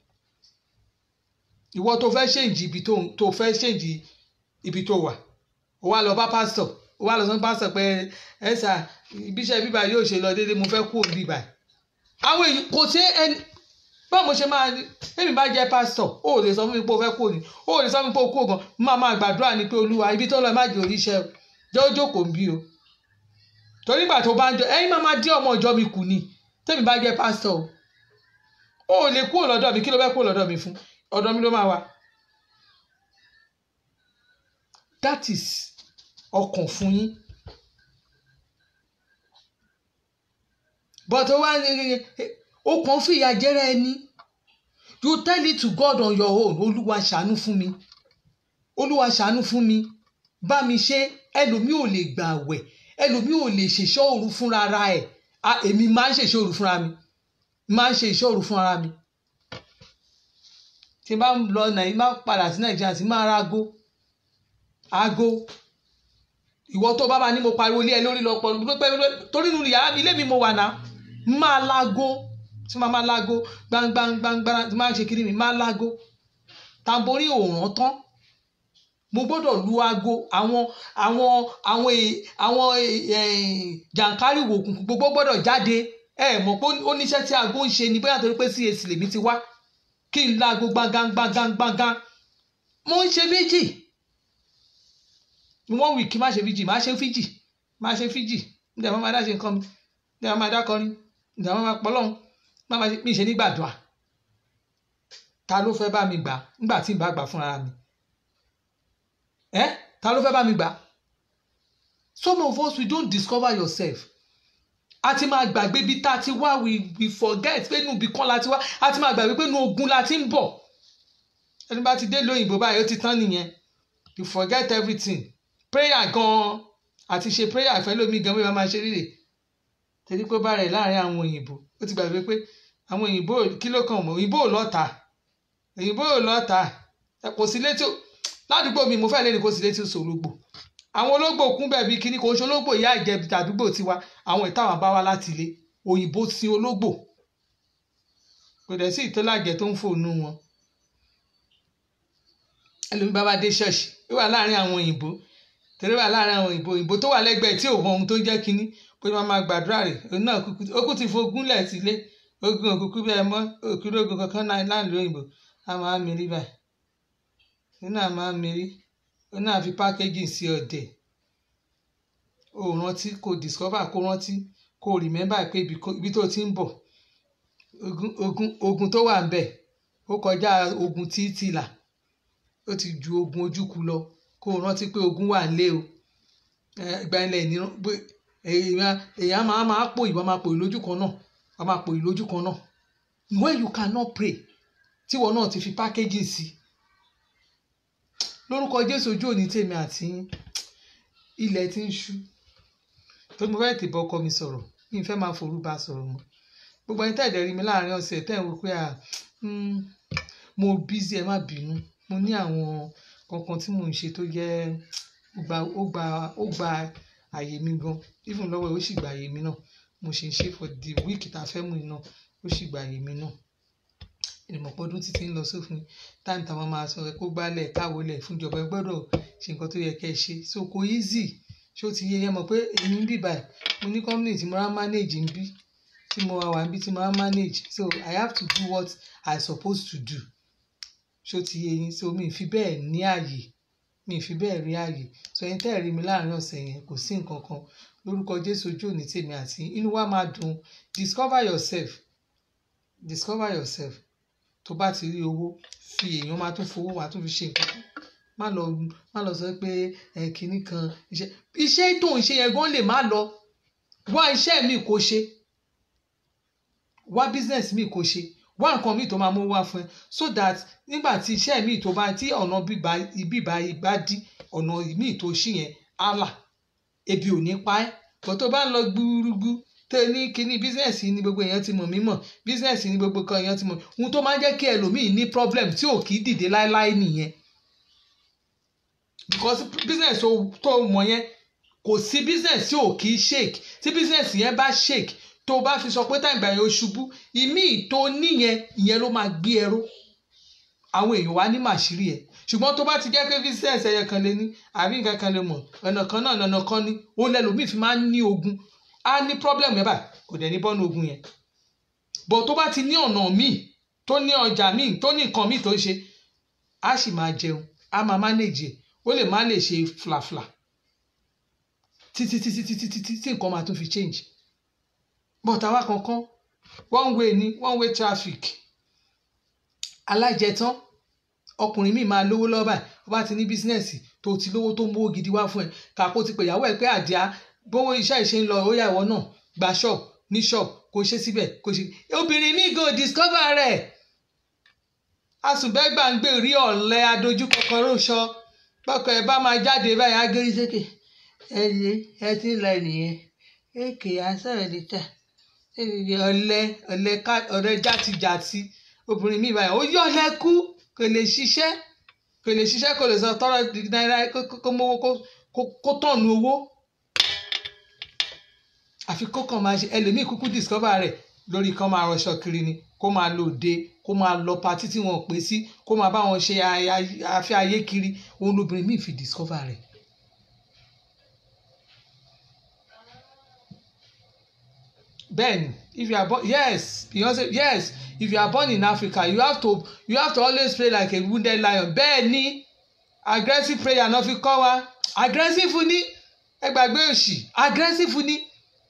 ìwọ tó fẹ́ ṣèǹjì ibi tó tó fẹ́ ṣèǹjì ibi tó wà ó wá lọ bá pásítọ̀ ó wá lọ sọ fún pásítọ̀ pé ẹ sà ibiṣẹ́ bíbá yóò ṣe lọ déédéé mo fẹ́ kú òun bíbá àwọn èyí kò sí ẹni báwo mo ṣe máa ní èmi bá jẹ́ pásítọ̀ ó lè sọ fún mi pé o fẹ́ kú òní ó lè sọ fún mi pé o kú ògan máa máa gbàdúrà ní pé olúwa ibi tó lọ má jẹ́ oríṣẹ́ o jẹ́ ó jókòó ń bí o torí ìgbà tó bá ń jọ ẹ̀yin máa máa dín ọmọ ìjọ mi kù ni tẹ́mi bá jẹ́ pásítọ̀ o ò lè kúrò lọ́dọ̀ mi kí ló fẹ́ kúrò lọ́dọ̀ mi fún ọ̀dọ̀ mi ló máa wà that is ọkàn fún yín but ó wá ní ó kàn fìyà jẹrẹ ẹni you tell it to God on your own olúwa ṣàánú fún mi olúwa ṣàánú fún mi bá mi ṣe ẹlòmíì ò lè gbà àwẹ̀ ẹlòmíì ò lè ṣèṣọ́ òru fúnra ara ẹ̀ èmi máa ń ṣèṣọ́ òru fúnra mi máa ń ṣe ìṣọ́ òru fúnra mi tí n bá lọ nàìjíríà máa padà sí nàìjíríà tí máa ra aago aago ìwọ tó bá máa ní mo pariwo lé ẹ lórí lọ pọ̀ torí nínú yàrá mi ilé mi mo wà náà máa láago tí máa máa láago gbangbangbangba tí máa ń ṣe kiri mi máa láago tamborí òòràn tán mo gbọ́dọ̀ lu aago àwọn àwọn àwọn àwọn jàǹkárì wòkùnkùn gbogbo gbọ́dọ̀ jáde ẹ mọ̀ pé ó níṣẹ́ tí aago ń ṣe ni bóyá torí pé CAC lèmi ti wá kí n láago gbangangbangangangan mo ń ṣe méjì one week má ṣe fíjì má ṣe fíjì má ṣe fíjì nígbà máa dá ṣe nǹkan mi nígbà máa dá kọrin nígbà máa pọ́ lọ́hùn má máa mi ṣe nígbàdùà ta ló fẹ́ bá mi gbà nígbà tí n bá gbà fúnra mi ẹ ta ló fẹ́ bá mi gbà some of us we don't discover yourself a ti máa gbàgbé bí tá a ti wá we we forget pé inú ibì kan la ti wá a ti máa gbàgbé pé inú ogun la ti ń bọ̀ ẹni bá ti dé lóyìnbó báyìí ó ti tán nìyẹn you forget everything prayer gan àti ṣe prayer ìfẹ́ lómi gan bí wọ́n máa ṣe rírè torí pé bá rẹ̀ láàrin àwọn òyìnbó ó ti gbàgbé pé àwọn òyìnbó kí ló kàn mọ́ òyìnbó ò lọ́ta òyìnbó ò lọ́ta kò sí létí ládùúgbò mi mo fẹ́ lé ní kò sí létí sòrògbò àwọn ológbò kún bẹ́ẹ̀ bí kíní kò ń ṣe ológbò ìyá ìjẹbi tàdúgbò tiwa àwọn ìtàwọn bá wá láti ilé òyìnbó sin ológbò kò dẹ̀ sí ìtọ́lájẹ tó ń fònú wọn ẹlòmí bá bá dé ṣọ́ọ̀ṣì ó wà láàrin àwọn òyìnbó tẹ̀lé wà láàrin àwọn òyìnbó òyìnbó tó wà lẹ́gbẹ̀ẹ́ tí ò mọ ohun tó ń jẹ́ kíní pé wọ́n máa gbàdúrà rẹ̀ òun náà ó kú ti fogún lẹ̀ sílé ogun òkùnkù bí ẹ mọ́ òkúrò ogun kankan náà láàrin òyìnbó a máa mérí báyìí òun náà máa mérí òun náà fi pákéjì sí ọ̀dẹ̀ o rántí kò discover kò rántí kò remember pé ibi tó ti ń bọ̀ ogun ogun ogun tó wà ń bẹ̀ ó kọjá ogun títìlà ó ti ju ogun ojúkú lọ kó o rántí pé ogun wà ń lé o ìgbà ilẹ̀ ní èèyàn máa máa pò ìwà máa pò ìlójú kan náà wàá máa pò ìlójú kan náà when you cannot pray tíwọ náà ti fi packaging sí lórúkọ Jésù ojú òní tèmi àti ilẹ̀ tí ń ṣú tó mo fẹ́ tèbọ̀ ọkọ mi sọ̀rọ̀ mi ì fẹ́ máa forú bá sọ̀rọ̀ mọ́ gbogbo ẹni tẹ̀dẹ̀ rí mi láàrin ọ̀sẹ̀ tẹ̀ ń wò pé à mo busy ẹ má bínú mo ní àwọn kankan tí mò ń ṣe tó jẹ́ ó gba ó gba ó gba àyè mi gan even lọ́wọ́ ẹ̀ ó sì gba àyè mi náà mo ṣe ń ṣe for the week tá a fẹ́ mú iná ó sì gba àyè mi náà ìmọ̀pọ̀ ọdún títí ń lọ sófin táìmù táwọn máa sọ ẹ kó gbálẹ̀ káwọlẹ̀ fúnjọba ẹ gbọ́dọ̀ ṣe nǹkan tó yẹ kẹ́ ẹ ṣe so kò easy ṣé ó ti yẹ yẹn mọ̀ pé èmi ń bì báyìí mo ní company tí mo rán manage ń bí tí mo wà ń bí tí mo rán manage so I have to do what I suppose to do ṣé ó ti yẹ yín so mi ì fi bẹ́ẹ̀ ní àyè mi ì fi bẹ́ẹ̀ rí àyè so ẹni tẹ́ ẹ̀ rí mi láàrin ọ̀sẹ̀ yẹn kò sí nǹkan kan lórúkọ Jésù ojú òní tèmi àti inú wa máa dùn discover yourself discover yourself tó bá ti rí owó fi èèyàn máa tún fowó máa tún fi ṣe nǹkan má lọ má lọ sọ pé ẹ kinní kan iṣẹ́ iṣẹ́ tó ń ṣe yẹn gan lè má lọ wá iṣẹ́ mi kò ṣe wá business mi kò ṣe wá nǹkan mi tó máa mú wá fún ẹ so that nígbà tí iṣẹ́ mi tó bá tí ọ̀nà bíbá ibà dí ọ̀nà mi tó ṣì yẹn á là ebi ò ní pa ẹ́ kò tó bá ń lọ gbúrúgbú tó ní kíní bísíǹsì ní gbogbo èèyàn ti mọ̀ mí mọ̀ bísíǹsì ní gbogbo kan èèyàn ti mọ̀ ohun tó máa ń jẹ́ kí ẹlòmíì ní problem tí ò kì í dìde láéláé nìyẹn because business tó mọ̀ yẹn kò sí business tí ò kì í shake tí business yẹn bá shake tó bá fi sọ pé táìgbà yẹn ó ṣubú ìmí tó níyẹn ìyẹn ló máa gbé ẹrú àwọn èèyàn wá ní màṣírí ẹ ṣùgbọ́n tó bá ti jẹ́ pé business ẹyẹ kan lé ní àbí nǹkan kan lè mọ̀ ọ̀nà kan náà ọ̀nà kan ní ó lẹ́lòmíì fi máa ń ní ogun á ní problem yẹn báyìí kò dẹ̀ ní bọ́nu ogun yẹn bọ̀ tó bá ti ní ọ̀nà míì tó ní ọjà míì tó ní nǹkan míì tó ń ṣe á sì máa jẹun á máa manage ẹ̀ ó lè má lè ṣe flafla títí títí títí títí tí nǹkan máa tún fi change but àwa kankan one way ni one way traffic alájẹtán ọkùnrin míì máa lówó lọ́ba ẹ̀ ó bá ti ní bísínẹ́sì tó ti lówó tó ń mówó gidi wá fún ẹ kàkó ti pè ìyàwó ẹ pé àdìá bówó iṣẹ́ ìṣe ń lọ ó yà ìwọ náà gba ṣọ́ọ̀bù ní ṣọ́ọ̀bù kò ṣe síbẹ̀ kò ṣe obìnrin míì go discover rẹ̀ asùnbẹ́gbà ń gbé rí ọ̀lẹ adójúkọkọrọ sọ bọ́kọ ẹ bá máa jáde báyìí agérí sókè ẹ lè ẹ ti lọ nìyẹn èkè asọ̀rọ̀ níta ọ̀lẹ ọ̀lẹ ká ọ̀rẹ́ játijàti obìnrin míì báyìí ó yọ̀ lẹ́kú kò lè ṣiṣẹ́ kò lè ṣiṣẹ́ kò lè sọ tọrọ náírà kó mówó kó tọ̀nù owó àfi kó kàn máa ṣe ẹlòmíì kúkú discover rẹ̀ lórí kan máa rọṣọ kiri ni kó máa lò dé kó máa lọ patí tí wọn pè sí kó máa bá wọn ṣe afẹ́ ayé kiri òun lóbìnrin míì fi discover rẹ̀. bẹ́ẹ̀ni if you are born yes Beyonce yes if you are born in Africa you have to you have to always pray like a wounded lion bẹ́ẹ̀ni aggressive prayer náà fi kọ́ wa aggressive ni ẹ gbàgbé òṣì aggressive ni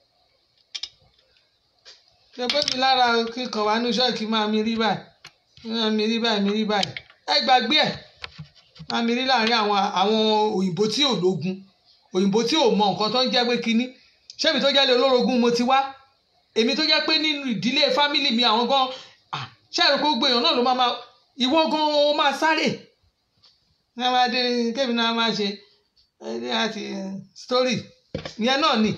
ṣe pé mi lára kíkan wà ní ṣọ́ọ̀kì máa mi rí báyìí máa mi rí báyìí mi rí báyìí ẹ gbàgbé ẹ̀ máa mi rí láàrin àwọn àwọn òyìnbó tí ò lógun òyìnbó tí ò mọ nǹkan tó ń jẹ́ pé kínní ṣé mi tó jẹ́ lé olórogún mo ti wá èmi tó jẹ́ pé nínú ìdílé fámìlì mi àwọn gan ṣé àrùkò gbogbo èèyàn náà ló máa máa ìwọ gan ó máa sáré ní a máa dé kébì náà máa ṣe ẹni àti story ìyẹn náà ni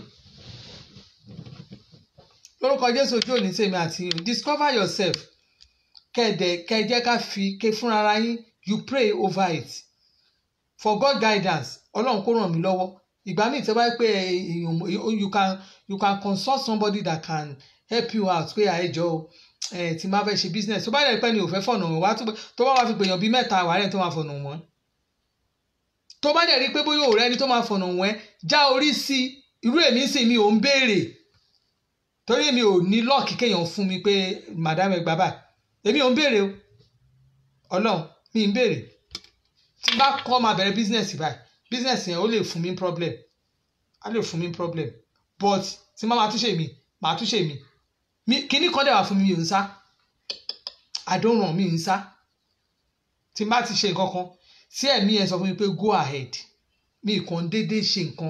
lórúkọ Jésù ojú òní tèmi àti discover yourself kẹ̀dẹ̀ kẹjẹ́ ká fi ké fúnra yín you pray over it for God guidance ọlọ́run kó ràn mí lọ́wọ́ ìgbà míì tẹ́ bá pé you can you can consult somebody that can help you out pé àìjọ tí máa fẹ́ ṣe business tó bá dẹ̀ pẹ́ ni ò fẹ́ fọ̀nà wọn wá tó bá wá fi pèèyàn bíi mẹ́ta wà rẹ̀ tó máa fọ̀nà wọn tó bá dẹ̀ rí pé bóyá òun rẹ ni tó máa fọ̀nà wọn já orí sí irú èmi sì mi ò ń béèrè torí mi ò ní lọ́ọ̀kì kéèyàn fún mi pé madam ẹ gbà báyìí èmi ò ń béèrè o ọlọ́run mi ń béèrè tí n bá kọ́ máa bẹ̀rẹ̀ business báyìí business yẹn ó lè fún mi problem á lè fún mi problem but tí n bá máa túnṣe mi máa túnṣe mi mi kíní kan dẹ̀ wà fún mi mi ò ń sá àdóhùn mi ń sá tí n bá ti ṣe nǹkan kan tí ẹ̀mí yẹn sọ fún mi pé go ahead mi kàn déédéé ṣe nǹkan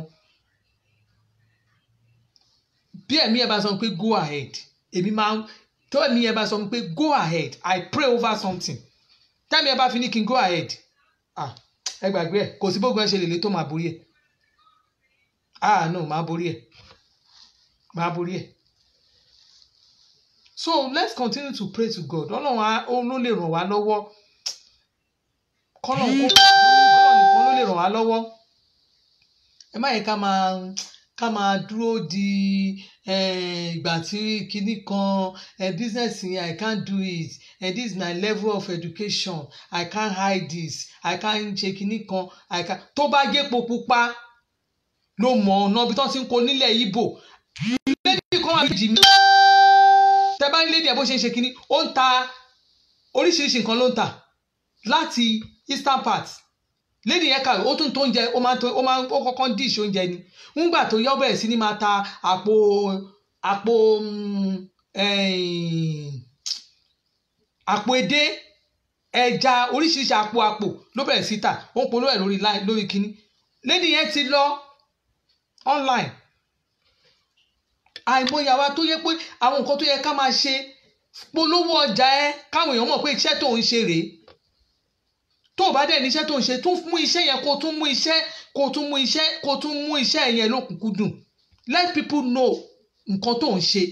bí ẹ̀mí yẹn bá sọ pé go ahead èmi máa ń tó ẹ̀mí yẹn bá sọ pé go ahead I pray over something tẹ́mi yẹn bá fi ní kí n go ahead ah ẹ gbàgbé ẹ kò sí bógun ẹ ṣe lè lè tó máa borí ẹ ah no máa borí ẹ máa borí ẹ so let's continue to pray to God ọlọ́run ló lè ràn wá lọ́wọ́ kọ́nà kó ọlọ́run nìkan ló lè ràn wá lọ́wọ́ ẹ má yẹ ká máa ká máa dúró di ìgbà tí kinní kan business yẹn i can't do it and this is my level of education i can't hide this i can't ṣe kinní kan i can't tó bá jẹ́ epo pupa ló mọ̀ ọ̀nà bí tó ti ń kó nílẹ̀ ibo lẹ́dí kan wà méjì mi tẹ bá nílé díẹ̀ bó ṣe ń ṣe kinní ó ń ta oríṣiríṣi nǹkan ló ń tà láti eastern part lady yẹn kàwé ó tún tó oúnjẹ ó máa ń tó ó máa ń ó kọ́kọ́ ń díṣe oúnjẹ ni ńgbà tó yọ bẹ̀rẹ̀ sí ni máa ta àpò àpò àpò edé ẹja oríṣiríṣi àpò àpò ló bẹ̀rẹ̀ sí tà ó ń polówó ẹ̀ lórí lórí kínní lady yẹn ti lọ online àìmọye àwa tó yẹ pé àwọn nǹkan tó yẹ ká máa ṣe polówó ọjà ẹ káwọn èèyàn mọ̀ pé iṣẹ́ tó ń ṣe rèé tó o bá dẹ̀ níṣẹ́ tó ń ṣe tún mú iṣẹ́ yẹn kó o tún mú iṣẹ́ kó o tún mú iṣẹ́ kó o tún mú iṣẹ́ yẹn lókùnkúndùn let people know nǹkan tó ń ṣe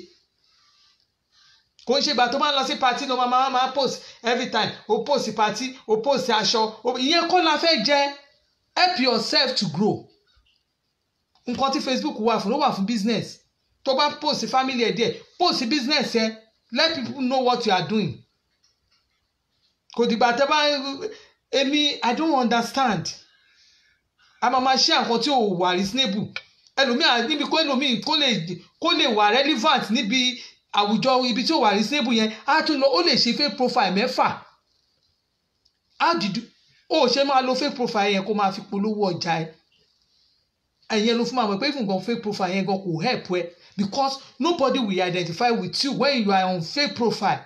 kò ń ṣe ìgbà tó máa ń lọ sí party ló máa máa post every time o post party o post aṣọ ìyẹn kọ́ la fẹ́ jẹ́ help yourself to grow nǹkan tí Facebook wà fún ló wà fún business tó bá post family ẹ̀ díẹ̀ post business ẹ̀ let people know what you are doing kò dìgbà tẹ́ bá èmi i don't understand a máa ma ṣe àkọ́ tí ò wà reasonable ẹlòmíì níbi kó ẹlòmíì kó lè kó lè wà relevant níbi àwùjọ ibi tí ò wà reasonable yẹn á tún lọ ó lè ṣe fake profile mẹ́fà how did you ó ṣe máa lo fake profile yẹn kó máa fi polówó ọjà ẹ ẹ̀yẹn ló fún máa mọ̀ pé even gan fake profile yẹn gan kò help ẹ because nobody will identify with you when you are on fake profile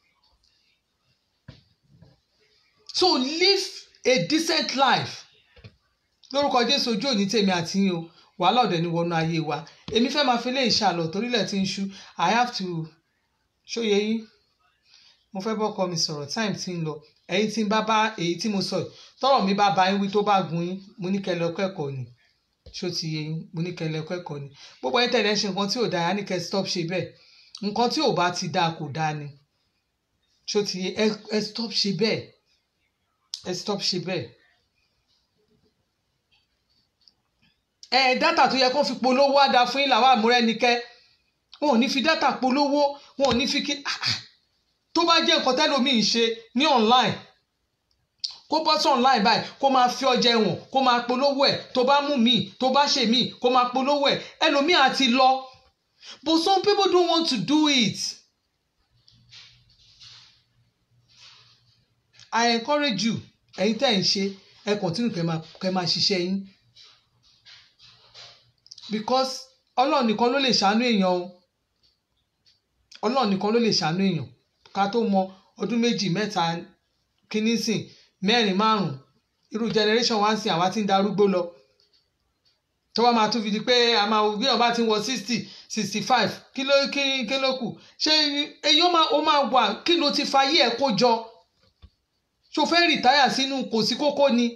so live a decent life lórúkọ jésù ojú òní tèmi àti yín o wàhálà ọ̀dẹ̀ ni wọnú ayé wa èmi fẹ́ máa fi lé ìṣàlọ̀ torílẹ̀ tí ń ṣú i have to ṣóye yín mo fẹ́ bọ́kọ mi sọ̀rọ̀ time ti ń lọ ẹ̀yin tí ń bá bá èyí tí mo sọ yìí tọ́rọ̀ mi bá ba yín wí tó bá gun yín mo ní kẹ́ lọ kẹ́kọ̀ọ́ ni ṣó ti yé yín mo ní kẹ́ lọ kẹ́kọ̀ọ́ ni gbogbo ẹ̀yin tẹ̀lé ṣe nǹkan tí ò dáa ní kẹ́ stop ṣe bẹ́ẹ̀ nǹkan tí ò bá ti dáa kò dáa ni ṣó ti yé ẹ ẹ stop ṣe bẹ́ẹ̀ ẹ stop ṣe bẹ́ẹ̀ ẹ dátà tó yẹ kó fi polówó á dáa fún yín làwọn àmúrẹ́nikẹ́ wọn ò ní fi dátà polówó wọn ò ní fi kí tó bá jẹ́ nǹkan tẹ́lòmíì ṣe ní online kó bọ́ sí online báyìí kó máa fi ọjà ẹ̀wọ̀n kó máa polówó ẹ̀ tó bá mú míì tó bá ṣe míì kó máa polówó ẹ̀ ẹlòmíì àti lọ but some people don't want to do it. I encourage you ẹ̀yin tẹ́ ẹ̀ ń ṣe ẹ continue kẹ́ máa kẹ́ máa ṣiṣẹ́ yín because ọlọ́run nìkan ló lè ṣàánú èèyàn o ọlọ́run nìkan ló lè ṣàánú èèyàn ká tó mọ ọdún méjì mẹ́ta kínní sìn mẹ́rin márùn-ún irú generation one sìn àwa ti ń darúgbó lọ tó wá máa tún fi di pé a máa bí ọba ti ń wọ sixty sixty five kí ló kí kí ló kù ṣé èyí ó máa ó máa wà kí ló ti fayé ẹ̀ kó jọ ṣó fẹ́ rìtáyà sínú kò sí kókó ni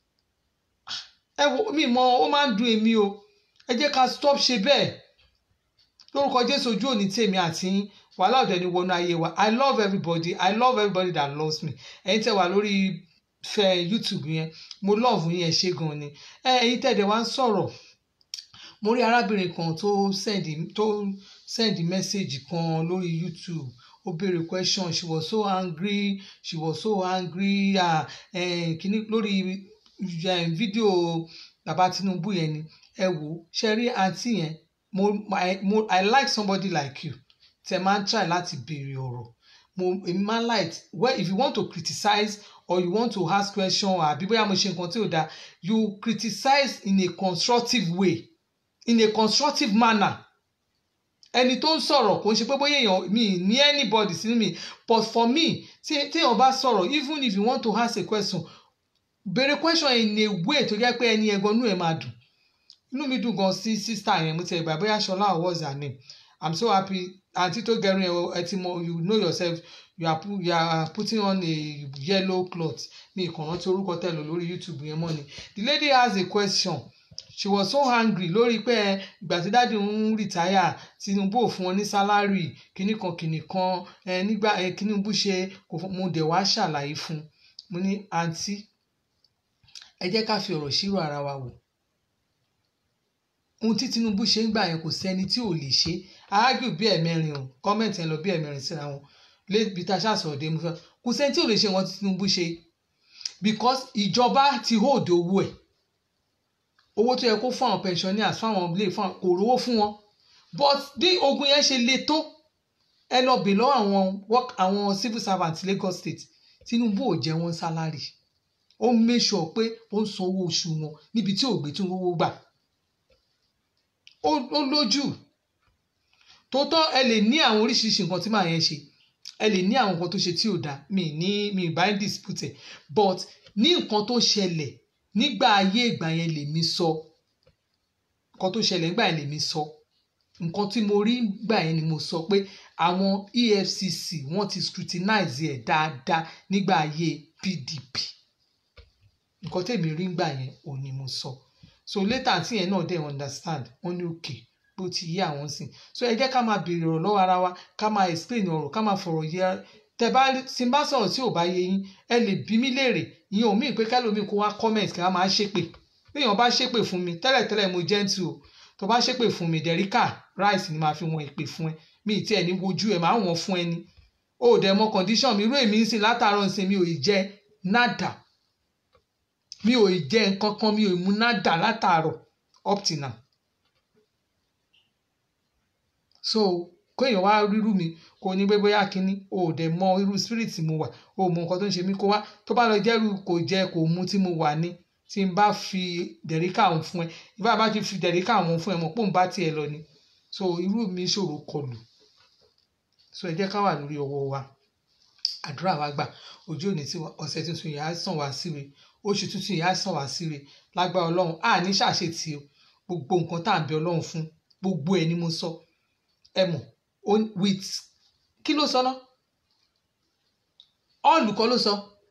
ẹ wo mi mọ ó máa ń dùn èmi o ẹ jẹ́ ká stop ṣe bẹ́ẹ̀ lórúkọ jésù ojú òní tèmi àti yín wàhálà ọ̀dẹ̀ ni wọnú ayé wa i love everybody i love everybody that loves me ẹ̀yin tẹ́ wà lórí fẹ́ youtube yẹn mo love yín ẹ ṣé gan ni ẹ̀yin tẹ́ dẹ̀ wá ń sọ̀rọ̀ mo rí arábìnrin kan tó send tó send message kan lórí youtube ó béèrè question she was so angry she was so angry ah eh, kìíní lórí fídíò bàbá tinubu yẹn ni ẹ wò ṣe rí àǹtí yẹn mo I, mo I like somebody like you tẹ máa ń try láti béèrè ọ̀rọ̀ mo èmi máa ń like well if you want to criticize or you want to ask question àbí bóyá mo ṣe nǹkan tí ò dáa you criticize in a constructive way in a constructive manner ẹni tó ń sọ̀rọ̀ kò ń ṣe pé bóyá èèyàn mi ní anybody sínú mi but for me tí téèyàn bá sọ̀rọ̀ even if you want to ask a question béèrè question in a way tó jẹ́ pé ẹni ẹ̀gbọ́n inú ẹ̀ máa dùn inú mi dùn gan sí sísá yẹn mo ti ẹgbà bóyá ṣọlá what's her name i'm so happy àǹtí tó gẹrun ẹ ẹ ti mọ you know yourself you are, you are putting on a yellow cloth mi ìkànnà tí orúkọ tẹ̀ lò lórí youtube yẹn mọ́ ni the lady has a question she was so angry lórí pé ìgbà tí dáàdi ń rìtáyà tinubu ò fún wọn ní sálárì kíní kan kíní kan ẹ nígbà ẹ tinubu ṣe kò fún mo dẹ̀ wá ṣàlàyé fún mo ní àǹtí ẹ jẹ́ ká fi ọ̀rọ̀ ṣírò ara wa wò ohun tí tinubu ṣe ń gbà yẹn kò sẹ́ni tí ò lè ṣe áágù bí ẹ̀mẹrin o kọ́mẹ̀ntì ẹ̀ lọ bí ẹ̀mẹrin síra wọn lébi tá a ṣàṣọ̀rọ̀ dé mu fẹ́ kò sẹ́ni tí ò lè ṣe wọn tí tinubu ṣe because ìjọba ti hold owó ẹ̀ owó tó yẹ kó fún àwọn pensioners fún àwọn ilé fún kò rówó fún wọn but bí ogun yẹn ṣe le tó ẹ lọ bè lọ́wọ́ àwọn work àwọn civil servants Lagos State tinubu ò jẹ wọn sálárì ó ń make sure pé ó ń san owó oṣù wọn níbi tí ò gbé tí owó gbà ó lójú tótọ́ ẹ lè ní àwọn oríṣiríṣi nǹkan tí màá yẹn ṣe ẹ lè ní àwọn nǹkan tó ṣe tí ò dáa mi ní mi bá ń dispute but ní nǹkan tó ṣẹlẹ̀ nígbà ayé ìgbà yẹn lèmi sọ nǹkan tó ṣẹlẹ̀ nígbà yẹn lèmi sọ nǹkan tí mo rí gbà yẹn ni mo sọ pé àwọn EFCC wọ́n ti scrutinize ẹ̀ dáadáa nígbà ayé PDP nǹkan tèmi rí gbà yẹn ò ní mo sọ so later tí yẹn náà dẹ̀ understand wọ́n ní òkè bó ti yé àwọn sìn so ẹ jẹ́ ká máa béèrè ọ̀rọ̀ lọ́wọ́ ara wa ká máa explain ọ̀rọ̀ ká máa fọ̀rọ̀ yẹ tẹ bá tí n bá sọ̀rọ̀ tí ò bá yé yín ẹ lè bí mí léèrè ìyẹn ò mí pé kálómi kó wá comment kí wọ́n máa ṣépè béèyàn bá ṣépè fún mi tẹ́lẹ̀tẹ́lẹ̀ mo gentle o tó bá ṣépè fún mi dẹ̀ríkà rice ni màá fi wọn ìpè fún ẹ mi ì tí ẹ ní wojú ẹ máa wọ̀n fún ẹ ni o ò dẹ̀ mọ condition mi irú èmi ń sìn látàárọ̀ ń sìn mi ò ì jẹ nada mi ò jẹ nǹkan kan mi ò mú nádà látàárọ̀ up till now so kéèyàn wá rírú mi kò ní pé bóyá kínní o ò dẹ̀ mọ irú spirit mo wà o ò mọ nǹkan tó ń ṣe mí kó wá tó bá lọ jẹ́rú kò jẹ kò mu tí mo wà ní tí n bá fi dẹ̀ríkà òun fún ẹ ìbá bá ti fi dẹ̀ríkà òun fún ẹ mọ̀ pé òun bá tiẹ̀ lọ ni so irú mi ṣòro kọlù so ẹ jẹ́ ká wà lórí ọwọ́ wa àdúrà wa gbà ojú òní tí ọ̀sẹ̀ tuntun yìí á sàn wá síre oṣù tuntun yìí á sàn wá síre lágbára ọlọ́run á ní ṣàṣetì o gbogbo nǹkan tá à ń bẹ ọlọ́run fún gbogbo ẹ̀ ni mo sọ ẹ mọ̀ with kí ló sọ náà all kọ́ ló sọ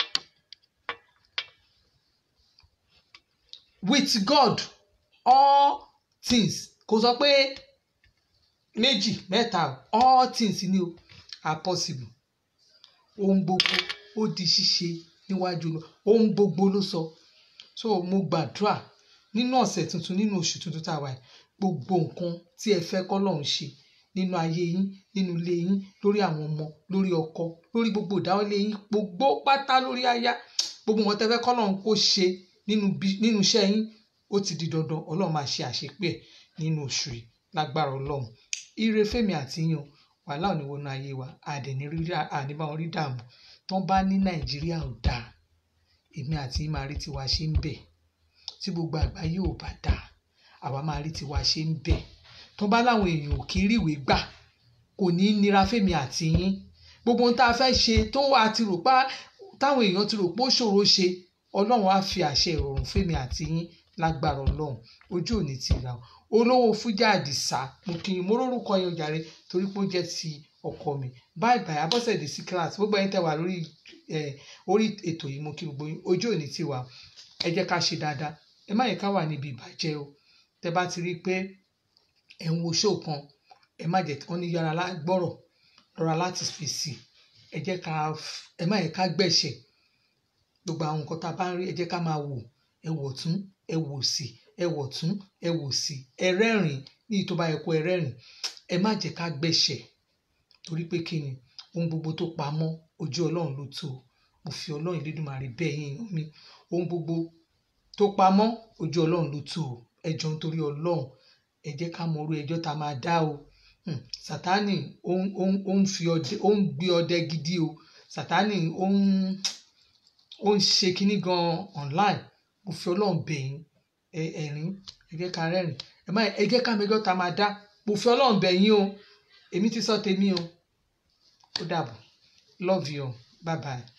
with God all things kò sọ pé méjì mẹ́ta all things ni o are possible ohun gbogbo ó di ṣíṣe níwájú lọ ohun gbogbo ló sọ so mo gbàdúrà nínú ọ̀sẹ̀ tuntun nínú oṣù tuntun tá a wà yìí gbogbo nǹkan tí ẹ fẹ́ kọ́ lọ́hún ṣe nínú ayé yín nínú ilé yín lórí àwọn ọmọ lórí ọkọ lórí gbogbo ìdáwọ́lé yín gbogbo pátá lórí aya gbogbo nǹkan tẹ́ fẹ́ kọ́ lọ́hún kó ṣe nínú iṣẹ́ yín ó ti di dandan ọlọ́run máa ṣe àṣepé ẹ̀ nínú oṣù yìí lágbára ọlọ́run ire fẹ́mi àti yín o wàhálà ò ní wọnú ayé wa àdẹ̀ní rí àníbá wọn rí dààmú tán bá ní nàìjíríà ò dáa èmi àti yín máa rí tiwa ṣe ń bẹ̀ tí gbogbo àgbáyé ò bá dáa àwa máa rí tiwa ṣe ń bẹ̀ tán bá láwọn èèyàn ò kí ń ríwèé gbà kò ní í nira fẹ́mi àti yín gbogbo ohun tá a fẹ́ ṣe tó wà ti rò pa táwọn èèyàn ti rò pé ó ṣòro ṣe ọlọ́run á fi àṣẹ ìrọ̀rùn fẹ́mi àti yín lágbára ọlọ́run ojú òní ti ra olówó fújà àdìsá mo kì í mo rórúkọ yẹn jàre torí pé ó jẹ́ ti ọkọ mi báyìí báyìí abọ́sẹ̀dé sí kíláàsì gbogbo ẹ̀yin tẹ́ wà lórí orí ètò yìí mo kí gbogbo yín ojú òní ti wà ẹ jẹ́ ká ṣe dáadáa ẹ má yẹ ká wà níbi ìbàjẹ́ o tẹ́ bá ti rí i pé ẹ̀ ń wo ṣó kan ẹ má jẹ́ wọ́n ní yára gbọ́rọ̀ lọ́ra láti fèsì ẹ jẹ́ ká ẹ má yẹ ká gbẹ̀ṣẹ̀ gbogbo àwọn nǹkan tá a bá ń rí ẹ jẹ́ ká máa wò ẹ wò tún ẹ wò sí ẹ wò tún ẹ wò sí ẹ rẹ́rìn ní ìtọ́ bá yẹ kó ẹ rẹ́rìn ẹ má jẹ́ ká gbẹ̀ṣẹ̀ torí pé kí ni ohun gbogbo tó pamọ́ ojú ọlọ́run ló tó mo fi ọlọ́run Elédùmarè bẹ́ẹ̀ yín mi ohun gbogbo tó pamọ́ ojú ọlọ́run ló tó ẹ jọ nítorí ọlọ́run ẹ jẹ́ ká mọ orú ẹjọ́ tá a máa dá o sátánì ó ń fi ọdẹ ó ń gbé ọdẹ gidi o sátánì ó ń ó ń ṣe kinní gan online mo fi ọlọ́run bẹ̀ yín ẹ̀rín ẹ jẹ́ ká rẹ́rìn ẹ má ẹ jẹ́ ká mẹjọ́ tá a máa dá mo fi ọlọ́run bẹ̀ yín o èmi ti sọ tèmi o ó dàbọ̀ love you bye bye.